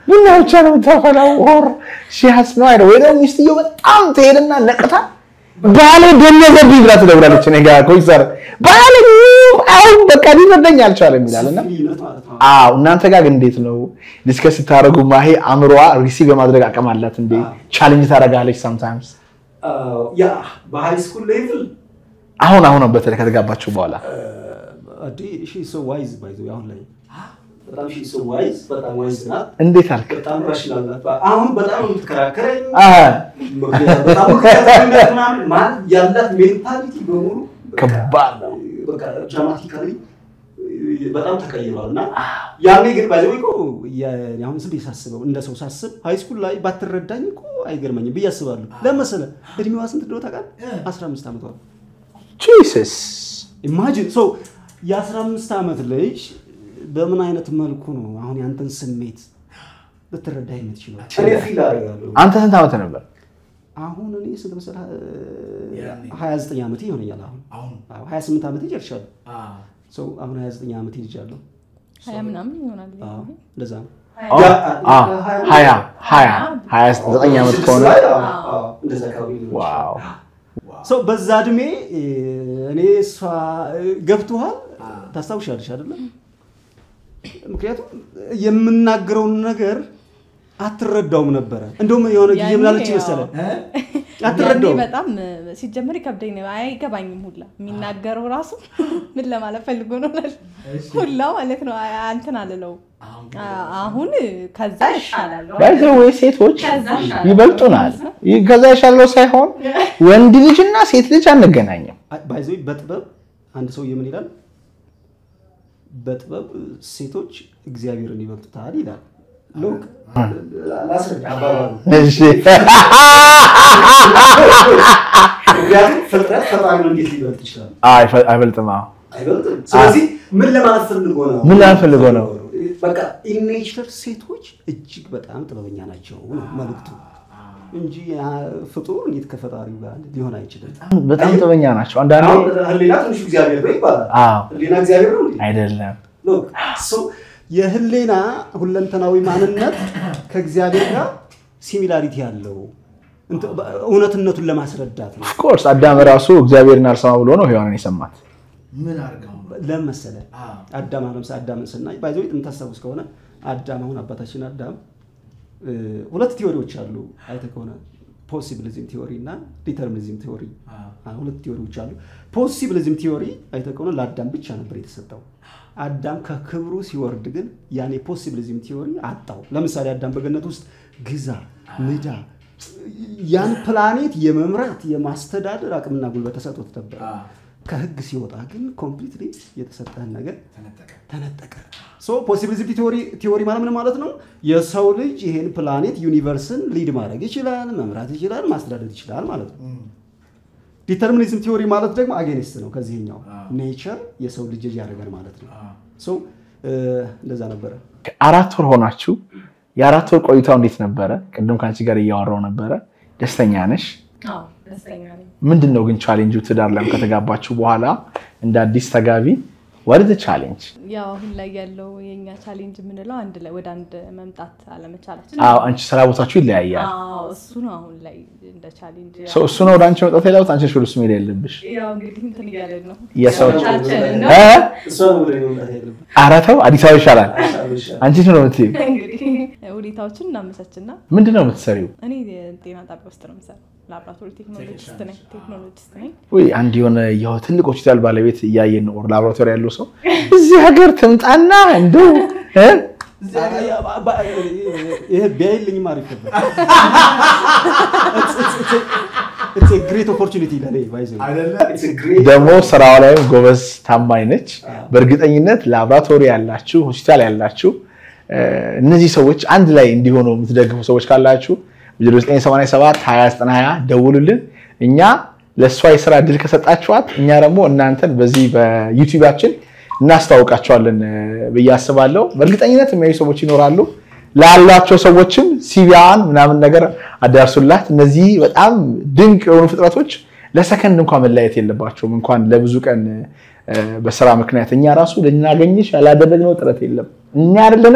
Speaker 2: ቡና ብቻ ነው የምታፈላው። ኦር ሺሃስ ነው አይደል? ወይ ደግሞ ሚስትየው በጣም ትሄድና ነቅታ ባሌ ደነዘብኝ ብላ ትደውላለች። እኔ ጋር ኮይሰር ባሌ አሁን በቃ ሊረዳኝ አልቻለም ይላል እና
Speaker 1: ልዩነት ማለት ነው።
Speaker 2: አዎ እናንተ ጋር ግን እንዴት ነው ዲስከስ ስታደርጉ ማሄ አእምሯ ሪሲቭ የማድረግ አቅም አላት እንዴ? ቻሌንጅ ታደርጋለች ሳምታይምስ።
Speaker 1: አዎ፣ ያ በሃይ ስኩል ሌቭል
Speaker 2: አሁን አሁን በተለይ ከተጋባችሁ በኋላ
Speaker 1: ሺ ሶ ዋይዝ ባይ ዘ ወይ አሁን ላይ በጣም ሺ ሶ ዋይዝ በጣም ዋይዝ ናት።
Speaker 2: እንዴት አልክ?
Speaker 1: በጣም ራሽናል ናት። አሁን በጣም ነው የምትከራከረኝ።
Speaker 2: አሀ፣
Speaker 1: በጣም ምክንያት ምናምን ማለት ያላት ሜንታሊቲ በሙሉ
Speaker 2: ከባድ ነው።
Speaker 1: በቃ ድራማቲካሊ በጣም ተቀይሯል እና ያኔ ግን ባይዘው እኮ አሁን ዝም ብዬ ሳስበው እንደ ሰው ሳስብ ሃይ ስኩል ላይ ባትረዳኝ እኮ አይገርመኝም ብዬ አስባለሁ። ለመሰለ እድሜዋ ስንት እንደሆነ ታውቃለህ? 15 ዓመቷ ነው።
Speaker 2: ጂሰስ
Speaker 1: ኢማጂን ሶ የ15 ዓመት ልጅ በምን አይነት መልኩ ነው አሁን ያንተን ስሜት ልትረዳ የምትችለው? እኔ ፊል አደርጋለሁ።
Speaker 2: አንተ ስንት ዓመት ነበር?
Speaker 1: አሁን እኔ ስንት መሰለህ? 29 ዓመቴ ይሆነኛል። አሁን አዎ፣ 28 ዓመቴ ጨርሻለሁ። ሰው አሁን 29 ዓመቴ ልጃለሁ።
Speaker 3: ሀያ ምናምን ይሆናል።
Speaker 1: አዎ፣ እንደዛ ነው።
Speaker 2: አ ሀያ ሀያ ሀያ ዘጠኝ ዓመት ከሆነ
Speaker 1: አዎ፣ እንደዛ አካባቢ ነው።
Speaker 2: ዋው
Speaker 1: ሰው በዛ እድሜ እኔ እሷ ገብቶሃል፣ ታስታውሻለሽ አይደለም? ምክንያቱም የምናገረውን ነገር አትረዳውም ነበረ። እንደውም የሆነ ጊዜ
Speaker 3: ያኔ
Speaker 1: ምላለች
Speaker 3: ያው-
Speaker 1: መሰለህ
Speaker 3: ያኔ
Speaker 1: አትረዳውም።
Speaker 3: በጣም ሲጀምር ይከብደኝ ነው። አይገባኝም ሁላ የሚናገረው ራሱ ምን ለማለት ፈልጎ ነው ሁላ ማለት ነው። አይ- እንትን አልለው አሁን ከዛ ይሻላል።
Speaker 2: ባይዘወይ ሴቶች ይበልጡናል። ይህ ከዛ የሻለው ሳይሆን ወንድ ልጅና ሴት ልጅ አንገናኝም።
Speaker 1: ባይዘ በጥበብ አንድ ሰው የምን ይላል? በጥበብ ሴቶች እግዚአብሔርን ይበልጡታል ይላል። ሎክ ላስረዳ አባባሉ
Speaker 2: እሺ
Speaker 1: ምክንያቱም ፍጥረት ፈጣሪን እንዴት ሊበልጥ ይችላል?
Speaker 2: አይፈ- አይበልጥም። አዎ።
Speaker 1: አይበልጥም። ስለዚህ ምን ለማለት ፈልጎ ነው?
Speaker 2: ምን ለማለት ፈልጎ ነው?
Speaker 1: በቃ ኢኔቸር ሴቶች እጅግ በጣም ጥበበኛ ናቸው ነው መልዕክቱ እንጂ ያ ፍጡር እንዴት ከፈጣሪው ጋር ሊሆን አይችልም።
Speaker 2: በጣም ጥበኛ ናቸው። አንዳንዴ
Speaker 1: አሁን ህሊና ትንሹ እግዚአብሔር ነው ይባላል።
Speaker 2: አዎ
Speaker 1: ህሊና እግዚአብሔር ነው እንዴ?
Speaker 2: አይደለም።
Speaker 1: ሎክ ሶ የህሊና ሁለንተናዊ ማንነት ከእግዚአብሔር ጋር ሲሚላሪቲ ያለው እንት- እውነትነቱን ለማስረዳት ነው።
Speaker 2: ኦፍኮርስ አዳም ራሱ እግዚአብሔርን አልሰማ ብሎ ነው ሔዋንን የሰማት።
Speaker 1: ለምን መሰለህ? አዳም አሁን ለምሳሌ አዳምን ስናይ ባይዘው የምታስታውስ ከሆነ አዳም አሁን አባታችን አዳም እ፣ ሁለት ቲዎሪዎች አሉ አይተህ ከሆነ ፖሲቢሊዝም ቲዎሪ እና ዲተርሚኒዝም ቲዎሪ አ፣ ሁለት ቲዎሪዎች አሉ። ፖሲቢሊዝም ቲዎሪ አይተህ ከሆነ ለአዳም ብቻ ነበር የተሰጠው። አዳም ከክብሩ ሲወርድ ግን ያን የፖሲቢሊዝም ቲዎሪ አጣው። ለምሳሌ አዳም በገነት ውስጥ ግዛ፣ ንዳ፣ ያን ፕላኔት የመምራት የማስተዳደር አቅምና ጉልበት ተሰጥቶት ነበር። ከህግ ሲወጣ ግን ኮምፕሊትሊ የተሰጠህን ነገር ተነጠቀ። ሶ ፖሲቢሊቲ ቲዎሪ ማለት ምን ማለት ነው? የሰው ልጅ ይሄን ፕላኔት ዩኒቨርስን ሊድ ማድረግ ይችላል፣ መምራት ይችላል፣ ማስተዳደር ይችላል ማለት ነው። ዲተርሚኒዝም ቲዎሪ ማለት ደግሞ አጌኒስት ነው ከዚህኛው ኔቸር የሰው ልጅ ያደረገን ማለት ነው። ሶ እንደዛ ነበረ።
Speaker 2: አራት ወር ሆናችሁ። የአራት ወር ቆይታው እንዴት ነበረ? ቅድም ከአንቺ ጋር እያወራው ነበረ። ደስተኛ ነሽ?
Speaker 3: አዎ ደስተኛ ነኝ።
Speaker 2: ምንድን ነው ግን ቻሌንጁ? ትዳር ላይ ከተጋባችሁ በኋላ እንደ አዲስ ተጋቢ ወደ ቻሌንጅ
Speaker 3: ያው አሁን ላይ ያለው የኛ ቻሌንጅ የምንለው አንድ ላይ ወደ አንድ መምጣት አለመቻላችን።
Speaker 2: አዎ፣ አንቺ ስራ ቦታችሁ ይለያያል።
Speaker 3: አዎ እሱ ነው አሁን ላይ እንደ ቻሌንጅ። ያው-
Speaker 2: ሰው እሱ ነው ወደ አንቺ መጣት ያለበት፣ አንቺ ወደ እሱ መሄድ የለብሽ።
Speaker 3: ያው እንግዲህ እንትን እያለን ነው
Speaker 2: የሰዎች
Speaker 3: ቻችንን ነው
Speaker 2: እ?
Speaker 1: እሷ ነው ወደ እኔ መምጣት ያለብን።
Speaker 2: ኧረ ተው፣ አዲስ አበባ ይሻላል። አንቺ ነው የምትይው።
Speaker 3: እንግዲህ ሁኔታዎችን እናመቻችና
Speaker 2: ምንድን ነው የምትሰሪው?
Speaker 3: እኔ ጤና ጣቢያ ውስጥ ነው የምሰራው። ላብራቶሪ ቴክኖሎጂስት ነኝ ቴክኖሎጂስት ነኝ።
Speaker 2: ወይ አንድ የሆነ ያው ትልቅ ሆስፒታል ባለቤት እያየን ነው፣ ላቦራቶሪ ያለው ሰው እዚህ ሀገር ትምጣና እንደው እ?
Speaker 1: ይሄ ቢያይልኝም አሪፍ ነበር። ግሬት ኦፖርቹኒቲ ለኔ ባይዘ
Speaker 2: ደግሞ ስራዋ ላይም ጎበዝ ታማኝ ነች። በእርግጠኝነት ላቦራቶሪ ያላችሁ ሆስፒታል ያላችሁ እ፣ እነዚህ ሰዎች አንድ ላይ እንዲሆኑ የምትደግፉ ሰዎች ካላችሁ 987 2090 ደውሉልን። እኛ ለእሷ የስራ እድል ከሰጣችኋት እኛ ደግሞ እናንተን በዚህ በዩቲዩባችን እናስታውቃቸዋለን እ፣ ብዬ አስባለሁ። በእርግጠኝነት የሚያዩ ሰዎች ይኖራሉ። ላሏቸው ሰዎችም ሲቢያን ምናምን ነገር አዳርሱላት። እነዚህ በጣም ድንቅ የሆኑ ፍጥረቶች ለሰከንድ እንኳን መለያየት የለባቸውም። እንኳን ለብዙ ቀን እ፣ በስራ ምክንያት እኛ ራሱ ልናገኝሽ ያላደረግነው ጥረት የለም። እኛ አይደለንም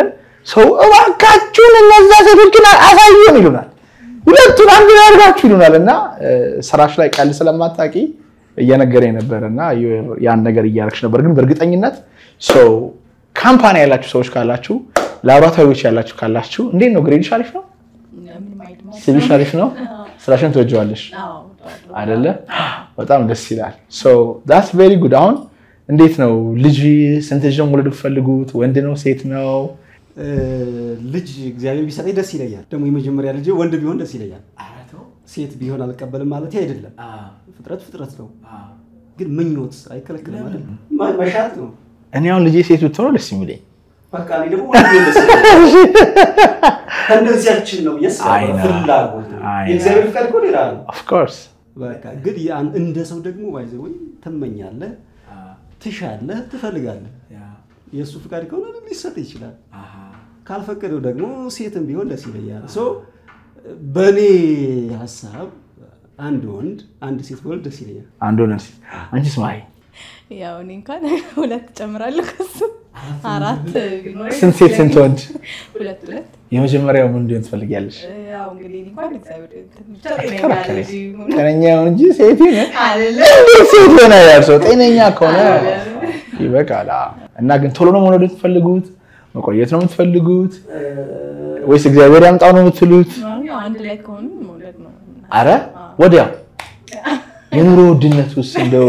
Speaker 2: ሰው እባካችሁን እነዛ ሴቶችን አሳዩን ይሉናል። ሁለቱን አንድ ላይ አድርጋችሁ ይሉናል። እና እ፣ ስራሽ ላይ ቀል ስለማታውቂ እየነገረኝ ነበር እና ያን ነገር እያደረግሽ ነበር። ግን በእርግጠኝነት ሰው ካምፓኒ ያላችሁ ሰዎች ካላችሁ፣ ላቦራቶሪዎች ያላችሁ ካላችሁ እንዴት ነው ግሬድሽ አሪፍ ነው?
Speaker 3: ምንም አይልም።
Speaker 2: ሲቪሽ አሪፍ ነው? ስራሽን ትወጂዋለሽ
Speaker 3: አዎ፣ እወደዋለሁ።
Speaker 2: አይደለ? በጣም ደስ ይላል። ዳትስ ቬሪ ጉድ። አሁን እንዴት ነው ልጅ ስንት ልጅ ነው መውለድ የምትፈልጉት? ወንድ ነው ሴት ነው?
Speaker 1: እ፣ ልጅ እግዚአብሔር ቢሰጠኝ ደስ ይለኛል። ደግሞ የመጀመሪያ ልጅ ወንድ ቢሆን ደስ ይለኛል። ሴት ቢሆን አልቀበልም ማለት አይደለም። ፍጥረት ፍጥረት ነው። ግን ምኞት አይከለክልም አይደል? ማ- መሻት ነው።
Speaker 2: እኔ አሁን ልጄ ሴት ብትሆነው ደስ የሚለኝ
Speaker 1: በቃ እኔ ደግሞ ወንድ ቢሆን ደስ ይለኛል። ከእንደዚያችን ነው የስ
Speaker 2: አይ ነው።
Speaker 1: ፍላጎት ነው።
Speaker 2: አይ ነው።
Speaker 1: የእግዚአብሔር ፍቃድ እኮ ሌላ ነው።
Speaker 2: ኦፍኮርስ
Speaker 1: በቃ ግን ያን እንደ ሰው ደግሞ ባይዘ ወይ ትመኛለህ፣ ትሻለህ፣ ትፈልጋለህ። የእሱ ፍቃድ ከሆነ ሊሰጥ ይችላል። ካልፈቀደው ደግሞ ሴትም ቢሆን ደስ ይለኛል። ሶ በእኔ ሀሳብ አንድ ወንድ አንድ ሴት ቢሆን ደስ ይለኛል።
Speaker 2: አንድ ሆነ አንቺስ ማይ
Speaker 3: ያው እኔ እንኳን ሁለት ጨምራለሁ ከሱ አራት ቢኖር
Speaker 2: ስንት ሴት ስንት ወንድ?
Speaker 3: ሁለት ሁለት
Speaker 2: የመጀመሪያው ምን እንዲሆን ትፈልጊያለሽ?
Speaker 3: ያው እንግዲህ እኔ እንኳን እግዚአብሔር ብቻ ጤነኛ
Speaker 2: ተከራከሪ።
Speaker 3: ልጅ ይሁን።
Speaker 2: ጤነኛ ይሁን እንጂ ሴት ይሁን
Speaker 3: አይደለም
Speaker 2: እንዴት ሴት ሆነ ያልሰው ጤነኛ ከሆነ ይበቃል። አዎ። እና ግን ቶሎ ነው መውለድ የምትፈልጉት? መቆየት ነው የምትፈልጉት? ወይስ እግዚአብሔር ያምጣው ነው የምትሉት?
Speaker 3: ያው አንድ ላይ ከሆኑ መውለድ ነው
Speaker 2: አረ ወዲያው የኑሮ ውድነት ውስጥ እንደው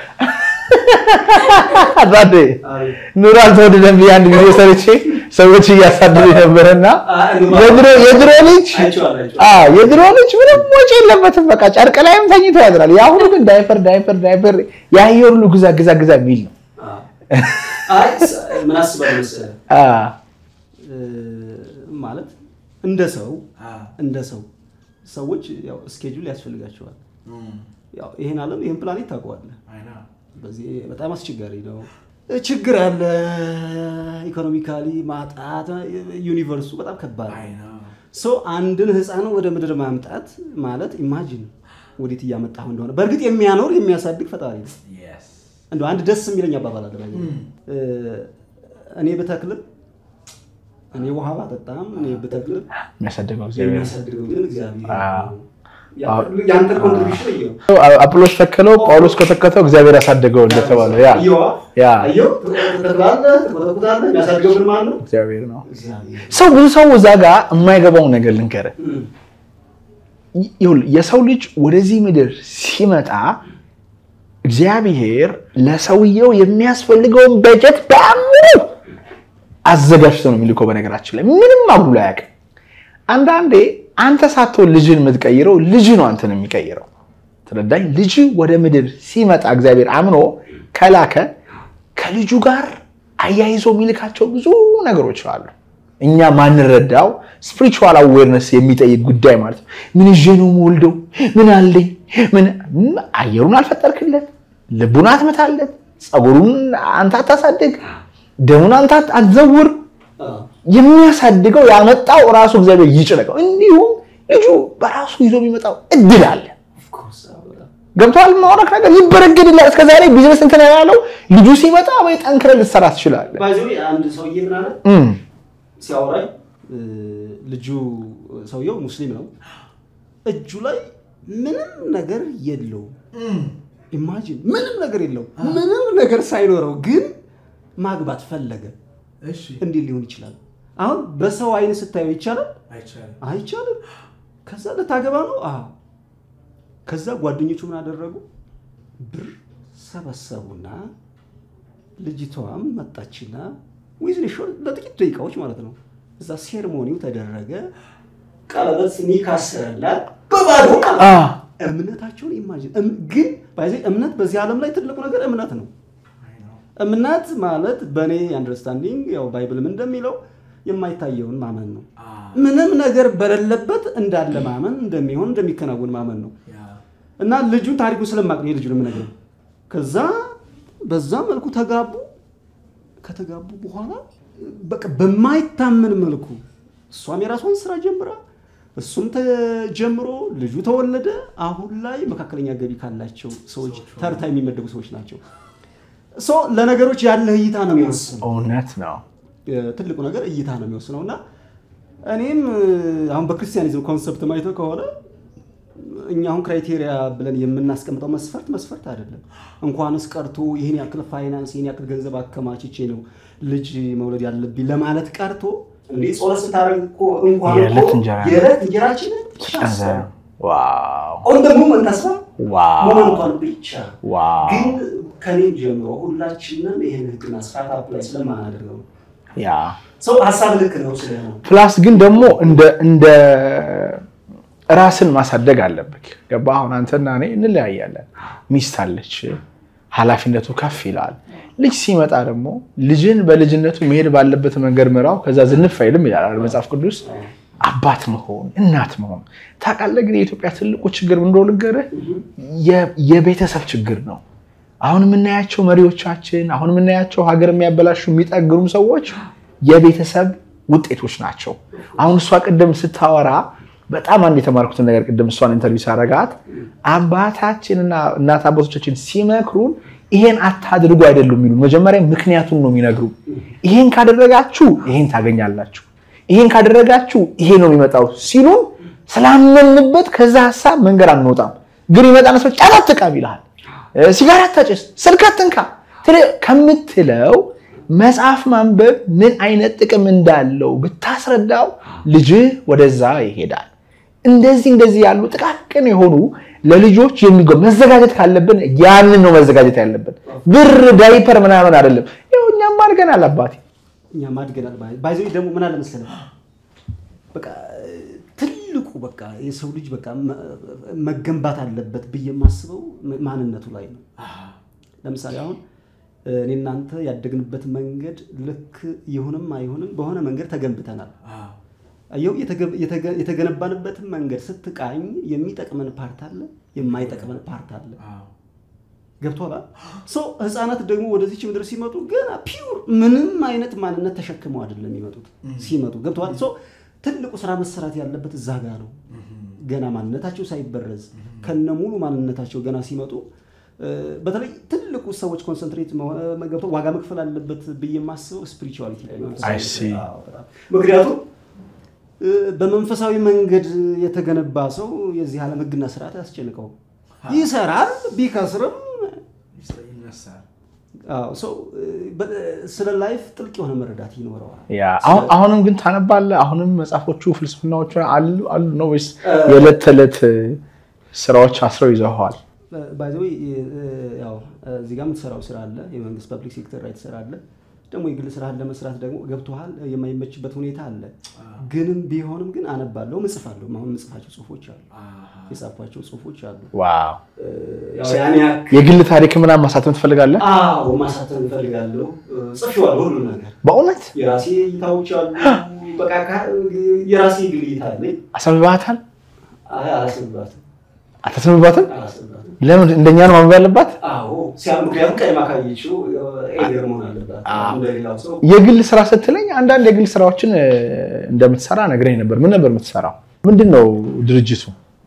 Speaker 2: አባቴ ኑሮ አልተወደደም ብዬ አንድ ጊዜ ሰርቼ ሰዎች እያሳደዱ ነበረና የድሮ የድሮ ልጅ አዎ የድሮ ልጅ ምንም ወጪ የለበትም። በቃ ጨርቅ ላይም ተኝቶ ያድራል። የአሁኑ ግን ዳይፐር ዳይፐር ዳይፐር ያየር ሁሉ ግዛ ግዛ ግዛ የሚል ነው።
Speaker 1: አይ ምን አስባለሁ መሰለህ
Speaker 2: አ
Speaker 1: እ፣ ማለት እንደ ሰው እንደ ሰው ሰዎች ያው ስኬጁል ያስፈልጋቸዋል። ያው ይሄን ዓለም ይሄን ፕላኔት ታውቀዋለህ። በዚህ በጣም አስቸጋሪ ነው። ችግር አለ። ኢኮኖሚካሊ ማጣት፣ ዩኒቨርሱ በጣም ከባድ ነው። ሶ አንድን ህፃን ወደ ምድር ማምጣት ማለት ኢማጂን ወዴት እያመጣሁ እንደሆነ። በእርግጥ የሚያኖር የሚያሳድግ ፈጣሪ ነው። እንደ አንድ ደስ የሚለኝ አባባል አለ። ባይ ዘ ወይ። እ፣ እኔ ብተክልም እኔ ውሃ ባጠጣም እኔ ብተክልም
Speaker 2: የሚያሳድገው እግዚአብሔር ነው።
Speaker 1: የሚያሳድገው ግን እግዚአብሔር
Speaker 2: አዎ።
Speaker 1: ነው። ያንተ ኮንትሪቢሽን እየው
Speaker 2: አጵሎስ ተከለው፣ ጳውሎስ ከተከተው፣ እግዚአብሔር ያሳደገው እንደተባለው ያ
Speaker 1: እየዋ
Speaker 2: ያ
Speaker 1: አየው ትተክላለህ፣ ትኮተኩታለህ። የሚያሳድገው ግን ማን ነው?
Speaker 2: እግዚአብሔር ነው።
Speaker 1: እግዚአብሔር።
Speaker 2: ሰው ብዙ ሰው እዛ ጋር የማይገባውን ነገር ልንገርህ።
Speaker 1: እም፣
Speaker 2: ይኸውልህ የሰው ልጅ ወደዚህ ምድር ሲመጣ እግዚአብሔር ለሰውየው የሚያስፈልገውን በጀት በሙሉ አዘጋጅቶ ነው የሚልከው። በነገራችን ላይ ምንም አጉሎ አያውቅም። አንዳንዴ አንተ ሳትሆን ልጅን የምትቀይረው ልጅ ነው አንተን የሚቀይረው። ተረዳኝ። ልጅ ወደ ምድር ሲመጣ እግዚአብሔር አምኖ ከላከ ከልጁ ጋር አያይዞ የሚልካቸው ብዙ ነገሮች አሉ። እኛ ማንረዳው ስፒሪቹዋል አዌርነስ የሚጠይቅ ጉዳይ ማለት ነው። ምን ይዤ ነው የምወልደው? ምን አለኝ? ምን አየሩን አልፈጠርክለት፣ ልቡን አትመታለት፣ ፀጉሩን አንተ አታሳድግ፣ ደሙን አንተ አትዘውር።
Speaker 1: አዎ።
Speaker 2: የሚያሳድገው ያመጣው ራሱ እግዚአብሔር ይጭነቀው። እንዲሁም ልጁ በራሱ ይዞ የሚመጣው እድል አለ።
Speaker 1: Of course፣ አዎ፣ በጣም።
Speaker 2: ገብቶሃል? ማውራክ ነገር ይበረግድላል። እስከ ዛሬ ቢዝነስ እንትን ያለው ልጁ ሲመጣ ወይ ጠንክረህ ልትሰራ ትችላለህ።
Speaker 1: By the way፣ አንድ ሰውዬ ምን አለ
Speaker 2: እም፣
Speaker 1: ሲያወራኝ እ፣ ልጁ ሰውየው ሙስሊም ነው። እጁ ላይ ምንም ነገር የለውም። ኢማጂን ምንም ነገር የለውም። ምንም ነገር ሳይኖረው ግን ማግባት ፈለገ። እንዴት ሊሆን ይችላል? አሁን በሰው አይን ስታየው ይቻላል? አይቻልም። ከዛ ልታገባ ነው? አዎ። ከዛ ጓደኞቹ ምን አደረጉ? ብር ሰበሰቡና ልጅቷም መጣችና ዊዝን ሾር ለጥቂት ደቂቃዎች ማለት ነው። እዛ ሴርሞኒው ተደረገ። ቀለበት ኒካ አሰረላት በባዶ ማለት
Speaker 2: አ፣
Speaker 1: ነው። እምነታቸውን ኢማጂን እም- ግን ባይዘ እምነት በዚህ ዓለም ላይ ትልቁ ነገር እምነት ነው። እምነት ማለት በእኔ አንደርስታንዲንግ ያው ባይብልም እንደሚለው የማይታየውን ማመን ነው። ምንም ነገር በሌለበት እንዳለ ማመን እንደሚሆን እንደሚከናወን ማመን ነው። እና ልጁን ታሪኩን ስለማቅ ነው የልጁን የምነግርህ። ከዛ በዛ መልኩ ተጋቡ። ከተጋቡ በኋላ በቃ በማይታመን መልኩ እሷም የራሷን ስራ ጀምራ እሱም ተጀምሮ ልጁ ተወለደ። አሁን ላይ መካከለኛ ገቢ ካላቸው ሰዎች ተርታ የሚመደቡ ሰዎች ናቸው። ሶ ለነገሮች ያለ እይታ ነው የሚወስነው።
Speaker 2: እውነት ነው።
Speaker 1: ትልቁ ነገር እይታ ነው የሚወስነው እና እኔም አሁን በክርስቲያኒዝም ኮንሰፕት ማይተው ከሆነ እኛ አሁን ክራይቴሪያ ብለን የምናስቀምጠው መስፈርት መስፈርት አይደለም። እንኳንስ ቀርቶ ይህን ያክል ፋይናንስ ይህን ያክል ገንዘብ አከማችቼ ነው ልጅ መውለድ ያለብኝ ለማለት ቀርቶ እንዴ ጾለት ስታደርግ እኮ እንኳን
Speaker 2: የዕለት እንጀራ
Speaker 1: የዕለት እንጀራችንን
Speaker 2: ጨንዘር ዋው
Speaker 1: አሁን ደግሞ መንታስባ
Speaker 2: ዋው
Speaker 1: ሞመንቷን ብቻ
Speaker 2: ዋው
Speaker 1: ግን ከኔም ጀምሮ ሁላችንም ይህን ህግና ስርዓት አፕላይ ስለማናደርገው
Speaker 2: ያ
Speaker 1: ሰው ሀሳብ ልክ ነው ስለ ነው
Speaker 2: ፕላስ ግን ደግሞ እንደ እንደ ራስን ማሳደግ አለብህ። ገባ? አሁን አንተና እኔ እንለያያለን። ሚስት አለች፣ ኃላፊነቱ ከፍ ይላል። ልጅ ሲመጣ ደግሞ ልጅን በልጅነቱ መሄድ ባለበት መንገድ ምራው፣ ከዛ ዝንፍ አይልም ይላል መጽሐፍ ቅዱስ። አባት መሆን እናት መሆን ታውቃለህ። ግን የኢትዮጵያ ትልቁ ችግር ምን እንደሆነ ልንገርህ፣ የ- የቤተሰብ ችግር ነው። አሁን የምናያቸው መሪዎቻችን፣ አሁን የምናያቸው ሀገር የሚያበላሹ የሚጠግሩም ሰዎች የቤተሰብ ውጤቶች ናቸው። አሁን እሷ ቅድም ስታወራ በጣም አንድ የተማርኩትን ነገር ቅድም እሷን ኢንተርቪው ሳረጋት አባታችንና እናት አባቶቻችን ሲመክሩን ይሄን አታድርጉ አይደሉም የሚሉን፣ መጀመሪያ ምክንያቱን ነው የሚነግሩ። ይሄን ካደረጋችሁ ይሄን ታገኛላችሁ፣ ይሄን ካደረጋችሁ ይሄ ነው የሚመጣው ሲሉን ስላመንበት ከዛ ሀሳብ መንገድ አንወጣም። ግን ይመጣና ሰው ጫት አትቃም ይልሃል፣ ሲጋራ አታጭስ፣ ስልክ አትንካ ትል- ከምትለው መጽሐፍ ማንበብ ምን አይነት ጥቅም እንዳለው ብታስረዳው ልጅህ ወደዛ ይሄዳል። እንደዚህ እንደዚህ ያሉ ጥቃቅን የሆኑ ለልጆች የሚጎ መዘጋጀት ካለብን ያንን ነው መዘጋጀት ያለብን። ብር ዳይፐር ምናምን አይደለም። ይኸው እኛም አድገናል አባቴ።
Speaker 1: እኛም አድገናል። ባይዘ ደግሞ ምን አለ መሰለህ በቃ ትልቁ በቃ የሰው ልጅ በቃ መ- መገንባት አለበት ብዬ የማስበው ማንነቱ ላይ ነው። ለምሳሌ አሁን እኔ እናንተ ያደግንበት መንገድ ልክ ይሁንም አይሁንም በሆነ መንገድ ተገንብተናል። አየው የተገነባንበትን መንገድ ስትቃኝ የሚጠቅመን ፓርት አለ፣ የማይጠቅመን ፓርት አለ። ገብቶሃል? ሶ ህፃናት ደግሞ ወደዚች ምድር ሲመጡ ገና ፒውር ምንም አይነት ማንነት ተሸክመው አይደለም የሚመጡት ሲመጡ። ገብቶሃል? ሶ ትልቁ ስራ መሰራት ያለበት እዛ ጋ ነው። ገና ማንነታቸው ሳይበረዝ ከነ ሙሉ ማንነታቸው ገና ሲመጡ እ፣ በተለይ ትልቁ ሰዎች ኮንሰንትሬት መሆ- ገብተው ዋጋ መክፈል አለበት ብዬ የማስበው ስፒሪቹዋሊቲ ላይ ነው።
Speaker 2: I see.
Speaker 1: አዎ፣ በጣም። ምክንያቱም እ፣ በመንፈሳዊ መንገድ የተገነባ ሰው የዚህ ዓለም ህግና ስርዓት አያስጨንቀውም። ይሰራል፣ ቢከስርም አዎ፣ ሰው እ፣ በ- ስለ ላይፍ ጥልቅ የሆነ መረዳት ይኖረዋል።
Speaker 2: ያ አሁን አሁንም ግን ታነባለህ? አሁንም መጽሐፎቹ ፍልስፍናዎቹ አሉ አሉ ነው ወይስ የዕለት ተዕለት ስራዎች አስረው ይዘዋል?
Speaker 1: ባይዘዌ ያው እዚህ ጋር የምትሰራው ስራ አለ፣ የመንግስት ፐብሊክ ሴክተር ላይ ትሰራለ። ደግሞ የግል ስራህን ለመስራት ደግሞ ገብቶሃል የማይመችበት ሁኔታ አለ። ግንም ቢሆንም ግን አነባለሁ፣ ምጽፋለሁ። አሁን ምጽፋቸው ጽሁፎች አሉ፣ የጻፏቸው ጽሁፎች አሉ።
Speaker 2: ዋው
Speaker 1: ያው ያን ያክል
Speaker 2: የግል ታሪክ ምናምን ማሳተም ትፈልጋለህ?
Speaker 1: አዎ ማሳተም እፈልጋለሁ። ጽፌዋለሁ ሁሉ ነገር
Speaker 2: በእውነት
Speaker 1: የራሴ እይታዎች አሉ። በቃ ካ- የራሴ ግል እይታ አለኝ።
Speaker 2: አሰብባታል?
Speaker 1: አይ አላስብባትም፣
Speaker 2: አታስብባትም?
Speaker 1: አላስብባትም።
Speaker 2: ለምን እንደኛ ነው ማንበብ ያለባት?
Speaker 1: አዎ ሲያ ምክንያቱም ቀድማ ካየችው ኤገር መሆን አለባት እንደሌላው ሰው
Speaker 2: የግል ስራ ስትለኝ አንዳንድ የግል ስራዎችን እ፣ እንደምትሰራ ነግረኝ ነበር። ምን ነበር የምትሰራው? ምንድን ነው ድርጅቱ?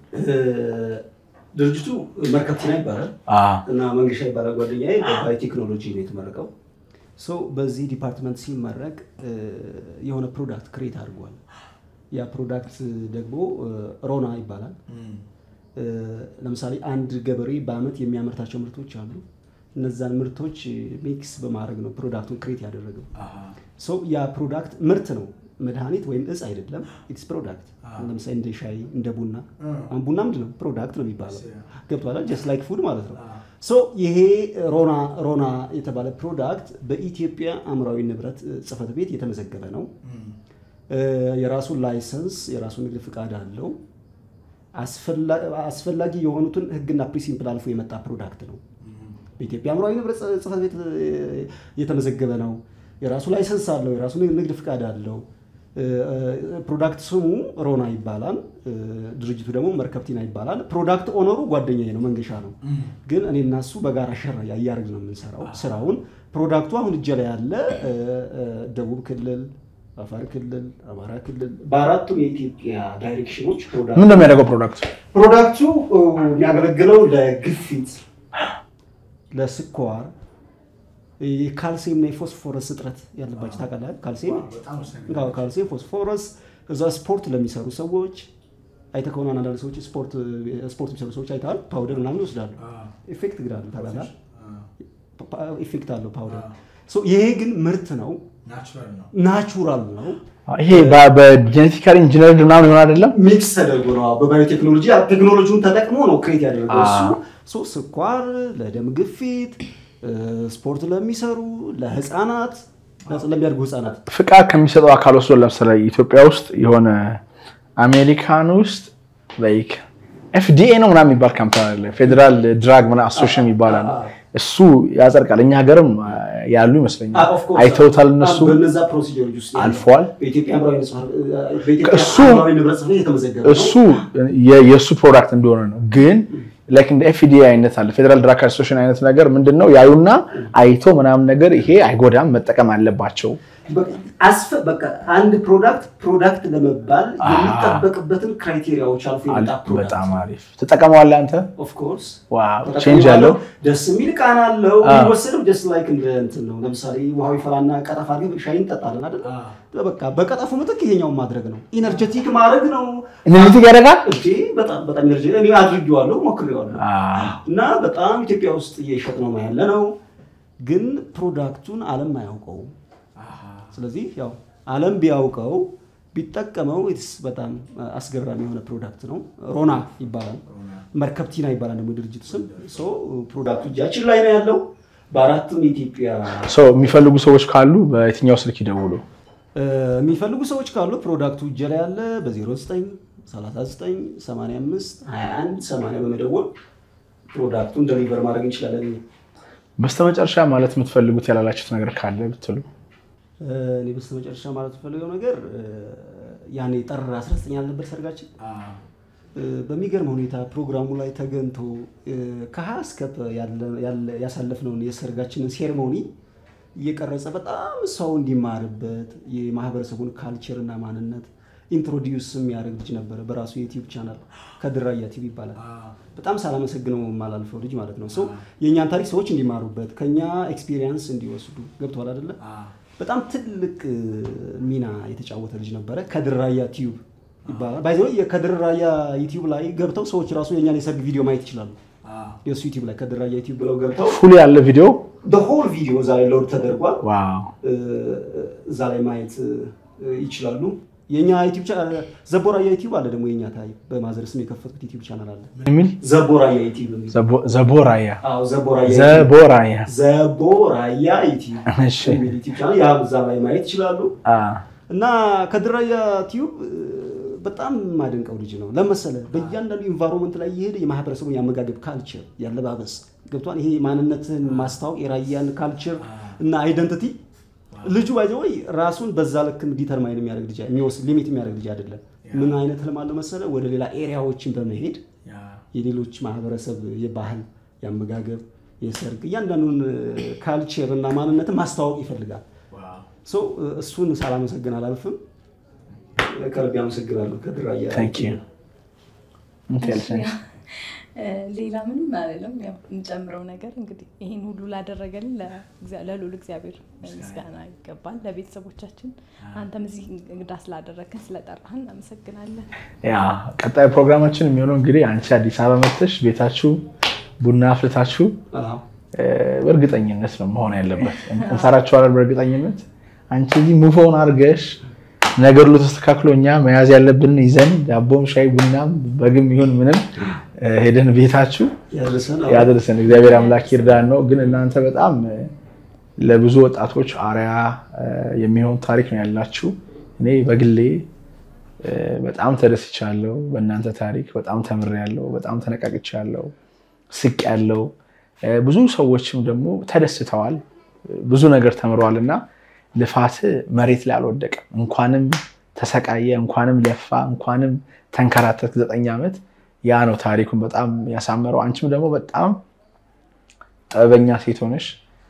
Speaker 1: ድርጅቱ መርከብቲና ይባላል እና መንገሻ ይባላል ጓደኛዬ በባዮ ቴክኖሎጂ ነው የተመረቀው። ሰው በዚህ ዲፓርትመንት ሲመረቅ እ፣ የሆነ ፕሮዳክት ክሬት አድርጓል። ያ ፕሮዳክት ደግሞ እ፣ ሮና ይባላል። እ፣ ለምሳሌ አንድ ገበሬ በአመት የሚያመርታቸው ምርቶች አሉ። እነዛን ምርቶች ሚክስ በማድረግ ነው ፕሮዳክቱን ክሬት ያደረገው። ሰው ያ ፕሮዳክት ምርት ነው፣ መድኃኒት ወይም እጽ አይደለም። ኢትስ ፕሮዳክት። ለምሳሌ እንደ ሻይ እንደ ቡና አሁን ቡና ምንድን ነው? ፕሮዳክት ነው የሚባለው። ገብቶሃል? ጀስት ላይክ ፉድ ማለት ነው። ሶ ይሄ ሮና ሮና የተባለ ፕሮዳክት በኢትዮጵያ አእምሯዊ ንብረት ጽሕፈት ቤት የተመዘገበ ነው። እ፣ የራሱ ላይሰንስ የራሱ ንግድ ፍቃድ አለው። አስፈላ- አስፈላጊ የሆኑትን ህግና ፕሪንሲፕል አልፎ የመጣ ፕሮዳክት ነው። በኢትዮጵያ አእምሯዊ ንብረት ጽሕፈት ቤት እ፣ የተመዘገበ ነው። የራሱ ላይሰንስ አለው። የራሱ ንግድ ፍቃድ አለው። እ፣ እ፣ ፕሮዳክት ስሙ ሮና ይባላል። እ፣ ድርጅቱ ደግሞ መርከብቲና ይባላል። ፕሮዳክት ኦነሩ ጓደኛዬ ነው፣ መንገሻ ነው። ግን እኔ እና እሱ በጋራ ሸራ እያደረግን ነው የምንሰራው ስራውን። ፕሮዳክቱ አሁን እጄ ላይ ያለ እ፣ እ፣ ደቡብ ክልል፣ አፋር ክልል፣ አማራ ክልል በአራቱም የኢትዮጵያ ዳይሬክሽኖች ፕሮዳክቱ
Speaker 2: ምን ነው የሚያደርገው ፕሮዳክቱ?
Speaker 1: ፕሮዳክቱ እ፣ የሚያገለግለው ለግፊት፣ ለስኳር፣ የካልሲየም እና የፎስፎረስ እጥረት ያለባቸው ታውቃለህ? ካልሲየም አዎ፣ ካልሲየም፣ ፎስፎረስ እዛ ስፖርት ለሚሰሩ ሰዎች አይተህ ከሆነ አንዳንድ ሰዎች ስፖርት ስፖርት የሚሰሩ ሰዎች አይተሃል፣ ፓውደር ምናምን ይወስዳሉ። ኢፌክት ግን አለው ታውቃለህ? ኢፌክት አለው ፓውደር። ሶ ይሄ ግን ምርት ነው፣ ናቹራል ነው።
Speaker 2: ይሄ በጄኔቲካሊ ኢንጂነር ምናምን ይሆን አይደለም
Speaker 1: ሚክስ ተደርጎ ነው። በባዮቴክኖሎጂ ቴክኖሎጂውን ተጠቅሞ ነው ክሬት ያደረገው እሱ። ሶ ስኳር ለደም ግፊት፣ ስፖርት ለሚሰሩ ለህፃናት፣ ለሚያድጉ ህፃናት
Speaker 2: ፍቃድ ከሚሰጠው አካል ወስዶ ለምሳሌ ኢትዮጵያ ውስጥ የሆነ አሜሪካን ውስጥ ላይክ ኤፍዲኤ ነው ምናምን የሚባል ካምፓኒ አለ። ፌዴራል ድራግ ምናምን አሶሽን ይባላል። እሱ ያጸድቃል። እኛ ሀገርም ያሉ ይመስለኛል። አይተውታል እነሱ
Speaker 1: በነዛ ፕሮሲጀሮች ውስጥ ያለ
Speaker 2: አልፏል።
Speaker 1: በኢትዮጵያ ብሔራዊ በኢትዮጵያ
Speaker 2: እሱ-
Speaker 1: ብሔራዊ ንብረት ጽሕፈት ቤት የተመዘገበ ነው።
Speaker 2: እሱ የ- የእሱ ፕሮዳክት እንደሆነ ነው። ግን ላይክ እንደ ኤፍዲኤ አይነት አለ ፌዴራል ድራግ አሶሽን አይነት ነገር ምንድን ነው ያዩና አይቶ ምናምን ነገር ይሄ አይጎዳም መጠቀም አለባቸው።
Speaker 1: በቃ አስፈ- በቃ አንድ ፕሮዳክት ፕሮዳክት ለመባል የሚጠበቅበትን ክራይቴሪያዎች አልፎ የመጣ ፕሮዳክት
Speaker 2: በጣም አሪፍ ተጠቀመዋለህ አንተ።
Speaker 1: ኦፍ ኮርስ
Speaker 2: ዋው ቼንጅ ያለው
Speaker 1: ደስ የሚል ቃና አለው።
Speaker 2: አዎ።
Speaker 1: የሚወሰደው ጀስት ላይክ እንደ እንትን ነው። ለምሳሌ ውሃው ይፈላና ቀጠፋ አድርገን ሻይ እንጠጣለን አይደል? በቃ በቀጠፉ ምትክ ይሄኛውን ማድረግ ነው። ኢነርጀቲክ ማድረግ ነው።
Speaker 2: እነዚህ ያደርጋል።
Speaker 1: እንዴ በጣም በጣም ኢነርጂ እኔ አድርጌዋለሁ፣ ሞክሬዋለሁ እና በጣም ኢትዮጵያ ውስጥ እየሸጥ ነው ያለ ነው። ግን ፕሮዳክቱን ዓለም አያውቀውም። ስለዚህ ያው ዓለም ቢያውቀው ቢጠቀመው ኢትስ በጣም አስገራሚ የሆነ ፕሮዳክት ነው። ሮና ይባላል። መርከብቲና ይባላል ደግሞ የድርጅቱ ስም። ሶ ፕሮዳክቱ እጃችን ላይ ነው ያለው በአራቱም የኢትዮጵያ
Speaker 2: ሰው የሚፈልጉ ሰዎች ካሉ በየትኛው ስልክ ይደውሉ?
Speaker 1: እ፣ የሚፈልጉ ሰዎች ካሉ ፕሮዳክቱ እጄ ላይ ያለ በ09 39 85 21 80 በመደወል ፕሮዳክቱን ደሊቨር ማድረግ እንችላለን።
Speaker 2: በስተመጨረሻ ማለት የምትፈልጉት ያላላችሁት ነገር ካለ ብትሉ።
Speaker 1: እ፣ እኔ በስተመጨረሻ ማለት የምፈልገው ነገር እ፣ ያኔ ጥር 19 ያልነበር ሰርጋችን እ፣ በሚገርም ሁኔታ ፕሮግራሙ ላይ ተገንቶ እ፣ ከሀ እስከ ፐ ያለ- ያለ- ያሳለፍነውን የሰርጋችንን ሴሬሞኒ እየቀረጸ በጣም ሰው እንዲማርበት የማህበረሰቡን ካልቸር እና ማንነት ኢንትሮዲዩስ የሚያደርግ ልጅ ነበረ። በራሱ የዩቲዩብ ቻናል ከድራያ ቲቪ ይባላል። በጣም ሳላመሰግነው የማላልፈው ልጅ ማለት ነው። ሰው የእኛን ታሪክ ሰዎች እንዲማሩበት ከኛ ኤክስፒሪየንስ እንዲወስዱ ገብተዋል አይደለ? በጣም ትልቅ እ፣ ሚና የተጫወተ ልጅ ነበረ። ከድራያ ቲዩብ ይባላል። ባይዘ ከድራያ ዩቲዩብ ላይ ገብተው ሰዎች ራሱ የእኛን የሰርግ ቪዲዮ ማየት ይችላሉ። የእሱ ዩቲዩብ ላይ ከድራያ ዩቲዩብ ብለው ገብተው
Speaker 2: ፉል ያለ ቪዲዮ
Speaker 1: ሆል ቪዲዮ እዛ ላይ ሎድ ተደርጓል።
Speaker 2: ዋው
Speaker 1: እ፣ እዛ ላይ ማየት እ፣ ይችላሉ። የኛ ዩቲዩብ ቻናል ዘቦራያ ዩቲዩብ አለ ደግሞ የኛ ታይ በማዘር ስም የከፈትኩት ዩቲዩብ ቻናል አለ
Speaker 2: የሚል
Speaker 1: ዘቦራያ ዩቲዩብ የሚል
Speaker 2: ዘቦ- ዘቦራያ
Speaker 1: አዎ ዘቦራያ ዩቲዩብ
Speaker 2: ዘቦራያ
Speaker 1: ዘቦራያ ዩቲዩብ
Speaker 2: እሺ።
Speaker 1: የሚል ዩቲዩብ ቻናል ያ እዛ ላይ ማየት ይችላሉ።
Speaker 2: አ፣
Speaker 1: እና ከድራያ ቲዩብ እ፣ በጣም የማደንቀው ልጅ ነው ለመሰለ በእያንዳንዱ ኢንቫይሮንመንት ላይ እየሄደ የማህበረሰቡን የአመጋገብ ካልቸር ያለባበስ ገብቷል። ይሄ ማንነትን ማስታወቅ የራያን ካልቸር እና አይደንቲቲ ልጁ ባይዘ ወይ ራሱን በዛ ልክ ዲተርማይን የሚያደርግ ልጅ የሚወስድ ሊሚት የሚያደርግ ልጅ አይደለም። ምን አይነት ህልም አለው መሰለ ወደ ሌላ ኤሪያዎችን በመሄድ የሌሎች ማህበረሰብ የባህል የአመጋገብ የሰርግ እያንዳንዱን ካልቸር እና ማንነትን ማስተዋወቅ ይፈልጋል። ሶ እሱን ሳላመሰግን አላልፍም። ከልብ ያመሰግናለሁ። ከድራያ
Speaker 2: ታንክ ዩ ምን ትያለሽ?
Speaker 3: ሌላ ምንም አይደለም። ያው የምጨምረው ነገር እንግዲህ ይህን ሁሉ ላደረገልን ለእግዚአ- ለልዑል እግዚአብሔር ምስጋና ይገባል። ለቤተሰቦቻችን አንተም እዚህ እንግዳ ስላደረግን ስለጠራህን እናመሰግናለን።
Speaker 2: ያ ቀጣይ ፕሮግራማችን የሚሆነው እንግዲህ አንቺ አዲስ አበባ መጥተሽ ቤታችሁ ቡና አፍልታችሁ
Speaker 1: አዎ።
Speaker 2: እ፣ በእርግጠኝነት ነው መሆን ያለበት። እንሰራችኋለን በእርግጠኝነት። አንቺ እዚህ ሙፎውን አድርገሽ ነገር ሁሉ ተስተካክሎ እኛ መያዝ ያለብንን ይዘን ዳቦም ሻይ ቡናም በግም ይሁን ምንም እ፣ ሄደን ቤታችሁ
Speaker 1: ያድርሰን። አዎ።
Speaker 2: ያደርሰን እግዚአብሔር አምላክ ይርዳን ነው። ግን እናንተ በጣም እ፣ ለብዙ ወጣቶች አርያ እ፣ የሚሆን ታሪክ ነው ያላችሁ። እኔ በግሌ እ፣ በጣም ተደስቻለሁ በእናንተ ታሪክ። በጣም ተምሬያለሁ። በጣም ተነቃቅቻለሁ። ስቅ ያለው ብዙ ሰዎችም ደግሞ ተደስተዋል። ብዙ ነገር ተምረዋል እና ልፋት መሬት ላይ አልወደቀም። እንኳንም ተሰቃየ፣ እንኳንም ለፋ፣ እንኳንም ተንከራተት ዘጠኝ ዓመት ያ ነው ታሪኩን በጣም ያሳመረው። አንቺም ደግሞ በጣም ጥበበኛ ሴት ሆነሽ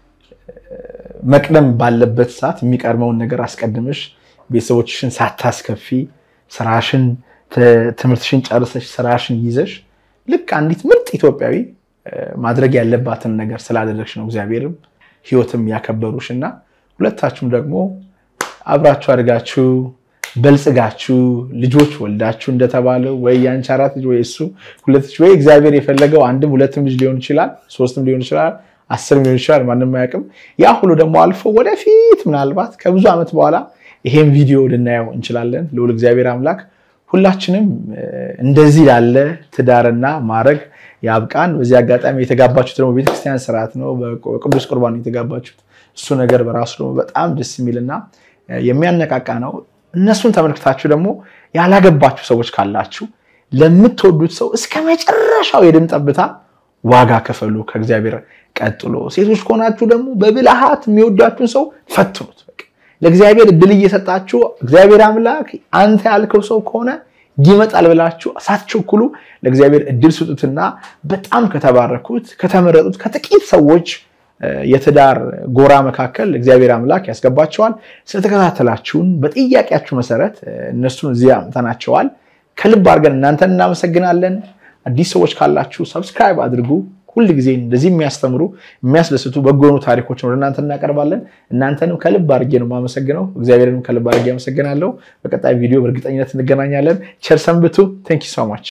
Speaker 2: መቅደም ባለበት ሰዓት የሚቀድመውን ነገር አስቀድመሽ ቤተሰቦችሽን ሳታስከፊ ስራሽን ትምህርትሽን ጨርሰሽ ስራሽን ይዘሽ ልክ አንዲት ምርጥ ኢትዮጵያዊ ማድረግ ያለባትን ነገር ስላደረግሽ ነው እግዚአብሔርም ህይወትም ያከበሩሽ እና ሁለታችሁም ደግሞ አብራችሁ አድጋችሁ በልጽጋችሁ ልጆች ወልዳችሁ እንደተባለው ወይ የአንቺ አራት ልጅ ወይ እሱ ሁለት ልጅ ወይ እግዚአብሔር የፈለገው አንድም ሁለትም ልጅ ሊሆን ይችላል፣ ሶስትም ሊሆን ይችላል፣ አስርም ሊሆን ይችላል። ማንም አያውቅም። ያ ሁሉ ደግሞ አልፎ ወደፊት ምናልባት ከብዙ ዓመት በኋላ ይሄን ቪዲዮ ልናየው እንችላለን። ልዑል እግዚአብሔር አምላክ ሁላችንም እንደዚህ ላለ ትዳርና ማድረግ ያብቃን። በዚህ አጋጣሚ የተጋባችሁት ደግሞ ቤተክርስቲያን ስርዓት ነው፣ በቅዱስ ቁርባን የተጋባችሁት። እሱ ነገር በራሱ ደግሞ በጣም ደስ የሚልና የሚያነቃቃ ነው። እነሱን ተመልክታችሁ ደግሞ ያላገባችሁ ሰዎች ካላችሁ ለምትወዱት ሰው እስከ መጨረሻው የደም ጠብታ ዋጋ ከፈሉ ከእግዚአብሔር ቀጥሎ። ሴቶች ከሆናችሁ ደግሞ በብልሃት የሚወዳችሁን ሰው ፈትኑት። ለእግዚአብሔር እድል እየሰጣችሁ እግዚአብሔር አምላክ አንተ ያልከው ሰው ከሆነ ይመጣል ብላችሁ ሳትቸኩሉ ለእግዚአብሔር እድል ስጡትና በጣም ከተባረኩት ከተመረጡት ከጥቂት ሰዎች የትዳር ጎራ መካከል እግዚአብሔር አምላክ ያስገባቸዋል። ስለተከታተላችሁን በጥያቄያችሁ መሰረት እነሱን እዚህ አምጥተናቸዋል። ከልብ አድርገን እናንተን እናመሰግናለን። አዲስ ሰዎች ካላችሁ ሰብስክራይብ አድርጉ። ሁል ጊዜ እንደዚህ የሚያስተምሩ የሚያስደስቱ በጎ የሆኑ ታሪኮችን ወደ እናንተ እናቀርባለን። እናንተንም ከልብ አድርጌ ነው የማመሰግነው። እግዚአብሔርንም ከልብ አድርጌ አመሰግናለሁ። በቀጣይ ቪዲዮ በእርግጠኝነት እንገናኛለን። ቸር ሰንብቱ። ቴንክ ዩ ሶ ማች